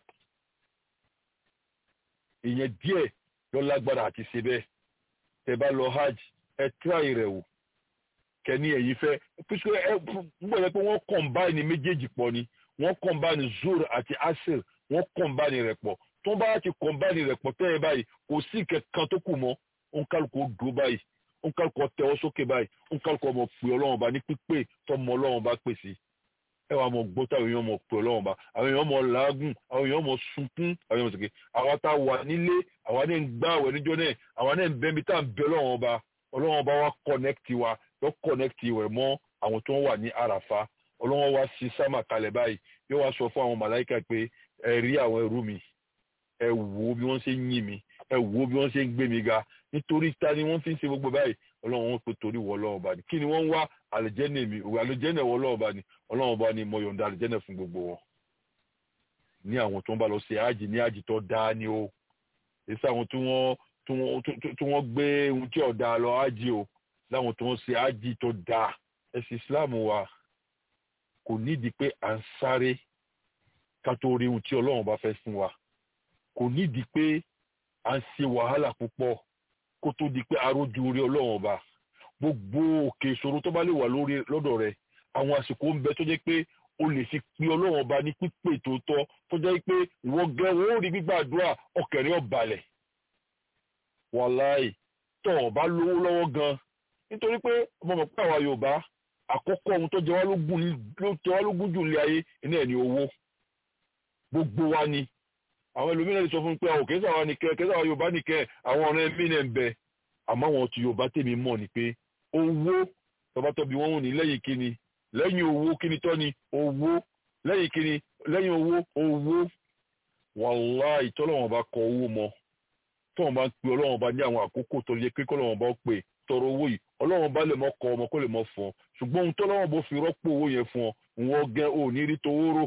ìyẹn díẹ̀ lọ lágbára àti ṣe bẹ́ẹ̀ tẹ bá lọ hajj ẹ tíráì rẹ̀ wò kẹ́ni ẹ̀yin fẹ́ píṣọ ẹ gbọ́dọ̀ pé wọ́n kọ̀ǹbáìnì méjèèjì pọ̀ ni wọ́n kọ̀ǹbáìnì zur àti asir wọ́n kọ̀ǹbáìnì rẹ̀ pọ̀ tó bá ti kọ̀ǹbáìnì rẹ̀ pọ̀ tẹ́ ẹ báyìí kò sí kankan tó kù mọ́ òǹkálùkù ó dúró báyìí òǹkálùkù ó tẹ́wọ́ sókè báyìí òǹkálùkù ọmọ pè ọlọ́run bá ní pípé tọmọ ọlọ́run bá pè sí ẹ wàá mọ gbọ́ táwọn èèyàn mọ pè ọlọ́run bá àwọn èèyàn mọ làágùn àwọn èèyàn mọ sunkún àwọn èèyàn mọ sọkè àwa tá a wà nílé àwa náà ń gbá àwẹ̀ níjọ́ náà àwa náà ń bẹ́ mi tá à ń bẹ ọlọ́run ọba ọlọ́run ọba wa kọ̀nẹ́kìtì wa yọ kọ̀nẹ́kìtì rẹ̀ mọ́ àwọn tó ń wà ní àràfà ọlọ́run wa sí sámà kalẹ̀ báyìí yóò wá sọ fún àwọn màláìka pé ẹ rí àwọn ẹrú mi ẹ wò bí wọ́n ṣe ń yìn mí ẹ wò bí wọ́n ṣe ń gbé mi ga nítorí ta ni wọ́n fi ń ṣe gbogbo báyìí ọlọ́run wọn pe torí wọ ọlọ́run ọba ni kí ni wọ́n ń wá àlùjẹ́nẹ̀ mi òwe àlùjẹ́nẹ̀ wọ ọlọ́run ọba ni ọlọ́run ọba ni mo yọ̀ǹda àlùjẹ́nẹ̀ fún gbogbo wọn. ní àwọn tó ń bá lọ ṣe ájì ní ájì tó dáa ni o èsì àwọn tí wọ́n tí wọ́n gbé ohun tí ọ̀dà lọ ájì o láwọn tó ń ṣe ájì tó dáa ẹ̀sìn Islam wa kò nídìí pé à ń sáré ká tó rí ohun tí ọlọ́run bá fẹ́ fún wa kò nídìí pé à ń ṣe wàhálà púpọ̀ kó tó di pé arójú orí ọlọ́run ọba gbogbo òkè ìṣòro tó bá lè wà lórí lọ́dọ̀ rẹ̀ àwọn àsìkò ń bẹ tó jẹ́ pé o lè fi pe ọlọ́run ọba ní pípé tó tọ́ tó jẹ́ pé wọ́n gẹ́ wọ́n ó rí gbígbàdúrà ọkẹ̀rẹ́ ọ̀balẹ̀ wàláì tó o bá lówó lọ́wọ́ gan nítorí pé ọmọ mọ̀ pé àwa Yorùbá àkọ́kọ́ ohun tó jẹ wá lógún jù nílé ayé iná ẹ̀ ní owó gbogbo wa ni àwọn ẹlòmíràn lè sọ fún mi pé àwọn kẹsàn àwọn nìkẹ kẹsàn àwọn yorùbá nìkẹ àwọn ọ̀rẹ́ mi náà ń bẹ àmọ́ àwọn ti yorùbá tèmi mọ̀ ni pé owó tọbatọbi wọn wò ní lẹ́yìn kíni lẹ́yìn owó kíni tọ́ ni owó lẹ́yìn kíni lẹ́yìn owó owó wàláhì tọ́lọ́wọ́n bá kọ owó mọ́ tọ́wọ́n bá ń pe ọlọ́wọ́n bá ní àwọn àkókò tó yẹ pé kọ́lọ́wọ́n bá pè tọrọ owó yìí ọlọ́wọ́n bá lè mọ́ kọ ọmọ kó lè mọ́ fún ọ ṣùgbọ́n ohun tọ́lọ́wọ́n bó fi rọ́pò owó yẹn fún ọ wọ́n gẹ́ ò ní rí towó rò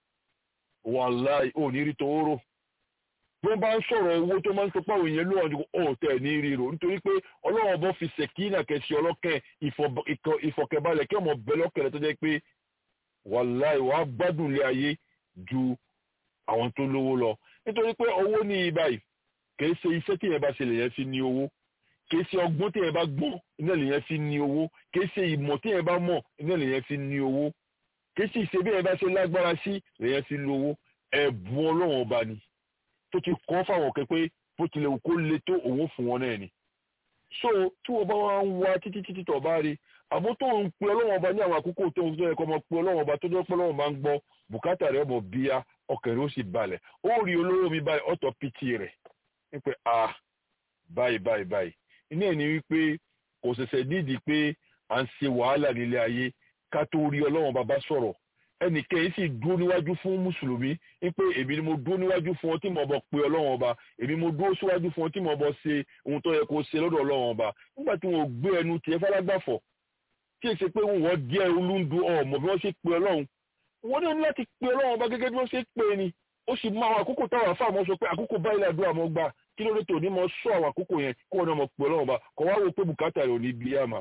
wàláhì ò ní rí towó rò bí wọ́n bá ń sọ̀rọ̀ owó tó máa ń sọpá òun yẹn lóhàn ọ̀ tẹ̀ ní ríro nítorí pé ọlọ́run bọ́ fi ṣèkínà kẹsì ọlọ́kẹ́ ìfọ̀kẹ́balẹ̀ kí ọmọ bẹ lọ́kẹ̀rẹ́ tó jẹ́ pé wàláì wàá gbádùn ilé ayé ju àwọn tó lówó lọ nítorí pé owó ní ibàyí kìí ṣe iṣẹ́ tí yẹn bá ṣe lèyẹn fi ní owó kìí ṣe ọgbọ́n tí yẹn bá gbọ́n iná lèyẹn fi ní owó kìí ṣe ìmọ̀ tí yẹn bá mọ̀ iná lèyẹn fi ní owó kìí ṣe ìṣe bí yẹn bá ṣe lágbára sí lèyẹn fi lówó ẹ̀bùn ọlọ́run ọba ni tó ti kọ́ fáwọn ọ̀kẹ́ pé bó tilẹ̀ wù kó le tó òun fún wọn náà ni. so tí wọ́n bá wá ń wá títí títí tọ̀ bá rí àmọ́ tó ń pe ọlọ́wọ́n ọba ní àwọn àkókò tó ń tó yẹ kó ọmọ pe ọlọ́wọ́n ọba tó jẹ́ pé ọlọ́wọ́n bá ń gbọ́ bùkátà rẹ̀ ọmọ bíyá ọkàn rẹ̀ ó sì balẹ̀ ó rí olówó mi báyìí ọ̀tọ̀ pìtì rẹ̀ wípé ah báyìí báyìí báyìí iná ẹ̀ ní wípé kò ṣẹ̀ṣẹ̀ nídìí pé à ń ṣe wàhálà nílé ayé ká tó rí ọlọ́wọ́n bàbá sọ̀rọ̀ ẹnìkẹ́yìn sì dúró níwájú fún mùsùlùmí wípé èmi ni mo dúró níwájú fún ọ tí mo bọ pé ọlọ́run ọba èmi mo dúró síwájú fún ọ tí mo bọ ṣe ohun tó yẹ kó ṣe lọ́dọ̀ ọlọ́run ọba nígbà tí wọn ò gbé ẹnu tiẹ̀ falágbàfọ̀ tí èsì pé wọn díẹ̀ olúndu ọmọ bí wọ́n ṣe pé ọlọ́run wọn ní láti pé ọlọ́run ọba gẹ́gẹ́ bí wọ́n ṣe pé ni ó sì mọ àwọn àkókò táwọn afáàmọ́ sọ pé àkókò báyìí làdúrà mọ́ gbà kí ló dé tó ní mọ sọ àwọn àkókò yẹn kó wọn náà mọ pé ọlọ́run ọba kọ wá wo pé bùkátà rẹ̀ ò ní bí àmà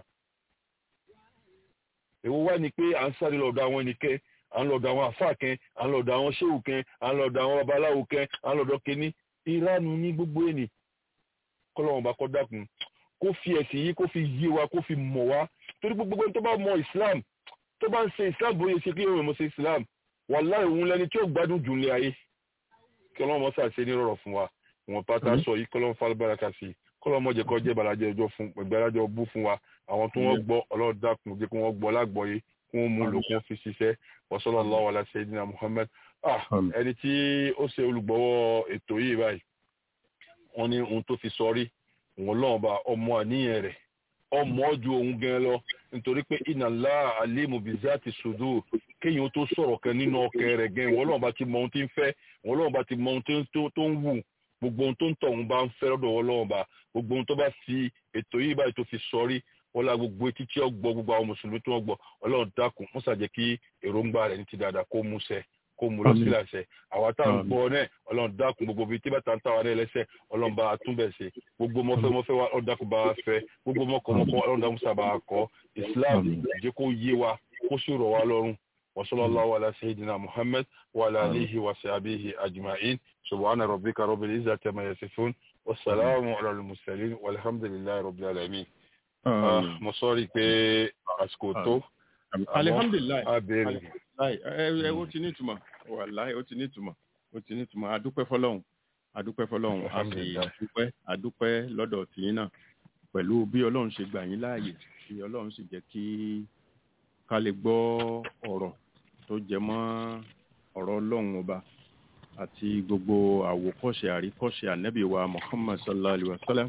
èwo wá ni pé à ń sáré lọ́dọ̀ àwọn ẹnìkẹ́ à ń lọ́dọ̀ àwọn àfáà kẹ́ à ń lọ́dọ̀ àwọn ṣéwù kẹ́ à ń lọ́dọ̀ àwọn babaláwo kẹ́ à ń lọ́dọ̀ kínní ìranu ní gbogbo ẹni kọ́lọ́wọ́n bá kọ́ dákun kó fi ẹ̀sìn yìí kó fi yé wa kó fi mọ̀ wá torí gbogbo ẹni tó bá mọ Islam tó bá ń ṣe Islam bóyá ṣe kí èèyàn mọ̀ ṣe Islam wàláhì òun lẹni tí ó gbádùn jù ní ayé kí ọlọ́run mọ́sà ṣe ní rọ̀rọ̀ fún wa wọn pátá sọ yìí kọ́lọ́run falubáraka sí kọ́lọ́mọ̀jẹ̀ kọ́ jẹ́ balajẹ́ ọjọ́ fún ìgbàlájọ́ bú fún wa àwọn tó wọ́n gbọ́ ọlọ́run dákun jẹ́ kí wọ́n gbọ́ lágbọ́yé kí wọ́n mú lò kí wọ́n fi ṣiṣẹ́ wa sallallahu ala sayyidina Muhammad ah ẹni tí ó ṣe olùgbọ́wọ́ ètò yìí báyìí wọ́n ní ohun tó fi sọrí òun lọ́wọ́ bá ọmọ àníyàn rẹ̀ ọmọ ju òun gan lọ nítorí pé inna Allah alimu bizati sudur kéèyàn tó sọ̀rọ̀ kan nínú ọkẹ rẹ̀ gan ìwọ́n lọ́wọ́ bá ti mọ ohun tí ń fẹ́ ìwọ́n lọ́wọ́ bá ti mọ ohun tó ń wù gbogbo ohun tó ń tọ̀ òun bá ń fẹ́ lọ́dọ̀ wọn lọ́wọ́ bá gbogbo ohun tó bá fi ètò yìí báyìí tó fi sọrí wọ́n la gbogbo etí tí ó gbọ́ gbogbo àwọn mùsùlùmí tí wọ́n gbọ́ ọlọ́run dákun wọ́n ṣàjẹ́ kí èròǹgbà rẹ̀ ní ti dáadáa kó mú ṣẹ kó mú lọ sílẹ̀ ṣẹ àwa tá à ń gbọ́ náà ọlọ́run dákun gbogbo bíi tí bàtà ń tà wá ní ẹlẹ́sẹ̀ ọlọ́run bá a tún bẹ̀ ṣe gbogbo mọ́fẹ́ mọ́fẹ́ wa ọlọ́run dákun bá a fẹ́ gbogbo mọ́kọ́ mọ́kọ́ ọlọ́run dákun sábà a kọ́ Islam jẹ́ kó yé wa kó sì rọ̀ wá lọ́rùn wa sallallahu ala sayyidina Muhammad wa ala alihi wa sahbihi ajma'in subhana rabbika rabbil izzati amma yasifun wasalaamu ala al-mursalin walhamdulillahi rabbil alamin mo sọ́rí pé àsìkò tó.
alihamdulilayi
abẹ́rẹ́.
ẹ ó ti ní ìtumọ̀ wàláì ó ti ní ìtumọ̀ ó ti ní ìtumọ̀ adúpẹ́ fọlọ́hún adúpẹ́ fọlọ́hún a sì adúpẹ́ adúpẹ́ lọ́dọ̀ tìyín náà pẹ̀lú bí ọlọ́run ṣe gbà yín láàyè tí ọlọ́run sì jẹ́ kí ká lè gbọ́ ọ̀rọ̀ tó jẹ mọ́ ọ̀rọ̀ ọlọ́run ọba àti gbogbo àwòkọ́ṣe àríkọ́ṣe ànábì wa Muhammad sallallahu alayhi wa sallam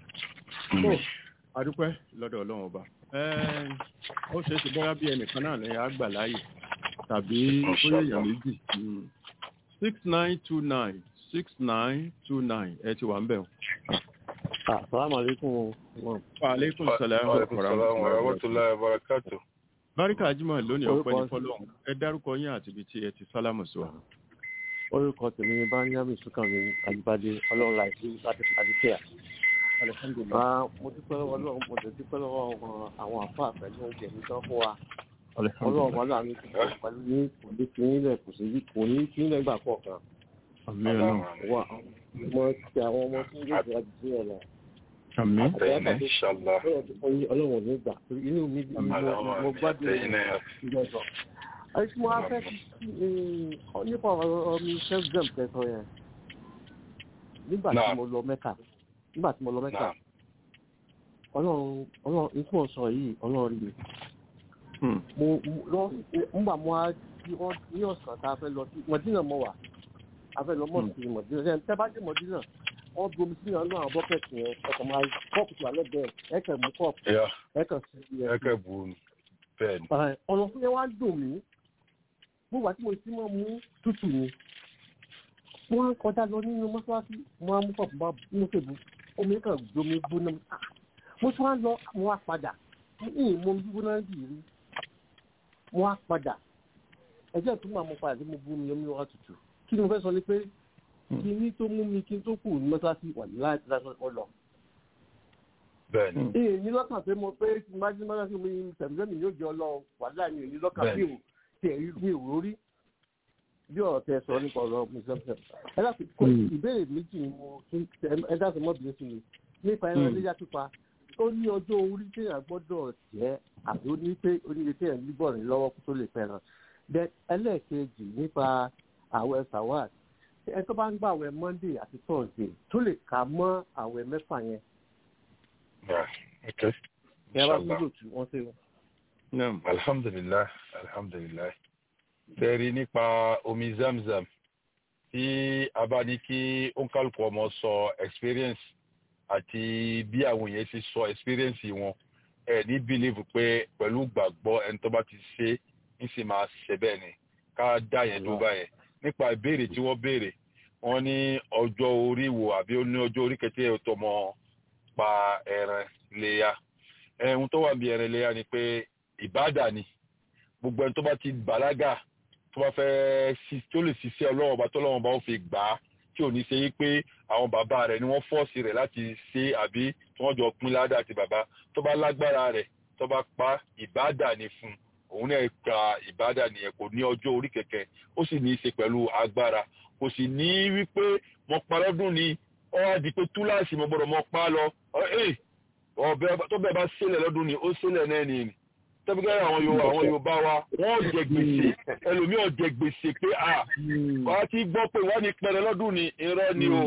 adúpẹ́ lọ́dọ̀ ọlọ́run ọba ó ṣe é ṣe bóyá bí ẹnìkan náà ní àgbà láàyè tàbí bóyá èèyàn méjì six nine two nine six nine two nine ẹ ti wà ń bẹ̀ o.
Assalamu alaikum.
Wa alaikum salam
wa rahmatullahi wa barakatuh.
Báríkà Ajímọ̀ lónìí ọpẹ́ ní fọ́lọ́run. Ẹ dárúkọ yín àti ibi tí ẹ ti sálámù sí wa.
Orúkọ tèmi ni Báyámi Súnkànmí Àjíbádé Ọlọ́run láìsí láti Adékẹ́yà. Mo dúpẹ́ lọ́wọ́ Ọlọ́run mo dúpẹ́ lọ́wọ́ àwọn àfáà pẹ̀lú oúnjẹ mi tán fún wa. Ọlọ́run wà láàánú pẹ̀lú ní kò ní kí nílẹ̀ kò sí kò ní kí nílẹ̀ gbà pọ̀ kan. Mo ti àwọn ọmọ tí yóò jẹ́ àdìsí ẹ̀ lọ.
Àmín.
Inshallah.
Ọlọ́run ò ní gbà. Inú mi mo gbádùn ìjọsọ. Àìsí mo á fẹ́ nípa ọ̀rọ̀ mi self-gem kẹsàn yẹn. Nígbà tí mo lọ Mẹ́kà nígbà tí mo lọ mẹ́ta ọlọ́run ọlọ́run ikú ọ̀sán yìí ọlọ́run rí mi mo lọ nígbà mo á ní ọ̀sán tá a fẹ́ lọ sí mọ̀dínà mọ̀ wá a fẹ́ lọ mọ̀ sí mọ̀dínà ṣe tẹ́ bá dé mọ̀dínà wọ́n gbomi sí ọ̀nà àwọn bọ́kẹ́tì yẹn ẹ̀kọ́ máa kọ́ọ̀pù tó alẹ́ bẹ́ẹ̀ ẹ̀kẹ́ mú kọ́ọ̀pù ẹ̀kẹ́ sí
ẹ̀kẹ́ bù bẹ́ẹ̀ ni.
ọ̀nà fún yẹn wá dùn mí gbogbo àti mo ti mọ̀ mú tútù ni wọ́n á kọjá lọ nínú mọ́ṣáláṣí wọ́n á mú kọ́ọ̀pù bá mú tèbú omi kan gbomi gbóná mo tún wá lọ mo wá padà ní ìmọ̀ gbígbóná bì rí mo wá padà ẹjẹ́ tó máa mọ padà tí mo bú mi omi wá tutù kí ni mo fẹ́ sọ ni pé kí ní tó mú mi kí n tó kù ní mọ́sáàsì wà láti lásán ọ lọ.
bẹ́ẹ̀ni.
ee ní lọ́kàn pé mo pé tí má jí mọ́sáàsì mi tẹ̀mísẹ́mi yóò jẹ ọlọ́ wàhálà mi ò ní lọ́kàn bí o tẹ̀ mi ò rórí bí ọ̀rọ̀ tẹ sọ nípa ọ̀rọ̀ mùsùlùmí ẹ dákun kó ìbéèrè méjì ni mo ẹ dákun mọ́ bìí sí mi nípa ẹran iléyà pípa ó ní ọjọ́ orí téèyàn gbọ́dọ̀ jẹ́ àbí ó ní pé oníire téèyàn níbọ̀ ní lọ́wọ́ kó tó lè fẹ́ràn bẹ́ẹ̀ ẹlẹ́ẹ̀kejì nípa àwẹ̀ sawad ẹ tó bá ń gbà àwẹ̀ monday àti thursday tó lè kà mọ́ àwẹ̀ mẹ́fà yẹn. ẹ bá gbọ́dọ̀ tù wọ́n ṣe wọn.
alhamdulilah alhamdulilah tẹ́rí nípa omi zamzam tí a bá ní kí òǹkàlùkù ọmọ sọ experience àti bí àwọn èèyàn ti sọ experience wọn ẹ ní believe pé pẹ̀lú gbàgbọ́ ẹni tó bá ti ṣe ń sì máa ṣe bẹ́ẹ̀ ni ká dá yẹn dúró báyẹn nípa ìbéèrè tí wọ́n béèrè wọ́n ní ọjọ́ orí wo àbí ó ní ọjọ́ orí kẹtẹ́ ọ̀tọ̀mọ pa ẹran léya ẹ̀hún tó wà bí ẹran léya ni pé ìbádà ni gbogbo ẹni tó bá ti bàlágà tó bá fẹ́ tó lè ṣiṣẹ́ ọlọ́wọ́n ọba tọ́lọ́wọ́n ọba ó fi gbà á tí ò ní ṣe yí pé àwọn bàbá rẹ̀ ni wọ́n fọ́ọ̀sì rẹ̀ láti ṣe àbí tí wọ́n jọ pín ládà àti bàbá tó bá lágbára rẹ̀ tó bá pa ìbádà ni fún òun náà ka ìbádà nìyẹn kò ní ọjọ́ orí kẹ̀kẹ́ ó sì ní í ṣe pẹ̀lú agbára kò sì ní wípé mo pa lọ́dún ni ó wá di pé túláàsì mo gbọ́dọ̀ mo pa lọ tó bẹ́ẹ̀ bá ṣẹlẹ̀ lọ́dún ni ó ṣẹlẹ̀ náà ni tẹ́bígẹ́ àwọn yorùbá àwọn yorùbá wa wọ́n jẹ gbèsè ẹlòmíì ò jẹ gbèsè pé à wà á ti gbọ́ pé wọ́n ní pẹ̀rẹ̀ lọ́dún ni irọ́ ni o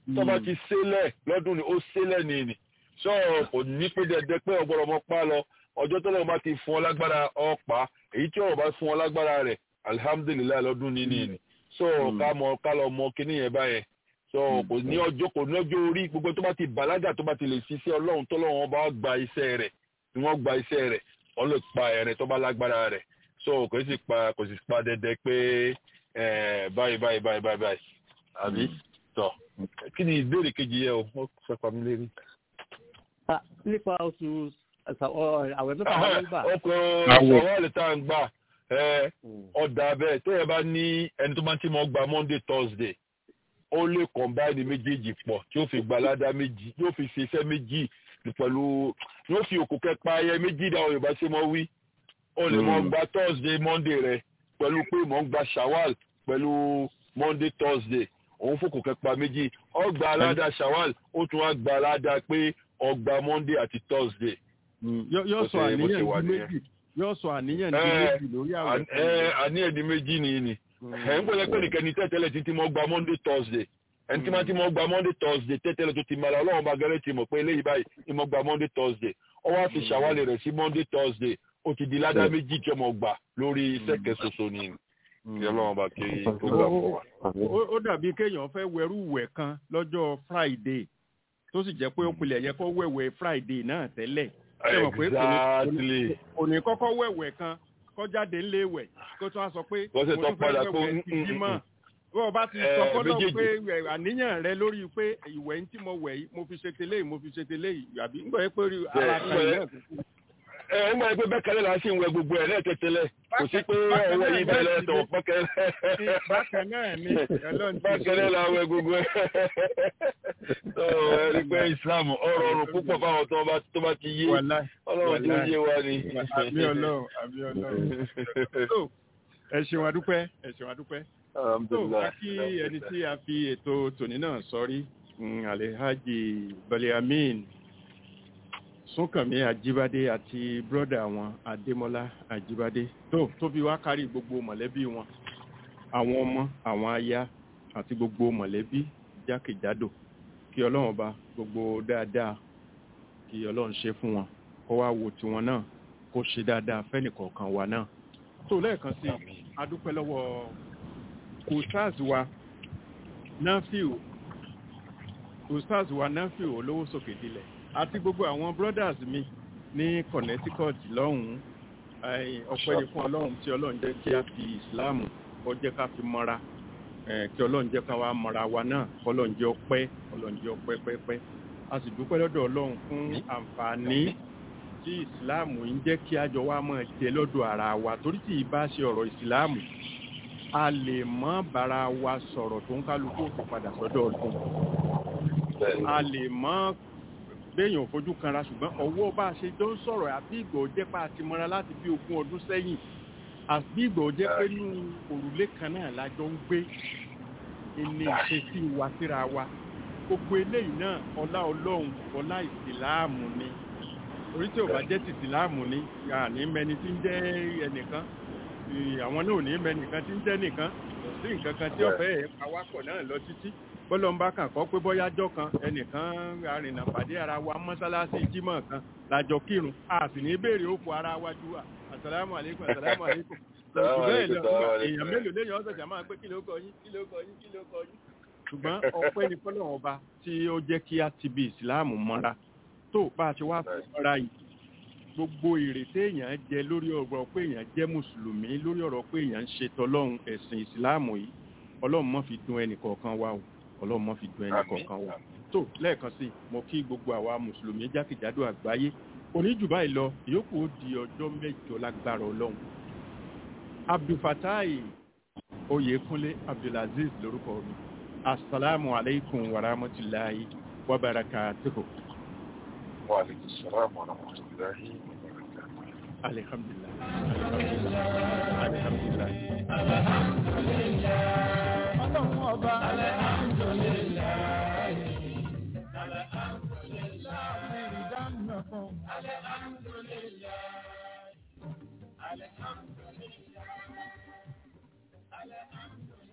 tó bá ti ṣẹlẹ̀ lọ́dún ni ó ṣẹlẹ̀ ní ni sọ kò ní pé dẹdẹ pé ọgbọ́dọ̀ ọmọ pa lọ ọjọ́ tó lọ́wọ́ bá ti fún ọ lágbára ọ̀pá èyí tí ọ̀rọ̀ bá fún ọ lágbára rẹ̀ alihamudulilayi lọ́dún ní ni ni sọ ká mọ ká lọ mọ kíní yẹn báyẹn sọ kò ní ọjọ́ kò ní ọjọ́ orí gbogbo tó bá ti bàlágà tó bá ti lè ṣiṣẹ́ ọlọ́run tó lọ́wọ́ bá gba iṣẹ́ rẹ̀ ni wọ́n gba iṣẹ́ rẹ̀ wọ́n lè pa ẹ̀rẹ̀ tó bá lágbára rẹ̀ so kò sì pa kò sì pa dẹdẹ pé báyìí báyìí báyìí báyìí báyìí àbí tọ kí ni ìbéèrè kejì yẹ o ó fẹ́ pa mí lérí.
nípa oṣù àwẹ̀ mẹ́fà ló ń gbà.
ọkùnrin ìṣòwò tá à ń gbà ọ̀dà bẹ́ẹ̀ tó yẹ bá ní ẹni tó máa ń tí mo gba monday thursday ó lè combine méjèèjì pọ̀ tí ó fi gba ládá méjì yóò fi ṣe iṣẹ́ méjì pẹ̀lú yóò fi òkú kẹpa ayẹ méjì dáhùn yorùbá ṣe mọ́ wí ó lè mọ́ gba thursday monday rẹ pẹ̀lú pé mọ́ ń gba shawal pẹ̀lú monday thursday òun fòkò kẹpa méjì ọgbà aládà shawal ó tún wá gba aládà pé ọgbà monday àti thursday.
yóò sọ àníyàn di méjì yóò sọ àníyàn di méjì lórí àwọn.
àníyàn di méjì nìyí ni ẹ̀ ń gbọ́dọ̀ pé nìkan ní tẹ́tẹ́lẹ̀ títí mọ́ gba monday thursday ẹni tí wọ́n ti mọ́ gba monday thursday tẹ́tẹ́lẹ̀ tó ti mara ọlọ́run bá gẹ́rẹ́ ti mọ̀ pé eléyìí báyìí ni mo gba monday thursday ó wá fi ṣàwálẹ̀ rẹ̀ sí monday thursday ó ti di ládá méjì tí ọmọ gbà lórí iṣẹ́ kẹsọsọ ni kí ọlọ́run bá kiri tó gbà fún wa.
ó dàbí kéèyàn fẹ́ wẹrú wẹ̀ kan lọ́jọ́ friday tó sì jẹ́ pé ó pilẹ̀ yẹ kó wẹ̀wẹ̀ friday náà tẹ́lẹ̀ ṣé mọ̀ pé kò ní kọ́kọ́ wẹ̀wẹ̀ kan kọjáde ńléwẹ̀ kó tó wá sọ pé mo tún fẹ́ wẹ̀wẹ̀ ti bímọ bí wọ́n bá ti sọ fọ́lọ́ pé àníyàn rẹ lórí pé ìwẹ̀ tí mo wẹ̀ yìí mo fi ṣe tẹ́lẹ̀ mo fi ṣe tẹ́lẹ̀ yìí àbí ń gbọ́ yẹ pé ara kan yìí náà kúkú.
ẹ ń gbọ́ yẹ pé bẹ́ẹ̀ kẹ́lẹ́ la ṣe ń wẹ gbogbo ẹ̀ lẹ́ẹ̀kẹ́tẹ́lẹ̀ kò sí pé ọwọ́ yìí bẹ́ẹ̀ lẹ́ẹ̀tọ̀ pẹ́kẹ́lẹ́.
bákan náà ni
bákẹ́lẹ́ la wẹ gbogbo ẹ̀. ẹ rí pé Islam ọ̀rọ̀ ọ̀run púpọ̀ fáwọn tó bá ti yé ọlọ́run tó yé wa ni.
àmì ọlọ́run àmì ọlọ́run. ẹ ṣeun adúpẹ́ ẹ ṣeun adúpẹ́ tó wá kí ẹni tí a fi ètò tòní náà sọrí alhaji baliamin súnkànmí àjíbádé àti bírọ́dà wọn adémọ́lá àjíbádé tó tó fi wá kárí gbogbo mọ̀lẹ́bí wọn àwọn ọmọ àwọn aya àti gbogbo mọ̀lẹ́bí jákèjádò kí ọlọ́run ọba gbogbo dáadáa kí ọlọ́run ṣe fún wọn kó wá wo tiwọn náà kó ṣe dáadáa fẹ́nìkọ̀ọ̀kan wa náà tó lẹ́ẹ̀kan sí adúpẹ́ lọ́wọ́ ustaz wa nafiu ustaz wa nafiu olówó sókè dilẹ̀ àti gbogbo àwọn brothers mi ní connecticut lọ́hùn-ún ọpẹ́ ni fún ọlọ́run tí ọlọ́run jẹ́ kí a fi islam ó jẹ́ ká fi mọ́ra kí ọlọ́run jẹ́ ká wá mọ́ra wa náà ọlọ́run jẹ́ ọpẹ́ ọlọ́run jẹ́ ọpẹ́ pẹ́pẹ́ a sì dúpẹ́ lọ́dọ̀ ọlọ́run fún àǹfààní tí islam ń jẹ́ kí àjọ wa máa jẹ lọ́dọ̀ ara wa torí tí ì bá ṣe ọ̀rọ̀ islam a lè mọ́ bára wa sọ̀rọ̀ tó ń kálukú òkè padà sọ́dọ̀ ọdún a lè mọ́ béèyàn ò fojú kanra ṣùgbọ́n ọwọ́ bá a ṣe jọ ń sọ̀rọ̀ àbí ìgbà ò jẹ́ pé a ti mọ́ra láti bí ogún ọdún sẹ́yìn àbí ìgbà ò jẹ́ pé nínú òrùlé kan náà la jọ ń gbé ilé ìṣesí wa síra wa gbogbo eléyìí náà ọlá ọlọ́run ọlá ìsìláàmù ni orí tí ò bá jẹ́ tìsìláàmù ni àní mẹni tí ń jẹ́ ẹnìkan àwọn náà ò ní mẹ́nìkan tí ń jẹ́ nìkan kò sí nǹkan kan tí ọ̀fẹ́ awakọ̀ náà lọ títí bọ́lọ̀ ń bá kàn kọ́ pé bọ́yájọ́ kan ẹnìkan arìnà pàdé ara wa mọ́sálásí jímọ̀ kan lájọ kírun a sì ní béèrè òkú ara wa ju wa àsàlámù àlékún àsàlámù àlékún bẹ́ẹ̀ lọ èèyàn mélòó léèyàn ọ̀sẹ̀ jà máa gbé kí ló kọ yín kí ló kọ yín kí ló kọ yín ṣùgbọ́n ọpẹ́ ni fọ́lọ́run ọba tí ó jẹ́ kí a ti bi ìsìláàmù mọ́ra tó bá a ṣe wá fún mọ́ra yìí gbogbo ìrètí èèyàn jẹ lórí ọ̀rọ̀ pé èèyàn jẹ́ mùsùlùmí lórí ọ̀rọ̀ pé èèyàn ń ṣe tọlọ́run ẹ̀sìn ìsìláàmù yìí ọlọ́run má fi dùn ẹnì kọ̀ọ̀kan wa o ọlọ́run má fi dùn ẹnì kọ̀ọ̀kan wa tó lẹ́ẹ̀kan sí mo kí gbogbo àwa mùsùlùmí jákèjádò àgbáyé oníjù báyìí lọ ìyókù ó di ọjọ́ mẹ́jọ lágbára ọlọ́run abdulfatai oyèkúnlé abdulaziz lórúkọ mi asalaamu aleykum wa rahmatulahi wa barakatuhu.
wa aleykum salaam wa rahmatulahi wa barakatuhu.
alhamdulilah alhamdulilah.
ọlọ́run ọba. Alhamdulillah.